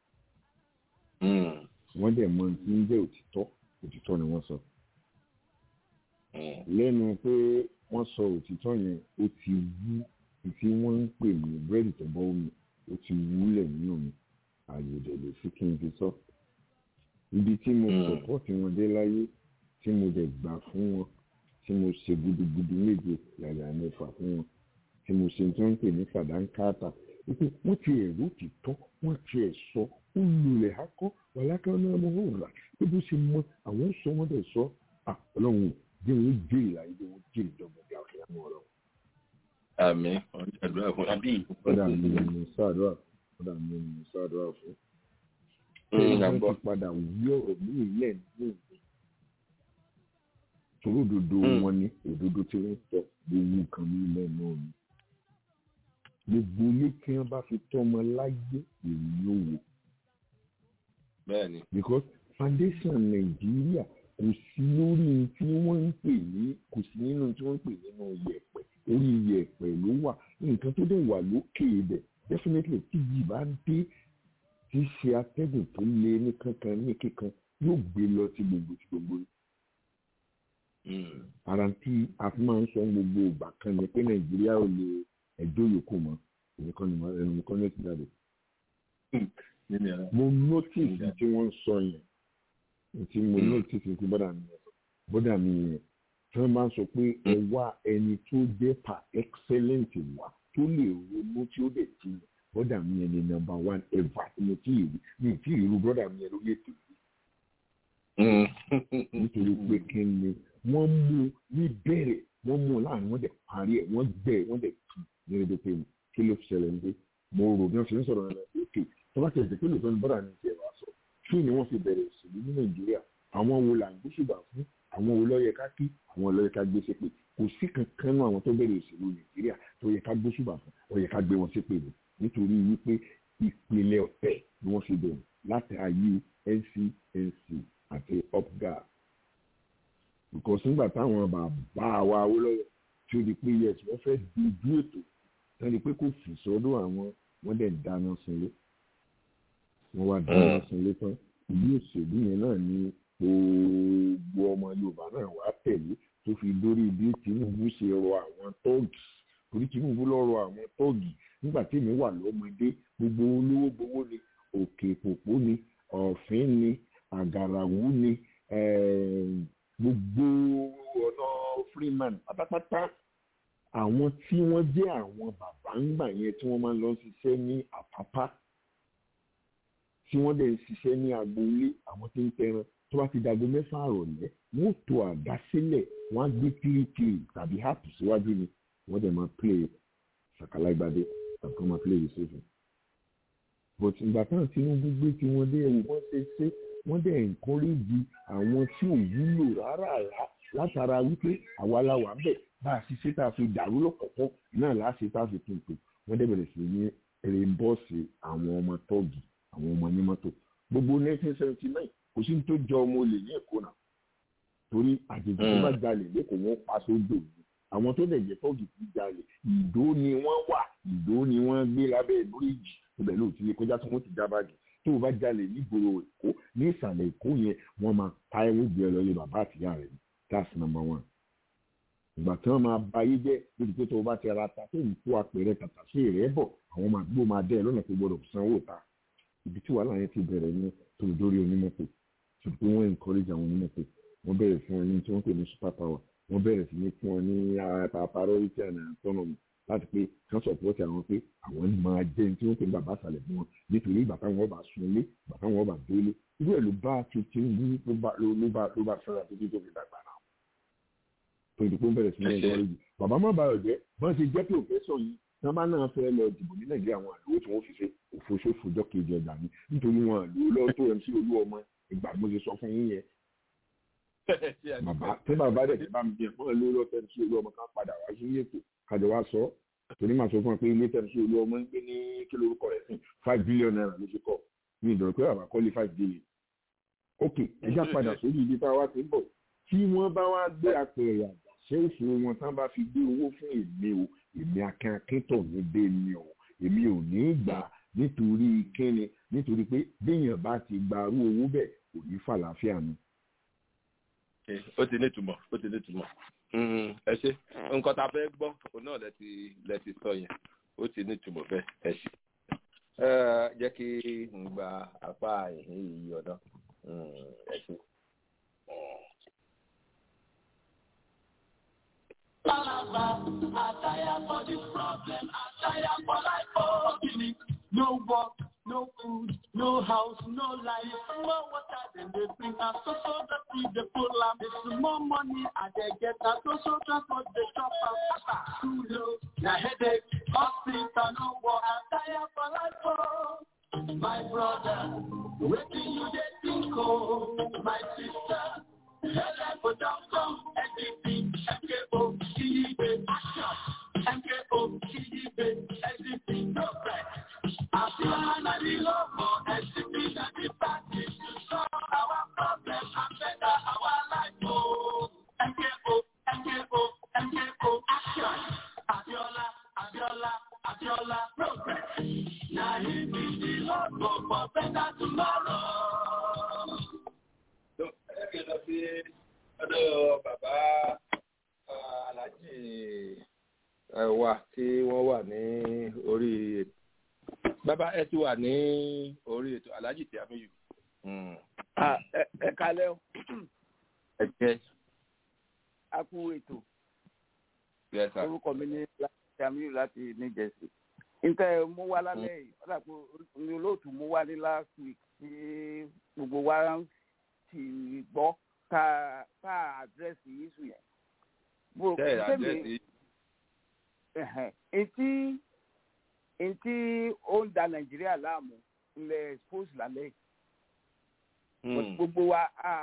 Mm. wọ́n dẹ̀ mọ tí ń jẹ́ òtítọ́ òtítọ́ ni wọ́n sọ. Mm. lẹ́nu pé wọ́n sọ òtítọ́ yẹn ó ti wú tí wọ́n ń pè ní búrẹ́dì tó bọ́ omi ó ti wúlẹ̀ nínú mi ààyè òdẹ̀ lè sí kí n fi sọ. ibi tí mo Mm. sọ̀pọ̀tì wọn dé láyé tí mo dẹ̀ gbà fún wọn tí mo ṣe gudugudu méje yàrá mẹ́fà fún wọn tí mo ṣe tí wọ́n ń pè ní fàdánkátà wípé wọ́n ti ẹ̀rú òtítọ́ wọ́n ti ẹ̀ sọ ó lulẹ̀ akọ́ wàlákà náà mo hó rà bí bó ṣe mọ àwọn sọ wọ́n dẹ̀ sọ à ọlọ́run ò bí wọ́n jèrè láyé bí wọ́n jèrè ìjọba bí àkàrà mọ́ ọ̀rọ̀. àmì àdúrà fún àbí. kódà mi ni mo sáàdúrà kódà mi ni mo sáàdúrà fún. Mm, ṣé à ń wọ́n gbọ́. ti padà wí ọ̀rọ̀ ní ilẹ̀ ní ìlú torí òdodo Mm. wọn ni òdodo tí wọ́n sọ gbogbo kan ní ilẹ̀ náà ni. gbogbo ilé tí wọ́n bá fi tọ́mọ láyé èyí ló wò bẹ́ẹ̀ni. because foundation nàìjíríà kò sí lórí tí wọ́n ń pè ní kò sí nínú tí wọ́n ń pè nínú yẹ̀pẹ̀ orí yẹ̀pẹ̀ ló wà nǹkan tó dẹ̀ wà lókè ibẹ̀ definitely tí yìí bá dé tí ṣe atẹ́gùn tó lé ní kankan ní kíkan yóò gbé lọ sí gbogbo sí gbogbo Mm. ara tí a fi máa ń sọ gbogbo ìgbà kan ni pé nàìjíríà ò lè ẹjọ́ yòókù mọ́ ẹnìkan ni mo- ẹnu mi kọ́ ní ẹ̀sìn jáde nínú ẹ̀rọ. mo notice Yeah. tí wọ́n ń sọ yẹn tí mo Mm. notice ní bọ́dà mi yẹn bọ́dà mi yẹn tí wọ́n bá ń sọ pé ẹ wá ẹni tó jẹ́ pa excellent wá tó lè ronú tí ó dẹ̀ ti bọ́dà mi yẹn ni number one ever tí mo ti rí mi ti rí irú bọ́dà mi yẹn lórí ètò yìí Mm. nítorí pé kí ni wọ́n mú ní bẹ̀rẹ̀ wọ́n mú láàrin wọ́n dẹ̀ parí ẹ̀ wọ́n gbẹ̀ wọ́n dẹ̀ tù ní ẹni pé kí ló ṣẹlẹ̀ ní pé mo rò bí wọ́n ṣe ń sọ̀rọ̀ náà lókè tó bá tẹ̀sí pé lóòótọ́ ni bọ́dà mi ti ẹ̀rọ aṣọ kí ni wọ́n fi bẹ̀rẹ̀ òṣèlú ní nàìjíríà àwọn wo là ń gbóṣùbà fún àwọn wo lọ́yẹ ká kí àwọn lọ́yẹ ká gbé ṣépè kò sí kankan náà àwọn tó bẹ̀rẹ̀ òṣèlú nàìjíríà tó yẹ ká gbóṣùbà fún ó yẹ ká gbé wọn ṣépè ni nítorí wípé ìpìlẹ̀ ọ̀tẹ̀ ni wọ́n fi bẹ̀rẹ̀ láti ayé ncnc àti upguard because nígbà táwọn bàbá wa Awólọ́wọ̀ tí ó di pé yes wọ́n fẹ́ dojú ètò wọ́n di pé kò fi sọ́dọ̀ àwọn wọ́n dẹ̀ dáná sunlé wọ́n wá dáná sunlé tán ìlú òṣèlú yẹn náà ni gbogbo ọmọ Yorùbá náà wá tẹ̀lé tó fi dórí bí Tinubu ṣe rọ àwọn tọ́ọ̀gì torí Tinubu lọ rọ àwọn tọ́ọ̀gì nígbà tí èmi wà lọ́mọdé gbogbo olówó gbowó ni òkè pòpó ni ọ̀fìn ni àgàràwú ni ẹ̀ẹ́m, gbogbo ọ̀nà freeman pátápátá àwọn tí wọ́n jẹ́ àwọn bàbá ńgbà yẹn tí wọ́n máa ń lọ ṣiṣẹ́ ní àpápá tí wọ́n dẹ̀ ń ṣiṣẹ́ ní agboolé àwọn tí ń tẹran tó bá ti dago mẹ́fà àrọ̀lẹ́ wọ́n tó àdá sílẹ̀ wọ́n á gbé kirikiri tàbí háàpù síwájú ni wọ́n dẹ̀ máa play ṣàkàlágbádé tàbí kọ́ máa play the safe but ìgbà táwọn Tinubu gbé tí wọ́n dé ẹ̀wọ̀n wọ́n ṣe ṣe wọ́n dẹ̀ encourage àwọn tí ò wúlò rárá rárá látara wípé àwa la wà bẹ̀ bá a ṣiṣẹ́ tá a fi dàrú lọ́kọ̀ọ̀kọ́ náà láṣẹ tá a fi tuntun wọ́n dẹ̀ bẹ̀rẹ̀ sí ní rèébọ́ọ̀sì àwọn ọmọ tọ́ọ̀gì àwọn ọmọ onímọ́tò gbogbo 1979 kò sí ní tó jọ ọmọ olè ní Èkó náà torí àjèjì tó bá jalè lẹ́kọ̀ọ́ wọn pa sódò ni àwọn tó dẹ̀ jẹ́ tọ́ọ̀gì tó jalè ìdó ni wọ́n wà ìdó ni wọ́n gbé lábẹ́ bíríìjì ibẹ̀ ló ti lè kọjá tí wọ́n ti já báàgì tó o bá jalè nígboro Èkó ní ìsàlẹ̀ Èkó yẹn wọ́n máa pa ẹ̀wọ̀n gbé ẹ lọ yẹ bàbá àtìyá rẹ̀ that's number one ìgbà tí wọ́n máa ba ayé jẹ́ lórí pé tó o bá ti ra ta tó ń kó apẹ̀rẹ̀ tàtà sí rẹ̀ bọ̀ àwọn máa gbó máa dẹ́ ẹ lọ́nà tó gbọdọ̀ sanwó ta ibi tí wàhálà yẹn ti bẹ̀rẹ̀ ní tó dórí onímọ́tò tó pé wọ́n encourage àwọn onímọ́tò wọ́n bẹ̀rẹ̀ fún ọ ní tí wọ́n pè ní super power wọ́n bẹ̀rẹ̀ sí ní fún ọ ní priority and autonomy láti pé kán sọ̀pọ̀tì àwọn pé àwọn máa jẹ́ ní tí wọ́n pè ní bàbá àṣàlẹ̀ fún wọn nítorí ìgbà táwọn ọba sun ilé ìgbà táwọn ọba délé irú ẹ̀ ló bá Tinubu ló bá ló bá fẹ́ràn títí tó fi dàgbà náà tó ìdìbò ń bẹ̀rẹ̀ sí ní ẹ̀jọ́ rẹ̀ bàbá má bàa jẹ́ bọ́n ti jẹ́ pé òfẹ́sọ̀ yìí wọ́n bá náà fẹ́ lọ dìbò ní Nàìjíríà wọn àlówó tí wọ́n fi ṣe òfóṣòfò ọjọ́ kejì ọjà ní nítorí wọn àlówó lọ́wọ́ tó MC olú ọmọ ìgbà mo ti sọ fún yín yẹn bàbá tí bàbá dẹ̀ ti bá mi bíẹ̀ fún ẹ lórí ọ̀tẹ̀ tí olú ọmọ kan padà wá sí ètò kájọ wá sọ torí màá sọ fún ẹ pé ilé tẹ̀ sí olú ọmọ ń gbé ní kí lórúkọ rẹ̀ sí five billion naira ló fi kọ́ ní ìdọ̀rọ̀ pé bàbá kọ́lé five billion. ok ẹja padà sórí ibi tá a wá ti ń bọ̀ tí wọ́n bá wá gbé apẹ̀rẹ̀ àgbàṣe òfin wọn tán bá fi gbé owó fún èmi o èmi akin akíntọ̀ ní bẹ́ẹ̀ ni o èmi ò ní gbà nítorí kíni nítorí pé béèyàn bá ti gbarú owó bẹ́ẹ̀ kò ní fàlàáfíà mi ó ti ní ìtumọ̀ ó ti ní ìtumọ̀ ẹ ṣe nǹkan tá a fẹ́ gbọ́ òun náà lẹ ti lẹ ti sọ yẹn ó ti ní ìtumọ̀ bẹ́ẹ̀ ẹ ṣe. jẹ́ kí n gba apá ìhín yìí ọ̀dọ́ ẹ ṣe. Attire for this problem, attire for life, oh, giving. No work, no food, no house, no life. More water than they bring us, so so that we the full lamp. There's more money and they get us, so so transport the shop and Too low, na headache, hospital, no work, attire for life, oh. My brother, waiting you they think, oh, my sister. Help for doctor, everything, MKO, Kiyibe, action. MKO, Kiyibe, everything, no break. I feel I'm the logo, SCP, that the practice to solve our problems and better our life, oh. MKO, MKO, MKO, action. Abiola, Abiola, Abiola, progress. Now he be the logo for better tomorrow. ẹgbẹ́ lọ sí ọ̀dọ̀ bàbá alájì wa tí wọ́n wà ní orí ètò bàbá ẹ ti wà ní orí ètò alájì tí a mi yù. ẹ kalẹ́ o. ẹ jẹ́. a kú ètò. Yes, sir. orúkọ mi ní láti amiru láti new jersey. nǹkan mú wá lálẹ́ yìí ọ̀dà pé mi olóòtú mú wá ní last week tí gbogbo wa ń ti gbọ́ ká ká àdírẹ́sì yíṣu yẹn. Bó Ṣé àdírẹ́sì Etí etí ó ń da Nàìjíríà láàmú ilẹ̀ expose lálẹ́ yìí. Gbogbo wa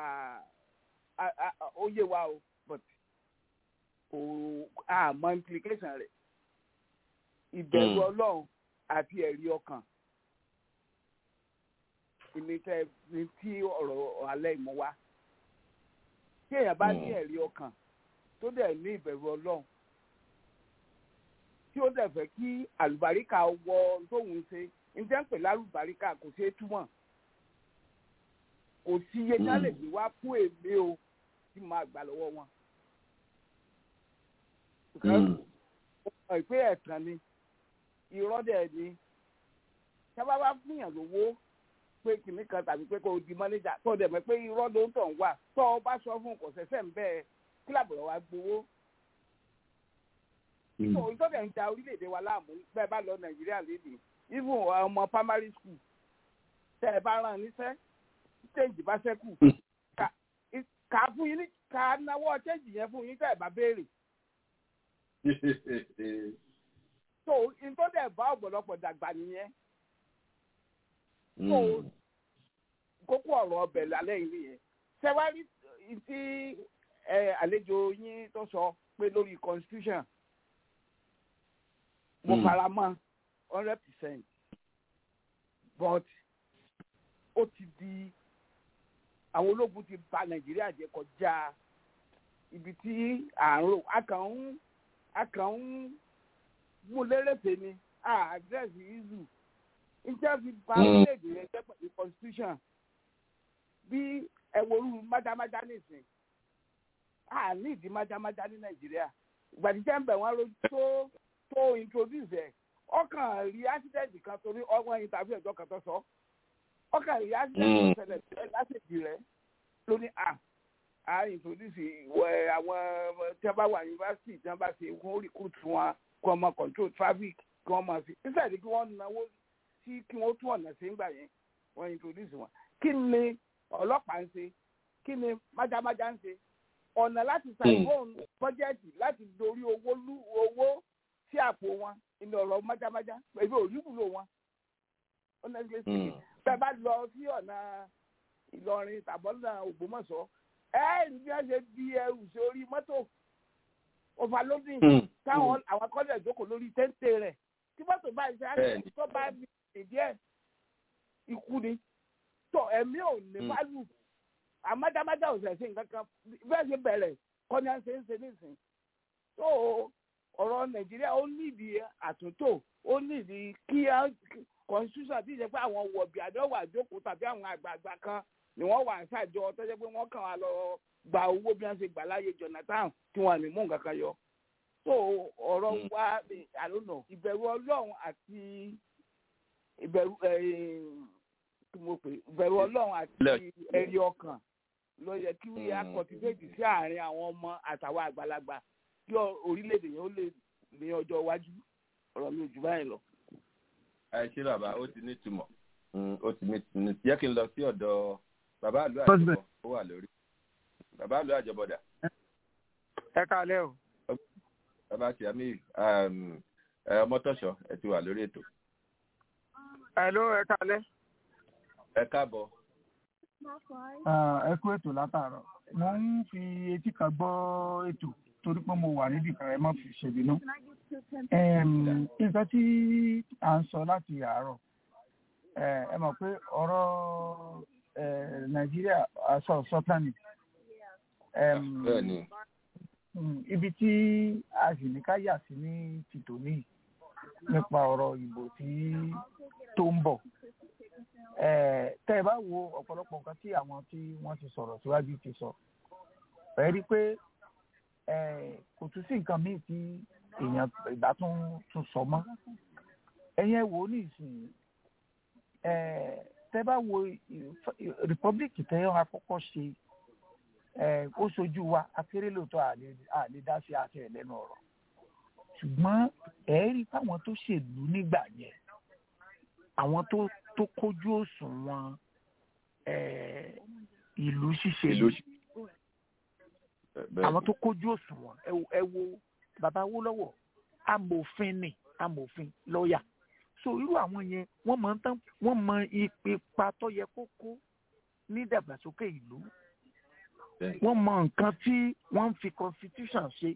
ó yé wa o but kò àmọ́ implication rẹ̀. Ìbẹ̀rù Ọlọ́run àti ẹ̀rí ọkàn ìmìtẹ́ ní tí ọ̀rọ̀ alẹ́ ìmọ̀ wá. Tí èèyàn bá ní ẹ̀rí ọkàn tó dẹ̀ ní ìbẹ̀rù Ọlọ́run tí ó dẹ̀ fẹ́ kí àlùbáríkà wọ tóun ṣe ǹjẹ́ ń pè lálùbáríkà kò ṣeé túmọ̀. Kò sí iye tí a lè gbé wá fún èmi o tí máa gbà lọ́wọ́ wọn. Ọ̀pọ̀ ìpè ẹ̀tàn ni irọ́ dẹ̀ ni sábà bá fúnyàn lówó pé kìnnì kan tàbí pé kò di mọ́nẹ́jà tó dẹ̀ mọ́ pé irọ́ ló ń tàn wá tó o bá sọ fún kò ṣẹ̀ṣẹ̀ ń bẹ́ẹ̀ kílàbù rẹ̀ wá gbowó. so ìtọ́jà ń da orílẹ̀-èdè wa láàmú bẹ́ẹ̀ bá lọ nàìjíríà lédè even ọmọ primary school tẹ́ ẹ bá rán níṣẹ́ change bá ṣẹ́kù kà á fún yín ní kà á náwó change yẹn fún yín tẹ́ ẹ bá béèrè. so nǹkan dẹ̀ bá ọ̀pọ̀lọpọ̀ dàgbà nìyẹn so kókó ọ̀rọ̀ ọbẹ̀ lálẹ́ yìí nìyẹn ṣẹ́wárí tí àlejò yín tó sọ pé lórí constitution mo fara mọ́ hundred percent but ó ti di àwọn ológun ti bà nàìjíríà jẹ́ kọjá ibi tí à ń rò a kàn ń a kàn ń mú lérèfé ni a àdírẹ́sì ìzù níjẹ́ fi ba orílẹ̀-èdè yẹn jẹ́ pẹ̀lú constitution bí ẹ̀wòrú májámájá nìsín a ní ìdí májámájá ní nàìjíríà ìgbàdíjẹ́ ń bẹ̀ wọ́n ló tó tó introduce ẹ̀ ọkàn rí accident kan torí ọgbọ́n interview ẹ̀jọ́ kan tó sọ ọkàn rí accident kan ṣẹlẹ̀ lásìkò rẹ̀ lóní à á introduce ìwẹ̀ àwọn tí wọ́n bá wà yunifásitì tí wọ́n bá ṣe kó recruit wọn kó ọmọ control traffic kí wọ́n máa fi instead kí wọ́n náwó sí kí wọ́n tún ọ̀nà sí ńgbà yẹn wọ́n introduce wọn kí ni ọlọ́pàá ń ṣe kí ni májámájá ń ṣe ọ̀nà láti ṣàìbọ̀n bọ́jẹ́ẹ̀tì láti dorí owó lú owó sí àpò wọn ìní ọ̀rọ̀ májámájá pẹ̀lú òyìnbó wọn honestly speaking bẹ́ẹ̀ bá lọ sí ọ̀nà Ìlọrin tàbọ̀nà Ògbómọ̀ṣọ́ ẹ rí bí wọ́n ṣe di ẹrù sórí mọ́tò overloading táwọn àwọn akọ́lẹ̀ ìjókòó lórí téńté rẹ̀ tí mọ́tò bá ṣe àṣẹ tó bá ní ìdí ẹ̀ ikú ni tó ẹ̀mí ò ní válù àmádámádá ò ṣẹ̀ṣẹ̀ nǹkan kan bẹ́ẹ̀ ṣe bẹ̀rẹ̀ kọ́ni à ń ṣe ń ṣe nísìn tó ọ̀rọ̀ Nàìjíríà ó nídìí àtúntò ó nídìí kí constitution ti jẹ́ pé àwọn wọ̀bì àdéhùn àjókòó tàbí àwọn àgbààgbà kan ni wọ́n wà ṣàjọ tó jẹ́ pé wọ́n kàn wá lọ gba owó bí wọ́n ṣe gbà láyé Jonathan tí wọ́n ní mú nǹkan kan yọ. so ọ̀rọ̀ wa I don't know ìbẹ̀rù Ọlọ́run àti ìbẹ̀rù kí mo pè ìbẹ̀rù Ọlọ́run àti ẹ̀rí ọkàn ló yẹ kí wọ́n yà kọ̀tìfẹ́tì sí àárín àwọn ọmọ àtàwọn àgbàlagbà kí orílẹ̀-èdè yẹn ó lè ní ọjọ́ iwájú ọ̀rọ̀ mi ò jù báyìí lọ. ẹ ṣé bàbá ó ti ní ìtumọ̀ ó ti ní ìtumọ̀ jẹ́ kí n lọ sí ọ̀dọ̀ bàbá àlọ́ àjọbọ̀ ó wà lórí bàbá àlọ́ àjọbọ̀dà. ẹ káalẹ́ o. bàbá Sàmí ọmọtọ́ṣọ ẹ ti wà lórí ètò. Hello, ẹ káalẹ́. ẹ káàbọ̀. ẹ kú ètò látàárọ̀ mo ń fi etí kan gbọ́ ètò torí pé mo wà níbì kan ẹ má fi ṣèbínú. nǹkan tí à ń sọ láti àárọ̀ ẹ mọ̀ pé ọ̀rọ̀ nàìjíríà aṣọ sọ́tánì ibi tí a sì ní ká yà sí ní tìtòní nípa ọ̀rọ̀ ìbò tí tó ń bọ̀ tẹ́ ẹ bá wo ọ̀pọ̀lọpọ̀ nǹkan tí àwọn tí wọ́n ti sọ̀rọ̀ síwájú ti sọ ẹ rí i pé kò tún sí nǹkan míì tí èèyàn ìgbà tún tún sọ mọ́ ẹ̀yin ẹ wò ó ní ìsìn tẹ́ bá wo rìpọ́blìkì tẹ́ ọ́ àkọ́kọ́ ṣe ó ṣojú wa akéré lóòótọ́ àlè dá sí àti ẹ̀lẹ́nu ọ̀rọ̀ ṣùgbọ́n ẹ̀ẹ́rì fáwọn tó ṣèlú nígbà yẹn àwọn tó tó kójú òṣùwọ̀n ìlú ṣíṣe àwọn tó kójú òṣùwọ̀n ẹ wo bàbá Awólọ́wọ̀ amòfin ni amòfin lọ́ọ̀yà so irú àwọn yẹn wọ́n mọ̀ tán wọ́n mọ ipa tó yẹ kó kó ní ìdàgbàsókè ìlú wọ́n mọ nǹkan tí wọ́n ń fi constitution ṣe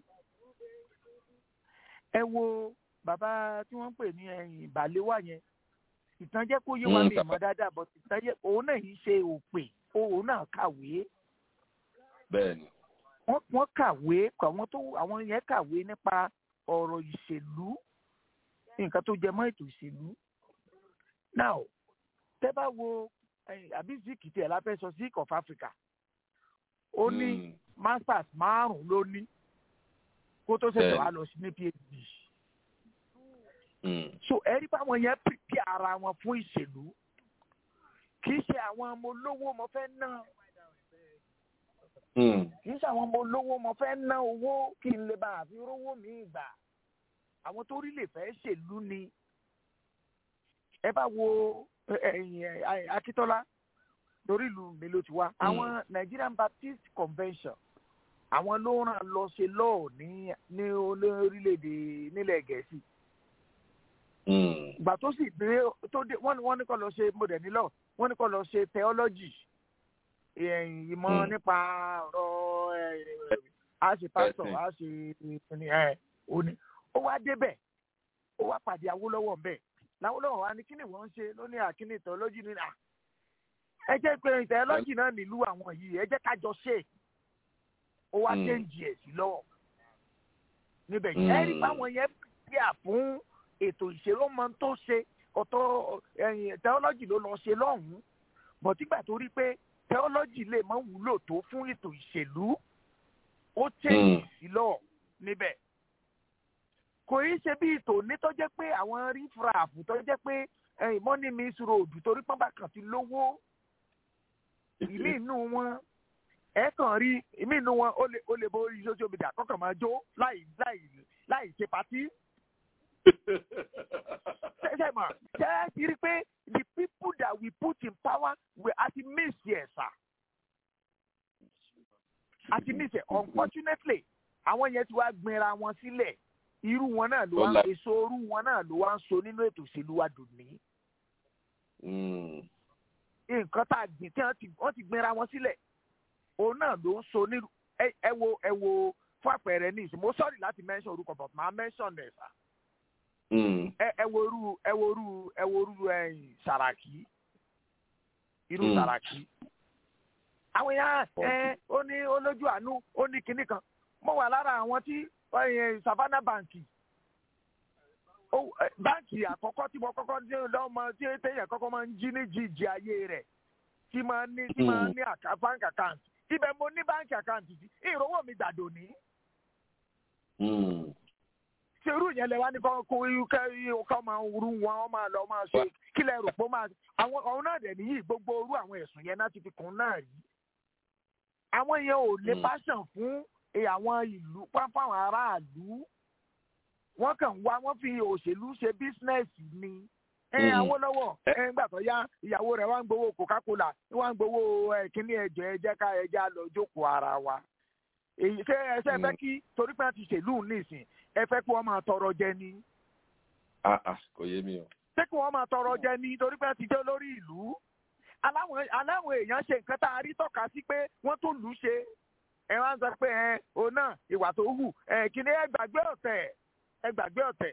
ẹ wo bàbá tí wọ́n ń pè ní ẹ̀yìn ìbàlẹ́wà yẹn ìtànjẹ kó yé wa mi mọ̀ dáadáa bọ ìtànjẹ òun náà yìí ṣe òpè òun náà kàwé. bẹ́ẹ̀ni. wọ́n kàwé àwọn tó àwọn yẹn kàwé nípa ọ̀rọ̀ ìṣèlú nǹkan tó jẹ mọ́ ètò ìṣèlú. now tẹ́ bá wo àbí zik tiẹ̀ la fẹ́ sọ zik of Africa ó ní masters márùn-ún ló ní kó tó ṣẹ̀ṣẹ̀ wá lọ sí ní PhD so ẹ̀rí báwọn yẹn pìpì ara wọn fún ìṣèlú kì í ṣe àwọn ọmọ olówó mo fẹ́ ná kì í ṣe àwọn ọmọ olówó mo fẹ́ ná owó kí n lè bá àfi rówó mi gbà àwọn tó rí lè fẹ́ ṣèlú ni ẹ bá wo Akíntọ́lá torí ìlú mi ló ti wá àwọn Nigerian Baptist Convention àwọn ló ràn lọ ṣe lọ́ọ̀ ní ní orílẹ̀-èdè nílẹ̀ Gẹ̀ẹ́sì ìgbà tó sì dé tó dé wọ́n ní wọ́n ní kó lọ ṣe mo dẹ̀ nílọ wọ́n ní kó lọ ṣe theology ìyẹn ìmọ̀ nípa ọ̀rọ̀ a ṣe pásítọ̀ a ṣe ní ẹ òní ó wá débẹ̀ ó wá pàdé Awólọ́wọ̀ ńbẹ̀ làwólọ́wọ̀ wa ní kíni wọ́n ń ṣe ló ní àkíní theology ní à ẹ jẹ́ pé theology náà nílùú àwọn yìí ẹ jẹ́ ká jọ ṣe ó wá déǹjì ẹ̀ sí lọ́wọ́ níbẹ̀ yẹn ẹ rí báwọn yẹn bíà fún ètò ìṣèlú ọmọ tó ṣe ọ̀tọ̀ ẹ̀yìn theology ló lọ ṣe lọ́hùn-ún bọ̀ tígbà tó rí pé theology lè má wúlò tó fún ètò ìṣèlú ó change sí lọ níbẹ̀ kò í ṣe bí tòní tó jẹ́ pé àwọn rífràfù tó jẹ́ pé money miss road torí pọ́nbà kan ti lówó ìmí inú wọn ẹ kàn rí ìmí inú wọn ó lè ó lè bó social media kọ́kàn máa jó láì láì láì ṣe patí. ṣe mọ̀ ṣe é ti rí pé the people that we put in power we àti miss yẹ sà àti miss yẹ unfortunately àwọn yẹn ti wá gbinra wọn sílẹ̀ irú wọn náà ló wá èso orú wọn náà ló wá ń so nínú ètò òṣèlú wa dùn ní. nǹkan tá a gbìn tí wọ́n ti gbinra wọn sílẹ̀ òun náà ló ń so nínú ẹ wo ẹ wo fún àpẹẹrẹ ní ìsìn mo sọ́ọ̀rì láti mention orúkọ but màá mention ẹ̀ sà. ẹ wo irú ẹ wo irú ẹ wo irú ẹyìn Sàràkí irú Sàràkí. àwọn èèyàn ẹ ó ní olójú àánú ó ní kinní kan mo wà lára àwọn tí savannah banki báǹkì àkọ́kọ́ tí mo kọ́kọ́ ní lọ́mọ tí téèyàn kọ́kọ́ máa ń jí ní jíjí ayé rẹ̀ tí máa ní tí máa ní bank account ibẹ̀ mo ní bank account sí ìrówó mi gbàdò ní. ṣé irú yẹn lẹ wá ní kọ́ kọ́ máa rú wọn wọ́n máa lọ máa ṣe kí lẹ rò pé máa àwọn ọ̀hún náà dẹ̀ níyì gbogbo orú àwọn ẹ̀sùn yẹn náà ti fi kún náà rí. àwọn yẹn ò lè passion fún àwọn ìlú fáwọn aráàlú wọn kàn wá wọn fi òṣèlú ṣe bísínẹsì ni ẹ Awólọ́wọ̀ ẹ ńgbà tó yá ìyàwó rẹ̀ wá ń gbowó Coca-Cola wá ń gbowó kíní ẹjọ ẹjẹ ká ẹjẹ lọ jókòó ara wa èyí ṣe ẹsẹ fẹ́ kí torí pé wọ́n ti ṣèlú nísìn ẹ fẹ́ kí wọ́n máa tọrọ jẹ ni. kò yé mi o. ṣé kí wọ́n máa tọrọ jẹ ni torí pé wọ́n ti jẹ́ lórí ìlú aláwọn èèyàn ṣe nǹkan tá a rí tọ́ka sí pé wọ́n tó lù ú ṣe ẹ wá ń sọ pé ẹ òun náà ìwà tó hù ẹ kìnìún ẹ gbàgbé ọ̀tẹ̀ ẹ gbàgbé ọ̀tẹ̀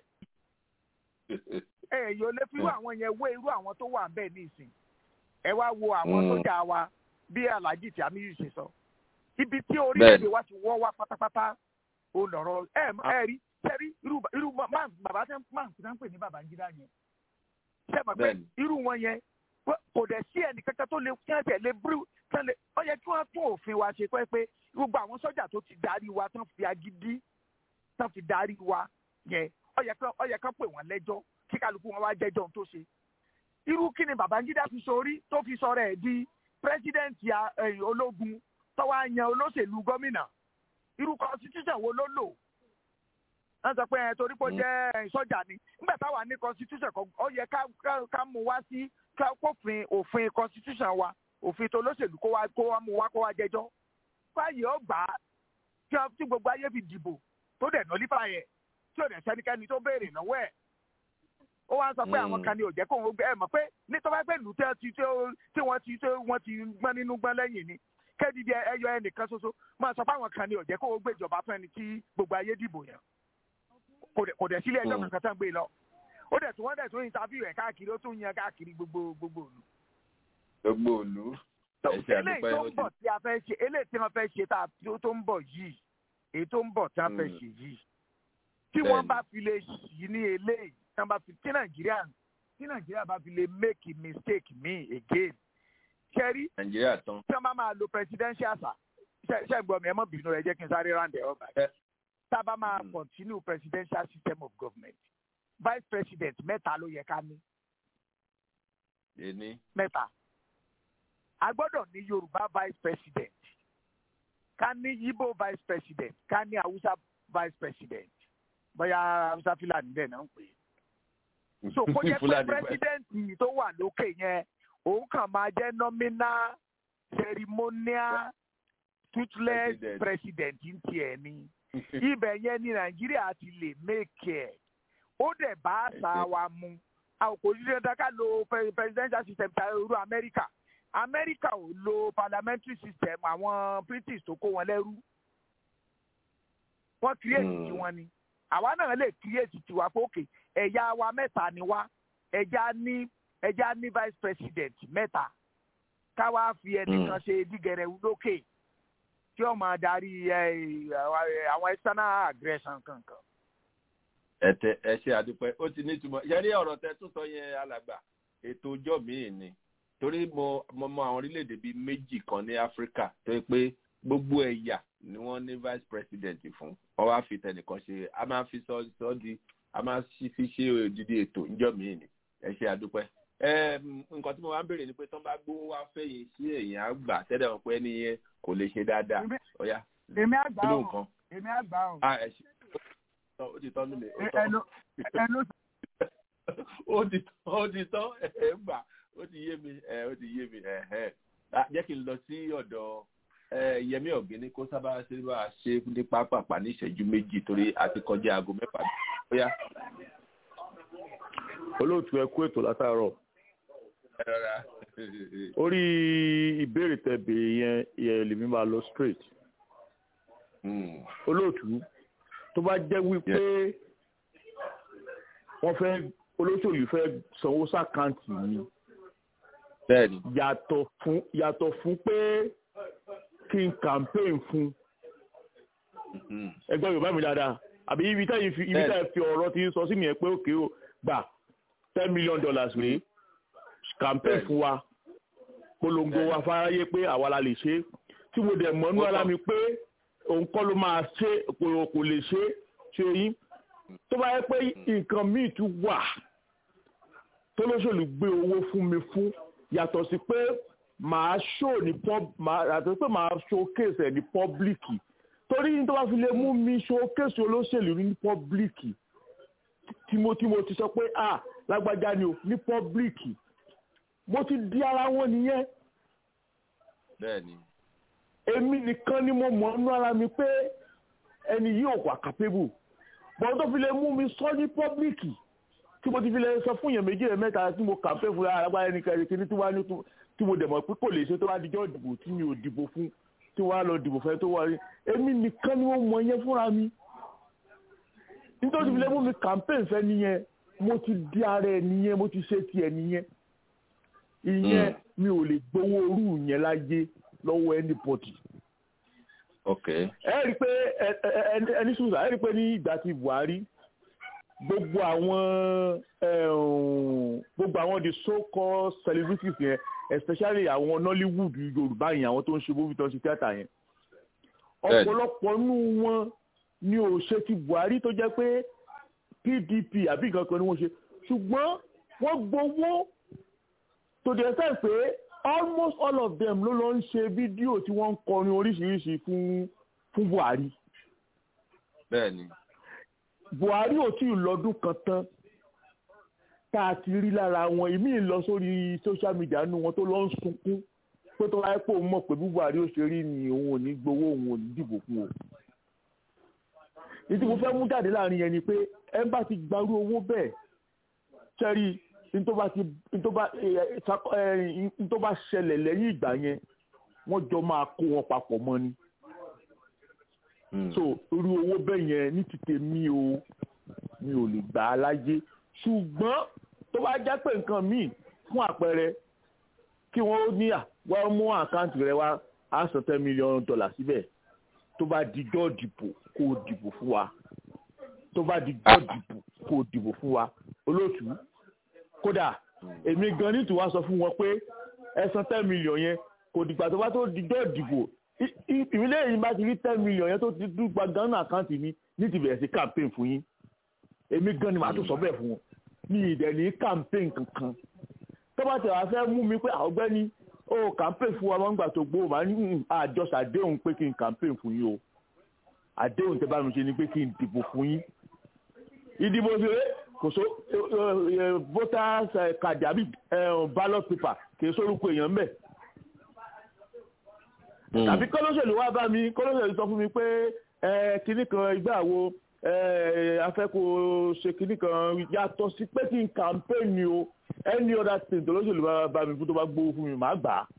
ẹ yóò lè fi irú àwọn yẹn wé irú àwọn tó wà bẹ́ẹ̀ nísìn ẹ wá wo àwọn sójà wa bí alhaji tí amiyu ṣe sọ ibi tí orílẹ̀-èdè wa ti wọ́ wá pátápátá ó lọ̀rọ̀ ẹ ẹ rí sẹ́rí irú irú bàbá tẹ́ máa ń pè ní Babangida yẹn ṣe mọ̀ pé irú wọn yẹn kò dẹ̀ sí ẹnì kankan tó lè kí ẹ tẹ̀ lé bírú tẹ́lẹ̀ ó yẹ kí wọ́n tún òfin wa ṣe pé pé gbogbo àwọn sọ́jà tó ti darí wa tán fi agídí tán fi darí wa yẹn ó yẹ kán ó yẹ kán pè wọ́n lẹ́jọ́ kí kálukú wọn wá jẹ́jọ́ ohun tó ṣe. irú kí ni Babangida fi sórí tó fi sọ̀rọ̀ ẹ̀ di pírẹsidẹ́ǹtì ológun tó wá yan olóṣèlú gómìnà irú constitution wo ló lò wọ́n sọ pé torí pé ó jẹ́ sọ́jà ni nígbà táwa ní constitution kan ó yẹ ká mú wá sí kófin òfin constitution wa òfin tó lóṣèlú kó wá kó wá mú wá kó wá jẹ́jọ́ fáyé ó gbà á tí gbogbo ayé fi dìbò tó dẹ̀ nọlífà yẹ tí ò dẹ̀ sẹ́nikẹ́ni tó béèrè lọ́wọ́ ẹ̀ ó wá ń sọ pé àwọn kan ní òjẹ́ kó ń gbé ẹ mọ̀ pé ní tó bá gbé lù tí wọ́n ti tí wọ́n ti tí wọ́n ti gbọ́n nínú gbọ́n lẹ́yìn ni kédìdí ẹyọ ẹnìkan ṣoṣo máa sọ pé àwọn kan ní òjẹ́ kó ń gbé ìjọba fún ẹni tí gbogbo ayé dìbò yẹn kò dẹ̀ sílé ẹjọ́ kankan tán gbé lọ ó dẹ̀ tún wọ́n dẹ̀ tún interview ẹ̀ káàkiri ó tún yan káàkiri gbogbo gbogbo òlu. gbogbo òlu eléyìí tó ń bọ̀ tí a fẹ́ ṣe eléyìí tí wọ́n fẹ́ ṣe tá a tó ń bọ̀ yìí èyí tó ń bọ̀ tí wọ́n fẹ́ ṣe yìí tí wọ́n bá fi lè yí ní eléyìí tí wọ́n bá fi tí nàìjíríà tí nàìjíríà bá fi lè make a mistake me again ṣẹ́rí nàìjíríà tán tí wọ́n bá máa lo presidential sa ṣẹ́gbọ́n mi ẹ mọ́ bínú rẹ jẹ́ kí n sáré round it up tá a bá máa continue presidential system of government vice president mẹ́ta ló yẹ ká ní. Èní. mẹ́ta a gbọ́dọ̀ ní yorùbá vice president ká ní Igbo vice president ká ní Hausa vice president bóyá Hausa Fúlàní bẹ́ẹ̀ náà ń pè é. so kó jẹ́ pé president tó wà lókè yẹn òun kàn máa jẹ́ nominal ceremonial toothless president ń tiẹ̀ ni ibẹ̀ yẹn ní Nàìjíríà ti lè make ẹ̀ ó dẹ̀ bá àṣà wa mu àwọn kò ní dandan ká lo pre- presidential system ta irú amẹ́ríkà amẹ́ríkà ò lo parliamentary system àwọn british tó kó wọn lẹ́rú wọ́n create Mm. tiwọn ni àwa náà lè create tiwa pé òkè ẹ̀yà wa mẹ́ta ni wá ẹ̀já ní ẹ̀já ní vice president mẹ́ta káwa fi ẹnìkan ṣe dígẹrẹ lókè tí ó máa darí ẹ, àwọn external aggression kankan. ẹtẹ ẹ ṣe àdúpẹ́ ó ti nítumọ̀ yẹrí ọ̀rọ̀ tẹ tún sọ yẹn alàgbà ètò ọjọ́ míì ni torí mo mo mọ àwọn orílẹ̀-èdè bíi méjì kan ní áfíríkà tó yẹ pé gbogbo ẹ̀yà ni wọ́n ní vice president fún wọ́n wá fi tẹnìkan ṣe a máa fi sọ sọ di a máa fi fi ṣe òdìdí ètò ọjọ́ míì ni ẹ ṣe àdúpẹ́ ẹ nǹkan tí mo wá ń béèrè ni pé tán bá gbówó wá fẹ̀yìn sí èèyàn àgbà tẹ́lẹ̀ wọn pé ẹni yẹn kò lè ṣe dáadáa ọ̀yá èmi àgbà kí ló ọ̀ nǹkan èmi àgbà ọ̀ ah ẹ ṣe ó ti tọ́ nílé ó tọ́ ẹnu ẹnu ó ti tán ó ti tán ẹ gbà ó ti yé mi ẹ ó ti yé mi ẹ ẹ Ah, jẹ́ kí n lọ sí ọ̀dọ̀ ẹ, Yẹmí Ọ̀gíní kó sábà ṣe bá a ṣe ní pápápá ní ìṣẹ́jú méjì torí a ti kọjá aago mẹ́fà bóyá olóòtú ẹ kú ètò látàárọ̀ ẹ rọra orí ìbéèrè tẹ béèrè yẹn yẹn lèmi máa lọ straight olóòtú tó bá jẹ́ wípé wọ́n fẹ́ olóṣèlú fẹ́ sanwó sàkáǹtì mi bẹ́ẹ̀ni yàtọ̀ fún yàtọ̀ fún pé kí n campaign fún ẹgbẹ́ yorùbá mi dáadáa àbí ibi táyì fi ibi táyì fi ọ̀rọ̀ ti sọ sí mi yẹn pé òkè o gbà ten million dollars rèé campaign fún wa polongo wa fáráyé pé àwa la lè ṣe tí mo dẹ̀ mọ́nú ara mi pé òun kọ́ ló máa ṣe kò kò lè ṣe ṣe yín tó bá yẹ pé nǹkan míì tún wà tó lóṣèlú gbé owó fún mi fún yàtọ̀ sí pé màá ṣó ní pub màá yàtọ̀ sí pé màá showcase ẹ̀ ní pọ́blíkì torí ní tó bá fi lè mú mi showcase olóṣèlú ní pọ́blíkì tí mo tí mo ti sọ pé ah lágbájá ni o ní pọ́blíkì mo ti di ara wọn nìyẹn bẹ́ẹ̀ni èmi nìkan ni mo mọ̀ nínú ara mi pé ẹni yìí ò wà capable bọ́n tó fi lè mú mi sọ ní pọ́blíkì tí mo ti fi lè sọ fún èèyàn méjì rẹ̀ mẹ́ta tí mo kàmpé fún alágbára ẹni kẹrin kí ni tí wàá ní tí mo dẹ̀ mọ̀ pé kò lè ṣe tó wá dijọ́ ìdìbò tí mi ò dìbò fún tí wàá lọ dìbò fẹ́ tó wá rí èmi nìkan ni mo mọ̀ yẹn fúnra mi nítorí fi lè mú mi kàmpé fẹ́ nìyẹn mo ti di ara ẹ nìyẹn mo ti ṣe tiẹ̀ nìyẹn ìyẹn mi ò lè gbowó orú yẹn láyé lọ́wọ́ anybody ok ẹ rí i pé ẹ- ẹ- ẹ- ẹni sùúrù ẹ rí i pé ní ìgbà tí Buhari gbogbo àwọn ẹ̀hún, gbogbo àwọn the so called celebrities yẹn especially àwọn Nollywood Yorùbá yẹn àwọn tó ń ṣe movie tó ń ṣe theatre yẹn Bẹ́ẹ̀ni. ọ̀pọ̀lọpọ̀ nínú wọn ni ò ṣe ti Buhari tó jẹ́ pé PDP àbí nǹkan kan ni wọ́n ṣe ṣùgbọ́n wọ́n gbowó to the extent pé almost all of them ló lọ ń ṣe fídíò tí wọ́n ń kọrin oríṣiríṣi fún fún Buhari bẹ́ẹ̀ni Buhari ò tí ì lọ́dún kan tán tá a ti rí lára wọn ìmí lọ sórí social media nínú wọn tó lọ ń sunkún pé tó wáyé pé òun mọ̀ pé bí Buhari ó ṣe rí ni òun ò ní gbowó òun ò ní dìbò fún o ìdí mo fẹ́ mú jáde láàrin yẹn ni pé ẹ bá ti gbarú owó bẹ́ẹ̀ sẹ́rí tó bá ti tó bá ẹ, ṣak- ẹ, n tó bá ṣẹlẹ̀ lẹ́yìn ìgbà yẹn wọ́n jọ máa kó wọn papọ̀ mọ́ ni so irú owó bẹ́ẹ̀ yẹn ní ti tèmi o mi ò lè gbà á láyé ṣùgbọ́n tó bá jẹ́ pé nǹkan míì fún àpẹẹrẹ kí wọ́n ní à wọ́n mú àkáǹtì rẹ wá á san ten million dollar síbẹ̀ tó bá dijọ́ dìbò kó o dìbò fún wa tó bá dijọ́ dìbò kó o dìbò fún wa olóòtú kódà èmi gan ní tìwá sọ fún wọn pé ẹ san ten million yẹn kò dìgbà tó bá tó dijọ́ dìbò ìpínlẹ̀ yìí bá ti rí ten million yẹn tó ti dúgba gan ní àkáǹtì mi ní ti bẹ̀rẹ̀ sí campaign fún yín èmi gan ni màá tó sọ bẹ́ẹ̀ fún wọn mi ìdẹ̀ ní campaign kankan tó bá tẹ̀ wá fẹ́ mú mi pé ọ̀gbẹ́ni ó campaign fún wa máa ń gbà tó gbó màá ní "Mm, àjọṣe àdéhùn pé kí n campaign fún yín o àdéhùn tẹ bá mi ṣe ni pé kí n dìbò fún yín ìdìbò ṣeré kò so voters eh, card àbí eh, ballot paper kì í sórúkọ èèyàn mbẹ tàbí kọ́lọ́sẹ̀lú wá bá mi kọ́lọ́sẹ̀lú sọ fún mi pé ẹ kinní kan ìgbà wo afẹ́ kó ṣe kinní kan yàtọ̀ sí pé kí n campaign ni o any other thing tó lóṣèlú bá bá mi fún tó bá gbowó fún mi màá gbà á.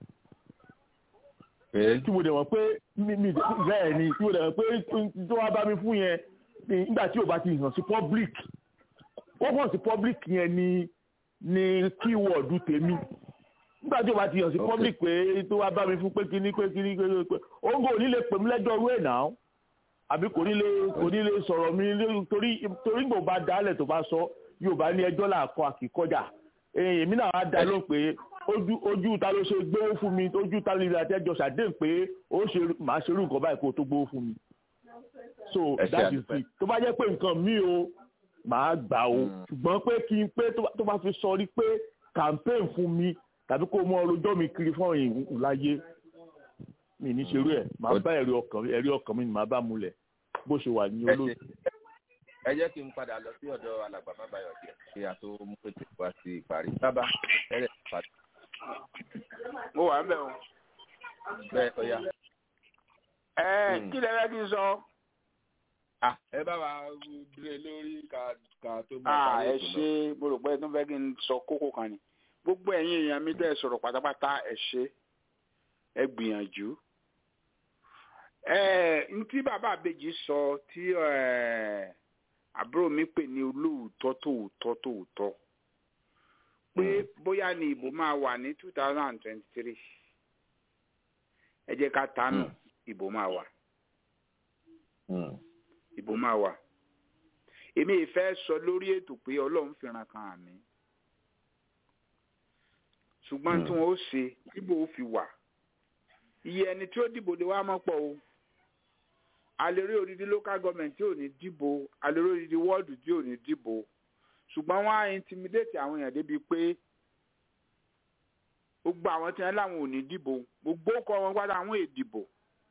tí mo dẹ̀ mọ̀ pé mi mi bẹ́ẹ̀ ni tí mo dẹ̀ mọ̀ pé tó wá bá mi fún yẹn nígbà tí ò bá ti hàn sí public wọ́n hàn sí public yẹn ni ni keyword tèmi nígbà tí ò bá ti hàn sí public pé tó wá bá mi fún pé kíní pé kíní pé pé òǹgò ò ní lè pè mí lẹ́jọ́ rú ẹ̀ náà àbí kò ní lè kò ní lè sọ̀rọ̀ mi torí torí gbò bá dálẹ̀ tó bá sọ yóò bá ní ẹjọ́ là kọ àkìkọjà èmi náà á dá lóhùn pé ojú ojú ta ló ṣe gbówó fún mi ojú ta lè àtẹ́jọ́ ṣàdéhùn pé ó ṣe màá ṣerú nǹkan báyìí kó tó gbówó fún mi so that is it tó bá jẹ́ pé nǹkan mi o màá gbà o ṣùgbọ́n pé kí n pé tó bá fi sọ rí pé campaign fún mi tàbí kó mọ ọlọ́jọ́ mi kiri fún ìhùn láyé mi ní ṣerú ẹ̀ màá bá ẹ̀rí ọkàn ẹ̀rí ọkàn mi ni màá bá múlẹ̀ bó ṣe wà ní olóòtú. ẹ jẹ́ kí n padà lọ sí ọ̀dọ̀ alàgbà bàbáyọ̀ díẹ̀ kí a tó mú pété wá sí ìparí sábà ẹ̀rẹ̀ padà. mo wà ń bẹ̀ o. bẹ́ẹ̀ ọ̀ya. ẹ kí lẹ fẹ́ kí n sọ. ẹ bá wa dúró lórí ká tó mú parí ètò náà. ẹ ṣe mo rò pé ẹ tún fẹ́ kí n sọ kókó kan ni gbogbo ẹ̀yin èèyàn mi tẹ́ ẹ sọ̀rọ̀ pátápátá ẹ ṣe ẹ gbìyànjú ntí bàbá àbèjì sọ tí àbúrò mi pè ní olóòótọ́ tòótọ́ tòótọ́ pé bóyá ni ìbò máa wà ní two thousand and twenty-three ẹ jẹ́ ká tánù ìbò máa wà ìbò máa wà èmi ìfẹ́ sọ lórí ètò pé ọlọ́run fìràn kan àmì ṣùgbọ́n tí wọ́n ó ṣe ìbò ó fi wà iye ẹni tí ó dìbò lè wá mọ́ pọ̀ o alèrè odidi local government tí ò ní dìbò alèrè odidi wọ́ọ̀dù tí ò ní dìbò ṣùgbọ́n wọ́n á intimidate àwọn èèyàn débi pé gbogbo àwọn tí wọ́n láwọn ò ní dìbò gbogbo kọ́ wọn padà àwọn èdìbò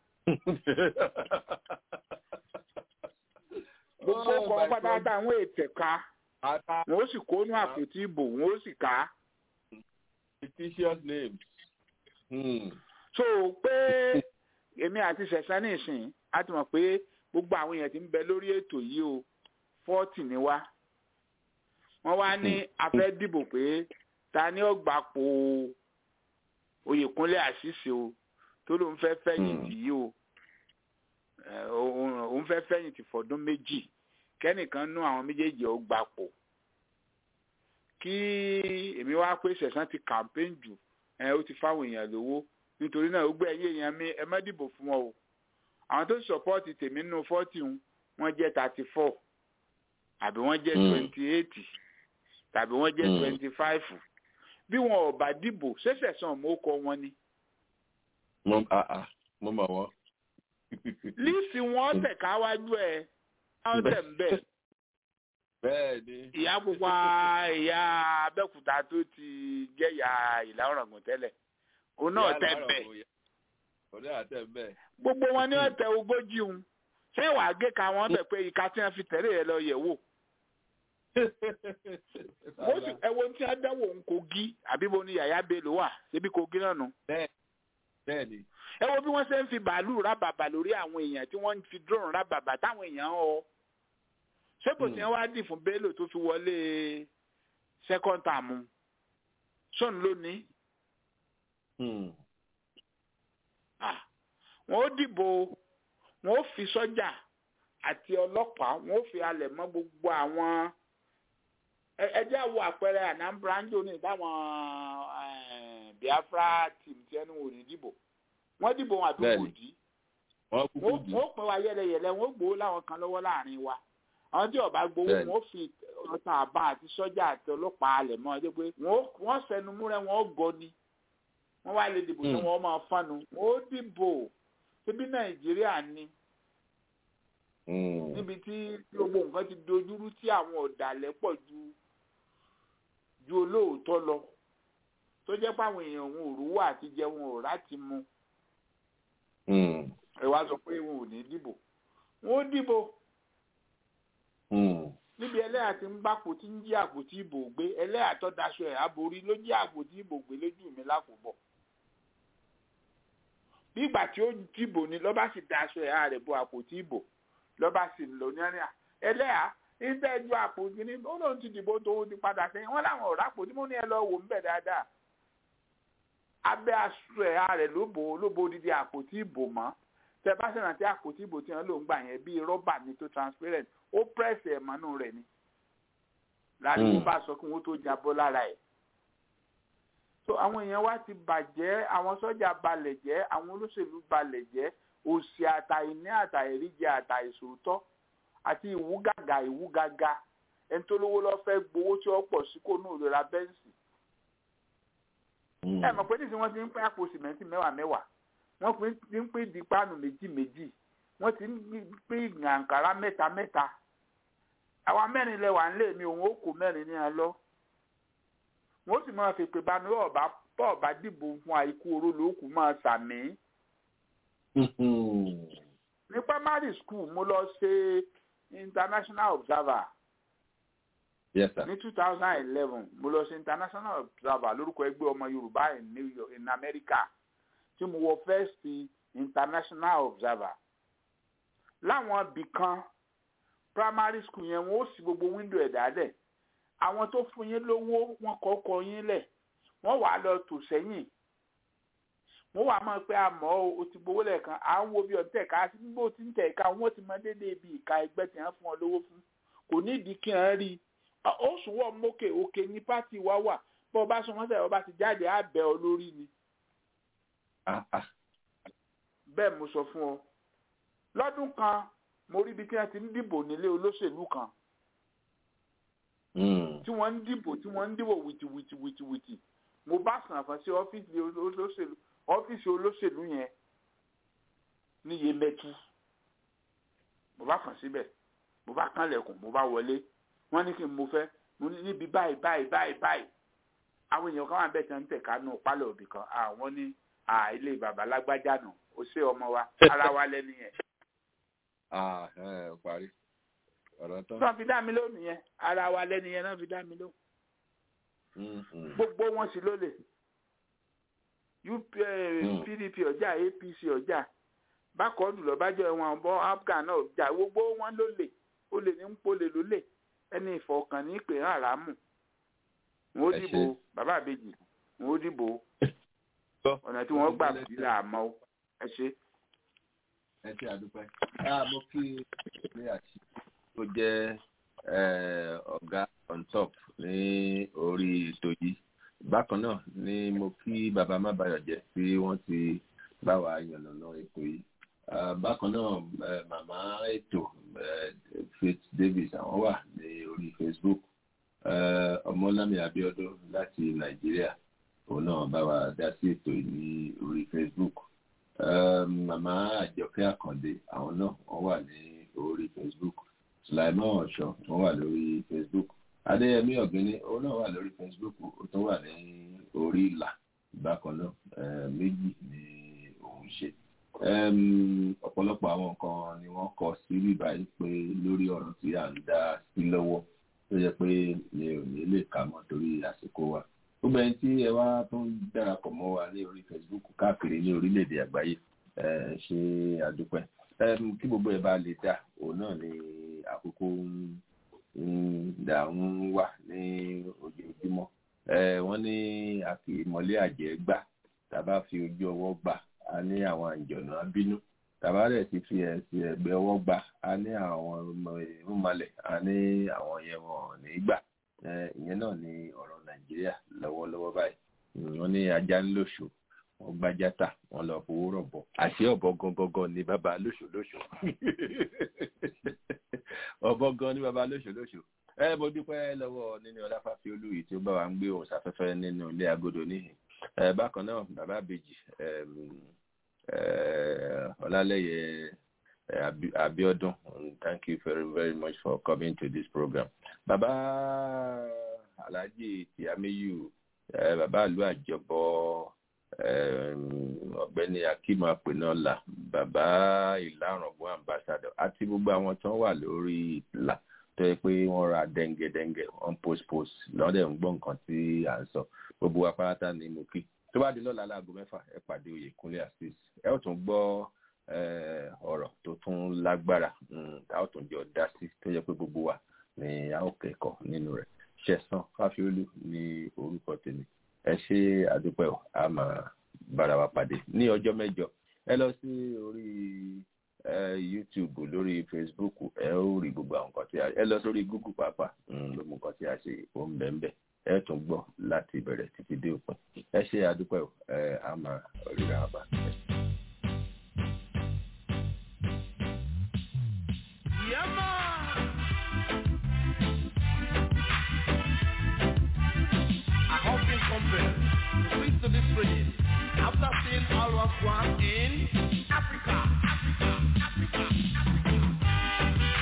gbogbo kọ́ wọn padà àwọn ètẹ̀ka wọn ó sì kónú àpótí ìbò wọn ó sì ká. fictitious names. Hmm. so pé èmi àti sẹ̀sán nìsín a ti mọ̀ pé gbogbo àwọn èèyàn ti ń bẹ lórí ètò yìí o fọ́ọ̀tì ni wá wọ́n wá ní afẹ́ dìbò pé ta ni ó gbapò oyèkúnlé àṣìṣe o tó ló ń fẹ́ fẹ̀yìntì yìí o òun fẹ́ fẹ̀yìntì fọdún méjì kẹ́nìkan nú àwọn méjèèjì ó gbapò kí èmi wá pé sẹ̀sán ti campaign jù ẹ ó ti fáwọn èèyàn lówó nítorí náà ó gbé ẹyẹ èèyàn mi ẹ má dìbò fún wọn o àwọn tó sọpọ́ọ̀tì tèmi nínú fọ́ọ̀tì ń wọ́n jẹ́ thirty four àbí wọ́n jẹ́ twenty eight tàbí wọ́n jẹ́ twenty five bí wọn ò bá dìbò ṣẹ̀ṣẹ̀ sàn mọ́ kọ wọn ni. mo mo mọ̀ wọ́n. líìsì wọn tẹ̀ka wájú ẹ̀ wọ́n tẹ̀ ń bẹ̀. bẹ́ẹ̀ni. ìyá pupa ìyá abẹ́òkúta tó ti jẹ́ ìyá ìlà ọ̀ràngún tẹ́lẹ̀ òun náà tẹ̀ bẹ̀. òun náà tẹ̀ bẹ̀. gbogbo wọn ní ọ̀tẹ̀ ogójì ń ṣé wàá gé ka wọn bẹ̀ pé ìka tí wọ́n fi tẹ̀lé yẹn lọ yẹ̀ wò wọ́n sì ẹ̀wọ̀n tí a dáwọ̀ ń kogi àbí bo ni yàyà bello wà ṣebí kogi náà nù. bẹ́ẹ̀ni. ẹ wo bí wọ́n ṣe ń fi bàálù rábàbà lórí àwọn èèyàn tí wọ́n ń fi drone rábàbà táwọn èèyàn họ. ṣé kò sí ẹ wá dì fún bello tó fi wọlé second term sọ́n lónìí. wọ́n ó dìbò wọ́n ó fi sọ́jà àti ọlọ́pàá wọ́n ó fi alẹ̀ mọ́ gbogbo àwọn ẹjẹ wo àpẹẹrẹ anambra ń jò ní táwọn biafra team tí ẹnu wò ní dìbò wọn dìbò wọn àbí kò dì wọn ó pín wa yẹlẹyẹlẹ wọn ó gbowó láwọn kan lọ́wọ́ láàrin wa àwọn tí ọba gbowó wọn ó fi ọta àbá àti sọ́jà àti ọlọ́pàá alẹ̀ mọ́ ẹjẹ pé wọn sẹnu múrẹ wọn ó gọ ni wọn wá lè dìbò tí wọn máa fánu wọn ó dìbò síbi nàìjíríà ni níbi tí gbogbo nǹkan ti dojúrú tí àwọn ọ̀dàlẹ̀ pọ̀ ju ju olóòótọ́ lọ tó jẹ́ pé àwọn èèyàn òun ò rówó àti jẹ wọn ò ráti mu ẹ wá sọ pé wọn ò ní dìbò wọn ó dìbò níbi ẹlẹ́yà tí ń bá àpótí ń jí àpótí ìbò gbé ẹlẹ́yà tó daṣọ ẹ̀ aborí ló jí àpótí ìbò gbé lójú mi lákòbọ̀ bí ìgbà tí ó dìbò ni lọ́ba sì daṣọ ẹ̀ ààrẹ bo àpótí ìbò lọ́ba sì lò ní ẹ̀rìn ẹlẹ́yà níta ju àpò kìíní ó lóun ti dìbò tó ti padà sẹ́yìn wọ́n láwọn ọ̀rá àpò tí mo ní ẹ lọ wò ń bẹ̀ dáadáa abẹ́ aṣọ ẹ̀ rẹ̀ ló bò ló bo odidi àpò tí ìbò mọ́ tẹ bá ṣe rántí àpò tí ìbò tí wọ́n lò ń gbà yẹn bíi rọ́bà ni tó transparent ó pẹ́ẹ́sì ẹ̀ mọ́nú rẹ̀ ni láàrin bá sọ kí wọ́n tó jábọ́ lára ẹ̀ so àwọn èèyàn wa ti bàjẹ́ àwọn sọ́jà balẹ̀ jẹ́ àwọn olóṣèlú balẹ̀ jẹ́ òsì àtàìní àtàìríjẹ àtàìsòótọ́ àti ìwúgàgà ìwúgàgà ẹni tó lówó lọ fẹ́ gbowó tí ó pọ̀ sí kó nù ìrora bẹ́ǹsì. ẹ mọ̀ pé nísìnyí wọ́n ti ń pín àpò sìmẹ́ntì mẹ́wàá mẹ́wàá wọ́n ti ń pín dípáànù méjì méjì wọ́n ti ń pín gàǹkàrà mẹ́ta mẹ́ta àwa mẹ́rin lẹ́wà ń lé mi òun ó kó mẹ́rin ní ẹ lọ wọ́n sì máa fèpè bánu ọ̀bá bọ́ọ̀bá dìbò fún àìkú oró lóòkù máa sàmì. ní primary school mo lọ ṣe international observer yes sir. ní two thousand eleven mo lọ ṣe international observer lórúkọ ẹgbẹ́ ọmọ yorùbá in new york in america tí mo wọ first international observer láwọn ibì kan primary school yẹn wọn ó sì gbogbo window ẹ̀ dálẹ̀ àwọn tó fún yín lówó wọn kọ́kọ́ yín lẹ̀ wọ́n wàá lọ tò sẹ́yìn wọ́n wàá mọ̀ pé àmọ́ o ti gbowó lẹ́ẹ̀kan à ń wo bí ọ̀tẹ̀ ká sí gbogbo tí ń tẹ̀ ká wọ́n ti mọ déédéé bí ìka ẹgbẹ́ tí wọ́n fún ọ lówó fún kò nídìí kí wọ́n rí i ó sùn wọ́n mókè òkè ní pátì wá wà bọ́ ọba sọ wọ́n sẹ̀ ọba ti jáde á bẹ̀ ọ lórí ni. bẹ́ẹ̀ mo sọ fún ọ lọ́dún kan mo rí ibi tí wọ́n ti ń dìbò nílé olóṣèlú kan tí wọ́n ń dìbò tí wọ́n ń dìbò wìtìwìtì wìtìwìtì mo bá sàn fún sí ọ́fíìsì olóṣèlú ọ́fíìsì olóṣèlú yẹn ní Yemẹtu mo bá fàn síbẹ̀ mo bá kànlẹ̀kùn mo bá wọlé wọ́n ní kí n mo fẹ́ mo ní níbi báyìí báyìí báyìí báyìí àwọn èèyàn kan wà bẹ́ẹ̀ tí wọ́n ń tẹ̀ kánú pálọ̀ òbí kan àwọn ní ilé bàbá lágbájá nù ó ṣe ọmọ wa ara wa lẹ́nu yẹn. parí ọ̀rọ̀ tán. náà fi dá mi lónìí yẹn ara wa lẹ́nu yẹn náà fi dá mi lóhùn. gbogbo wọn sì lólè pdp ọjà apc ọjà bákọ́ọ̀dù lọ́bàjọ́ wọn bọ́ afghan náà ọjà gbogbo wọn lólè olè ní ń polè lólè ẹni ìfọkàn ní ìpè hàn rámù wọn ó dìbò bàbá àbèjì wọn ó dìbò ọ̀nà tí wọ́n gbà bí làámọ́ ẹ ṣe. ẹ ṣe àdúpẹ́ mo kí ilé àti tó jẹ́ ọ̀gá on top ní orí ètò yìí bákan náà ni mo kí bàbá mábàyọ̀jẹ́ tí wọ́n ti bá wa yànnàná ètò yìí bákan náà màmá ètò faith davis àwọn wà ní orí facebook ọmọlámi abiodun láti nàìjíríà òun náà bá wa dá sí ètò yìí ní orí facebook màmá àjọkẹ́ àkàndé àwọn náà wọ́n wà ní orí facebook sulaimon ọ̀ṣọ́ wọ́n wà lórí facebook adéyẹmí ọ̀gbìnní òun náà wà lórí facebook ó tún wà ní orí ìlà bákan náà méjì ni òun ṣe ọ̀pọ̀lọpọ̀ àwọn nǹkan ni wọ́n kọ sí bíbá yìí pé lórí ọ̀rọ̀ tí à ń dá sí lọ́wọ́ tó yẹ pé mi ò ní lè kà mọ́ torí àsìkò wa gbogbo ẹni tí ẹ wá tó ń darapọ̀ mọ́ wa ní orí facebook káàkiri ní orílẹ̀-èdè àgbáyé ṣe àdúpẹ́ kí gbogbo ẹ bá lè dà òun náà ni àkókò ń dà ń wà ní ojoojúmọ́ wọ́n ní àkìmọ́lé àjẹ́ gbà tàbá fi ojú ọwọ́ gbà a ní àwọn àjọ̀nà abínú tàbá rẹ̀ ti fi ẹ̀sìn ẹ̀gbẹ́ ọwọ́ gbà a ní àwọn ìrúnmalẹ̀ a ní àwọn yẹn wọn ní gbà ìyẹn náà ni ọ̀rọ̀ nàìjíríà lọ́wọ́lọ́wọ́ báyìí wọ́n ní ajá ń lòṣù wọ́n gbájátà wọ́n lọ fowó rọ̀bọ̀ àti ọ̀bọ gangan ni bàbá lóṣù lóṣù ọ̀bọ gan ni bàbá lóṣù lóṣù ẹ mo dúpẹ́ lọ́wọ́ nínú ọláfàfẹ́ olúyìí tí ó bá wa ń gbé òun sáfẹ́fẹ́ nínú ilé agodo níhìn bákan náà bàbá àbèjì ọlálẹ́yẹ abiodun thank you very very much for coming to this program bàbá alhaji tiamiyu bàbá àlú àjọbọ ọ̀gbẹ́ni akim apẹnọlá bàbá ìlàrọ̀gbọ́n ambassador àti gbogbo àwọn tó wà lórí ìlà tó yẹ pé wọ́n ra dẹ́ngẹ́dẹ́ngẹ́ wọ́n post post lọ́dẹ̀ ń gbọ́ nǹkan tí à ń sọ gbogbo apáráta ni mo kí tó bá di lọ́la láago mẹ́fà ẹ pàdé oyèkúnlé assis ẹ ó tún gbọ́ ọ̀rọ̀ tó tún lágbára tá a ó tún jọ dá sí tó yẹ pé gbogbo wa ni a ó kẹ́kọ̀ọ́ nínú rẹ̀ ṣẹ̀san fáfiolú ní orúkọ tèmi ẹ ṣe àdúpẹ́ ọ̀ a máa bára wa pàdé ní ọjọ́ mẹ́jọ ẹ lọ sí orí youtube lórí facebook ẹ ó rí gbogbo àwọn nǹkan tí a ẹ lọ sórí google pàápàá ló mú nǹkan tí a ṣe ó ń bẹ̀ ń bẹ̀ ẹ tún gbọ́ láti ìbẹ̀rẹ̀ títí dé òpin ẹ ṣe àdúpẹ́ ọ̀ ẹ a máa ríra wa bá. I have been compelled to switch to this rhythm after seeing all was one in Africa, Africa, Africa, Africa.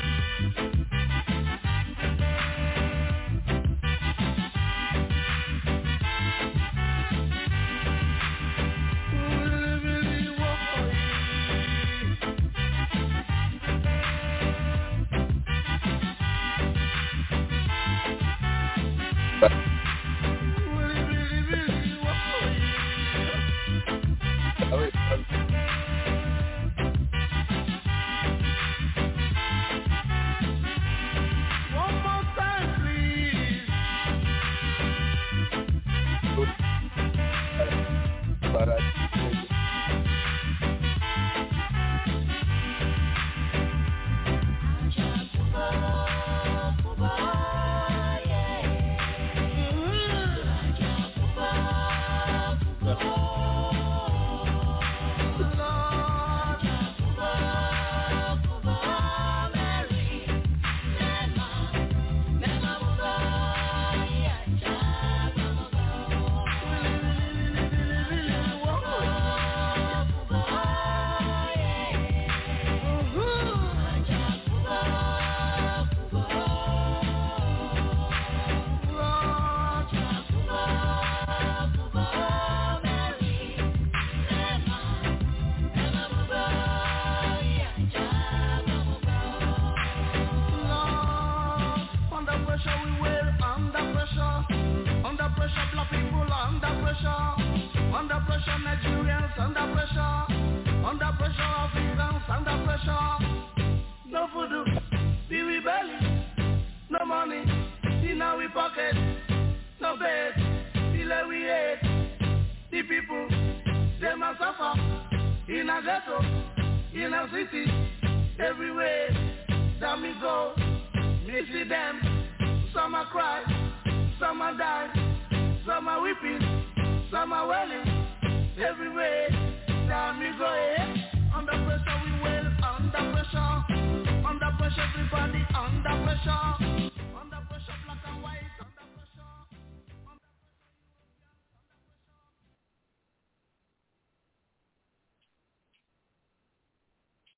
One more time, please. Under pressure, we will under pressure. Under pressure, black people under pressure. Under pressure, Nigerians under pressure. Under pressure, Africans under pressure. No food, we rebelling. No money in our pocket. No bed, delay we hate. The people, they must suffer. In a ghetto, in a city, everywhere that me go. Me see them, some are cry, some are die, some are weeping, some are wailing. Everywhere that me go,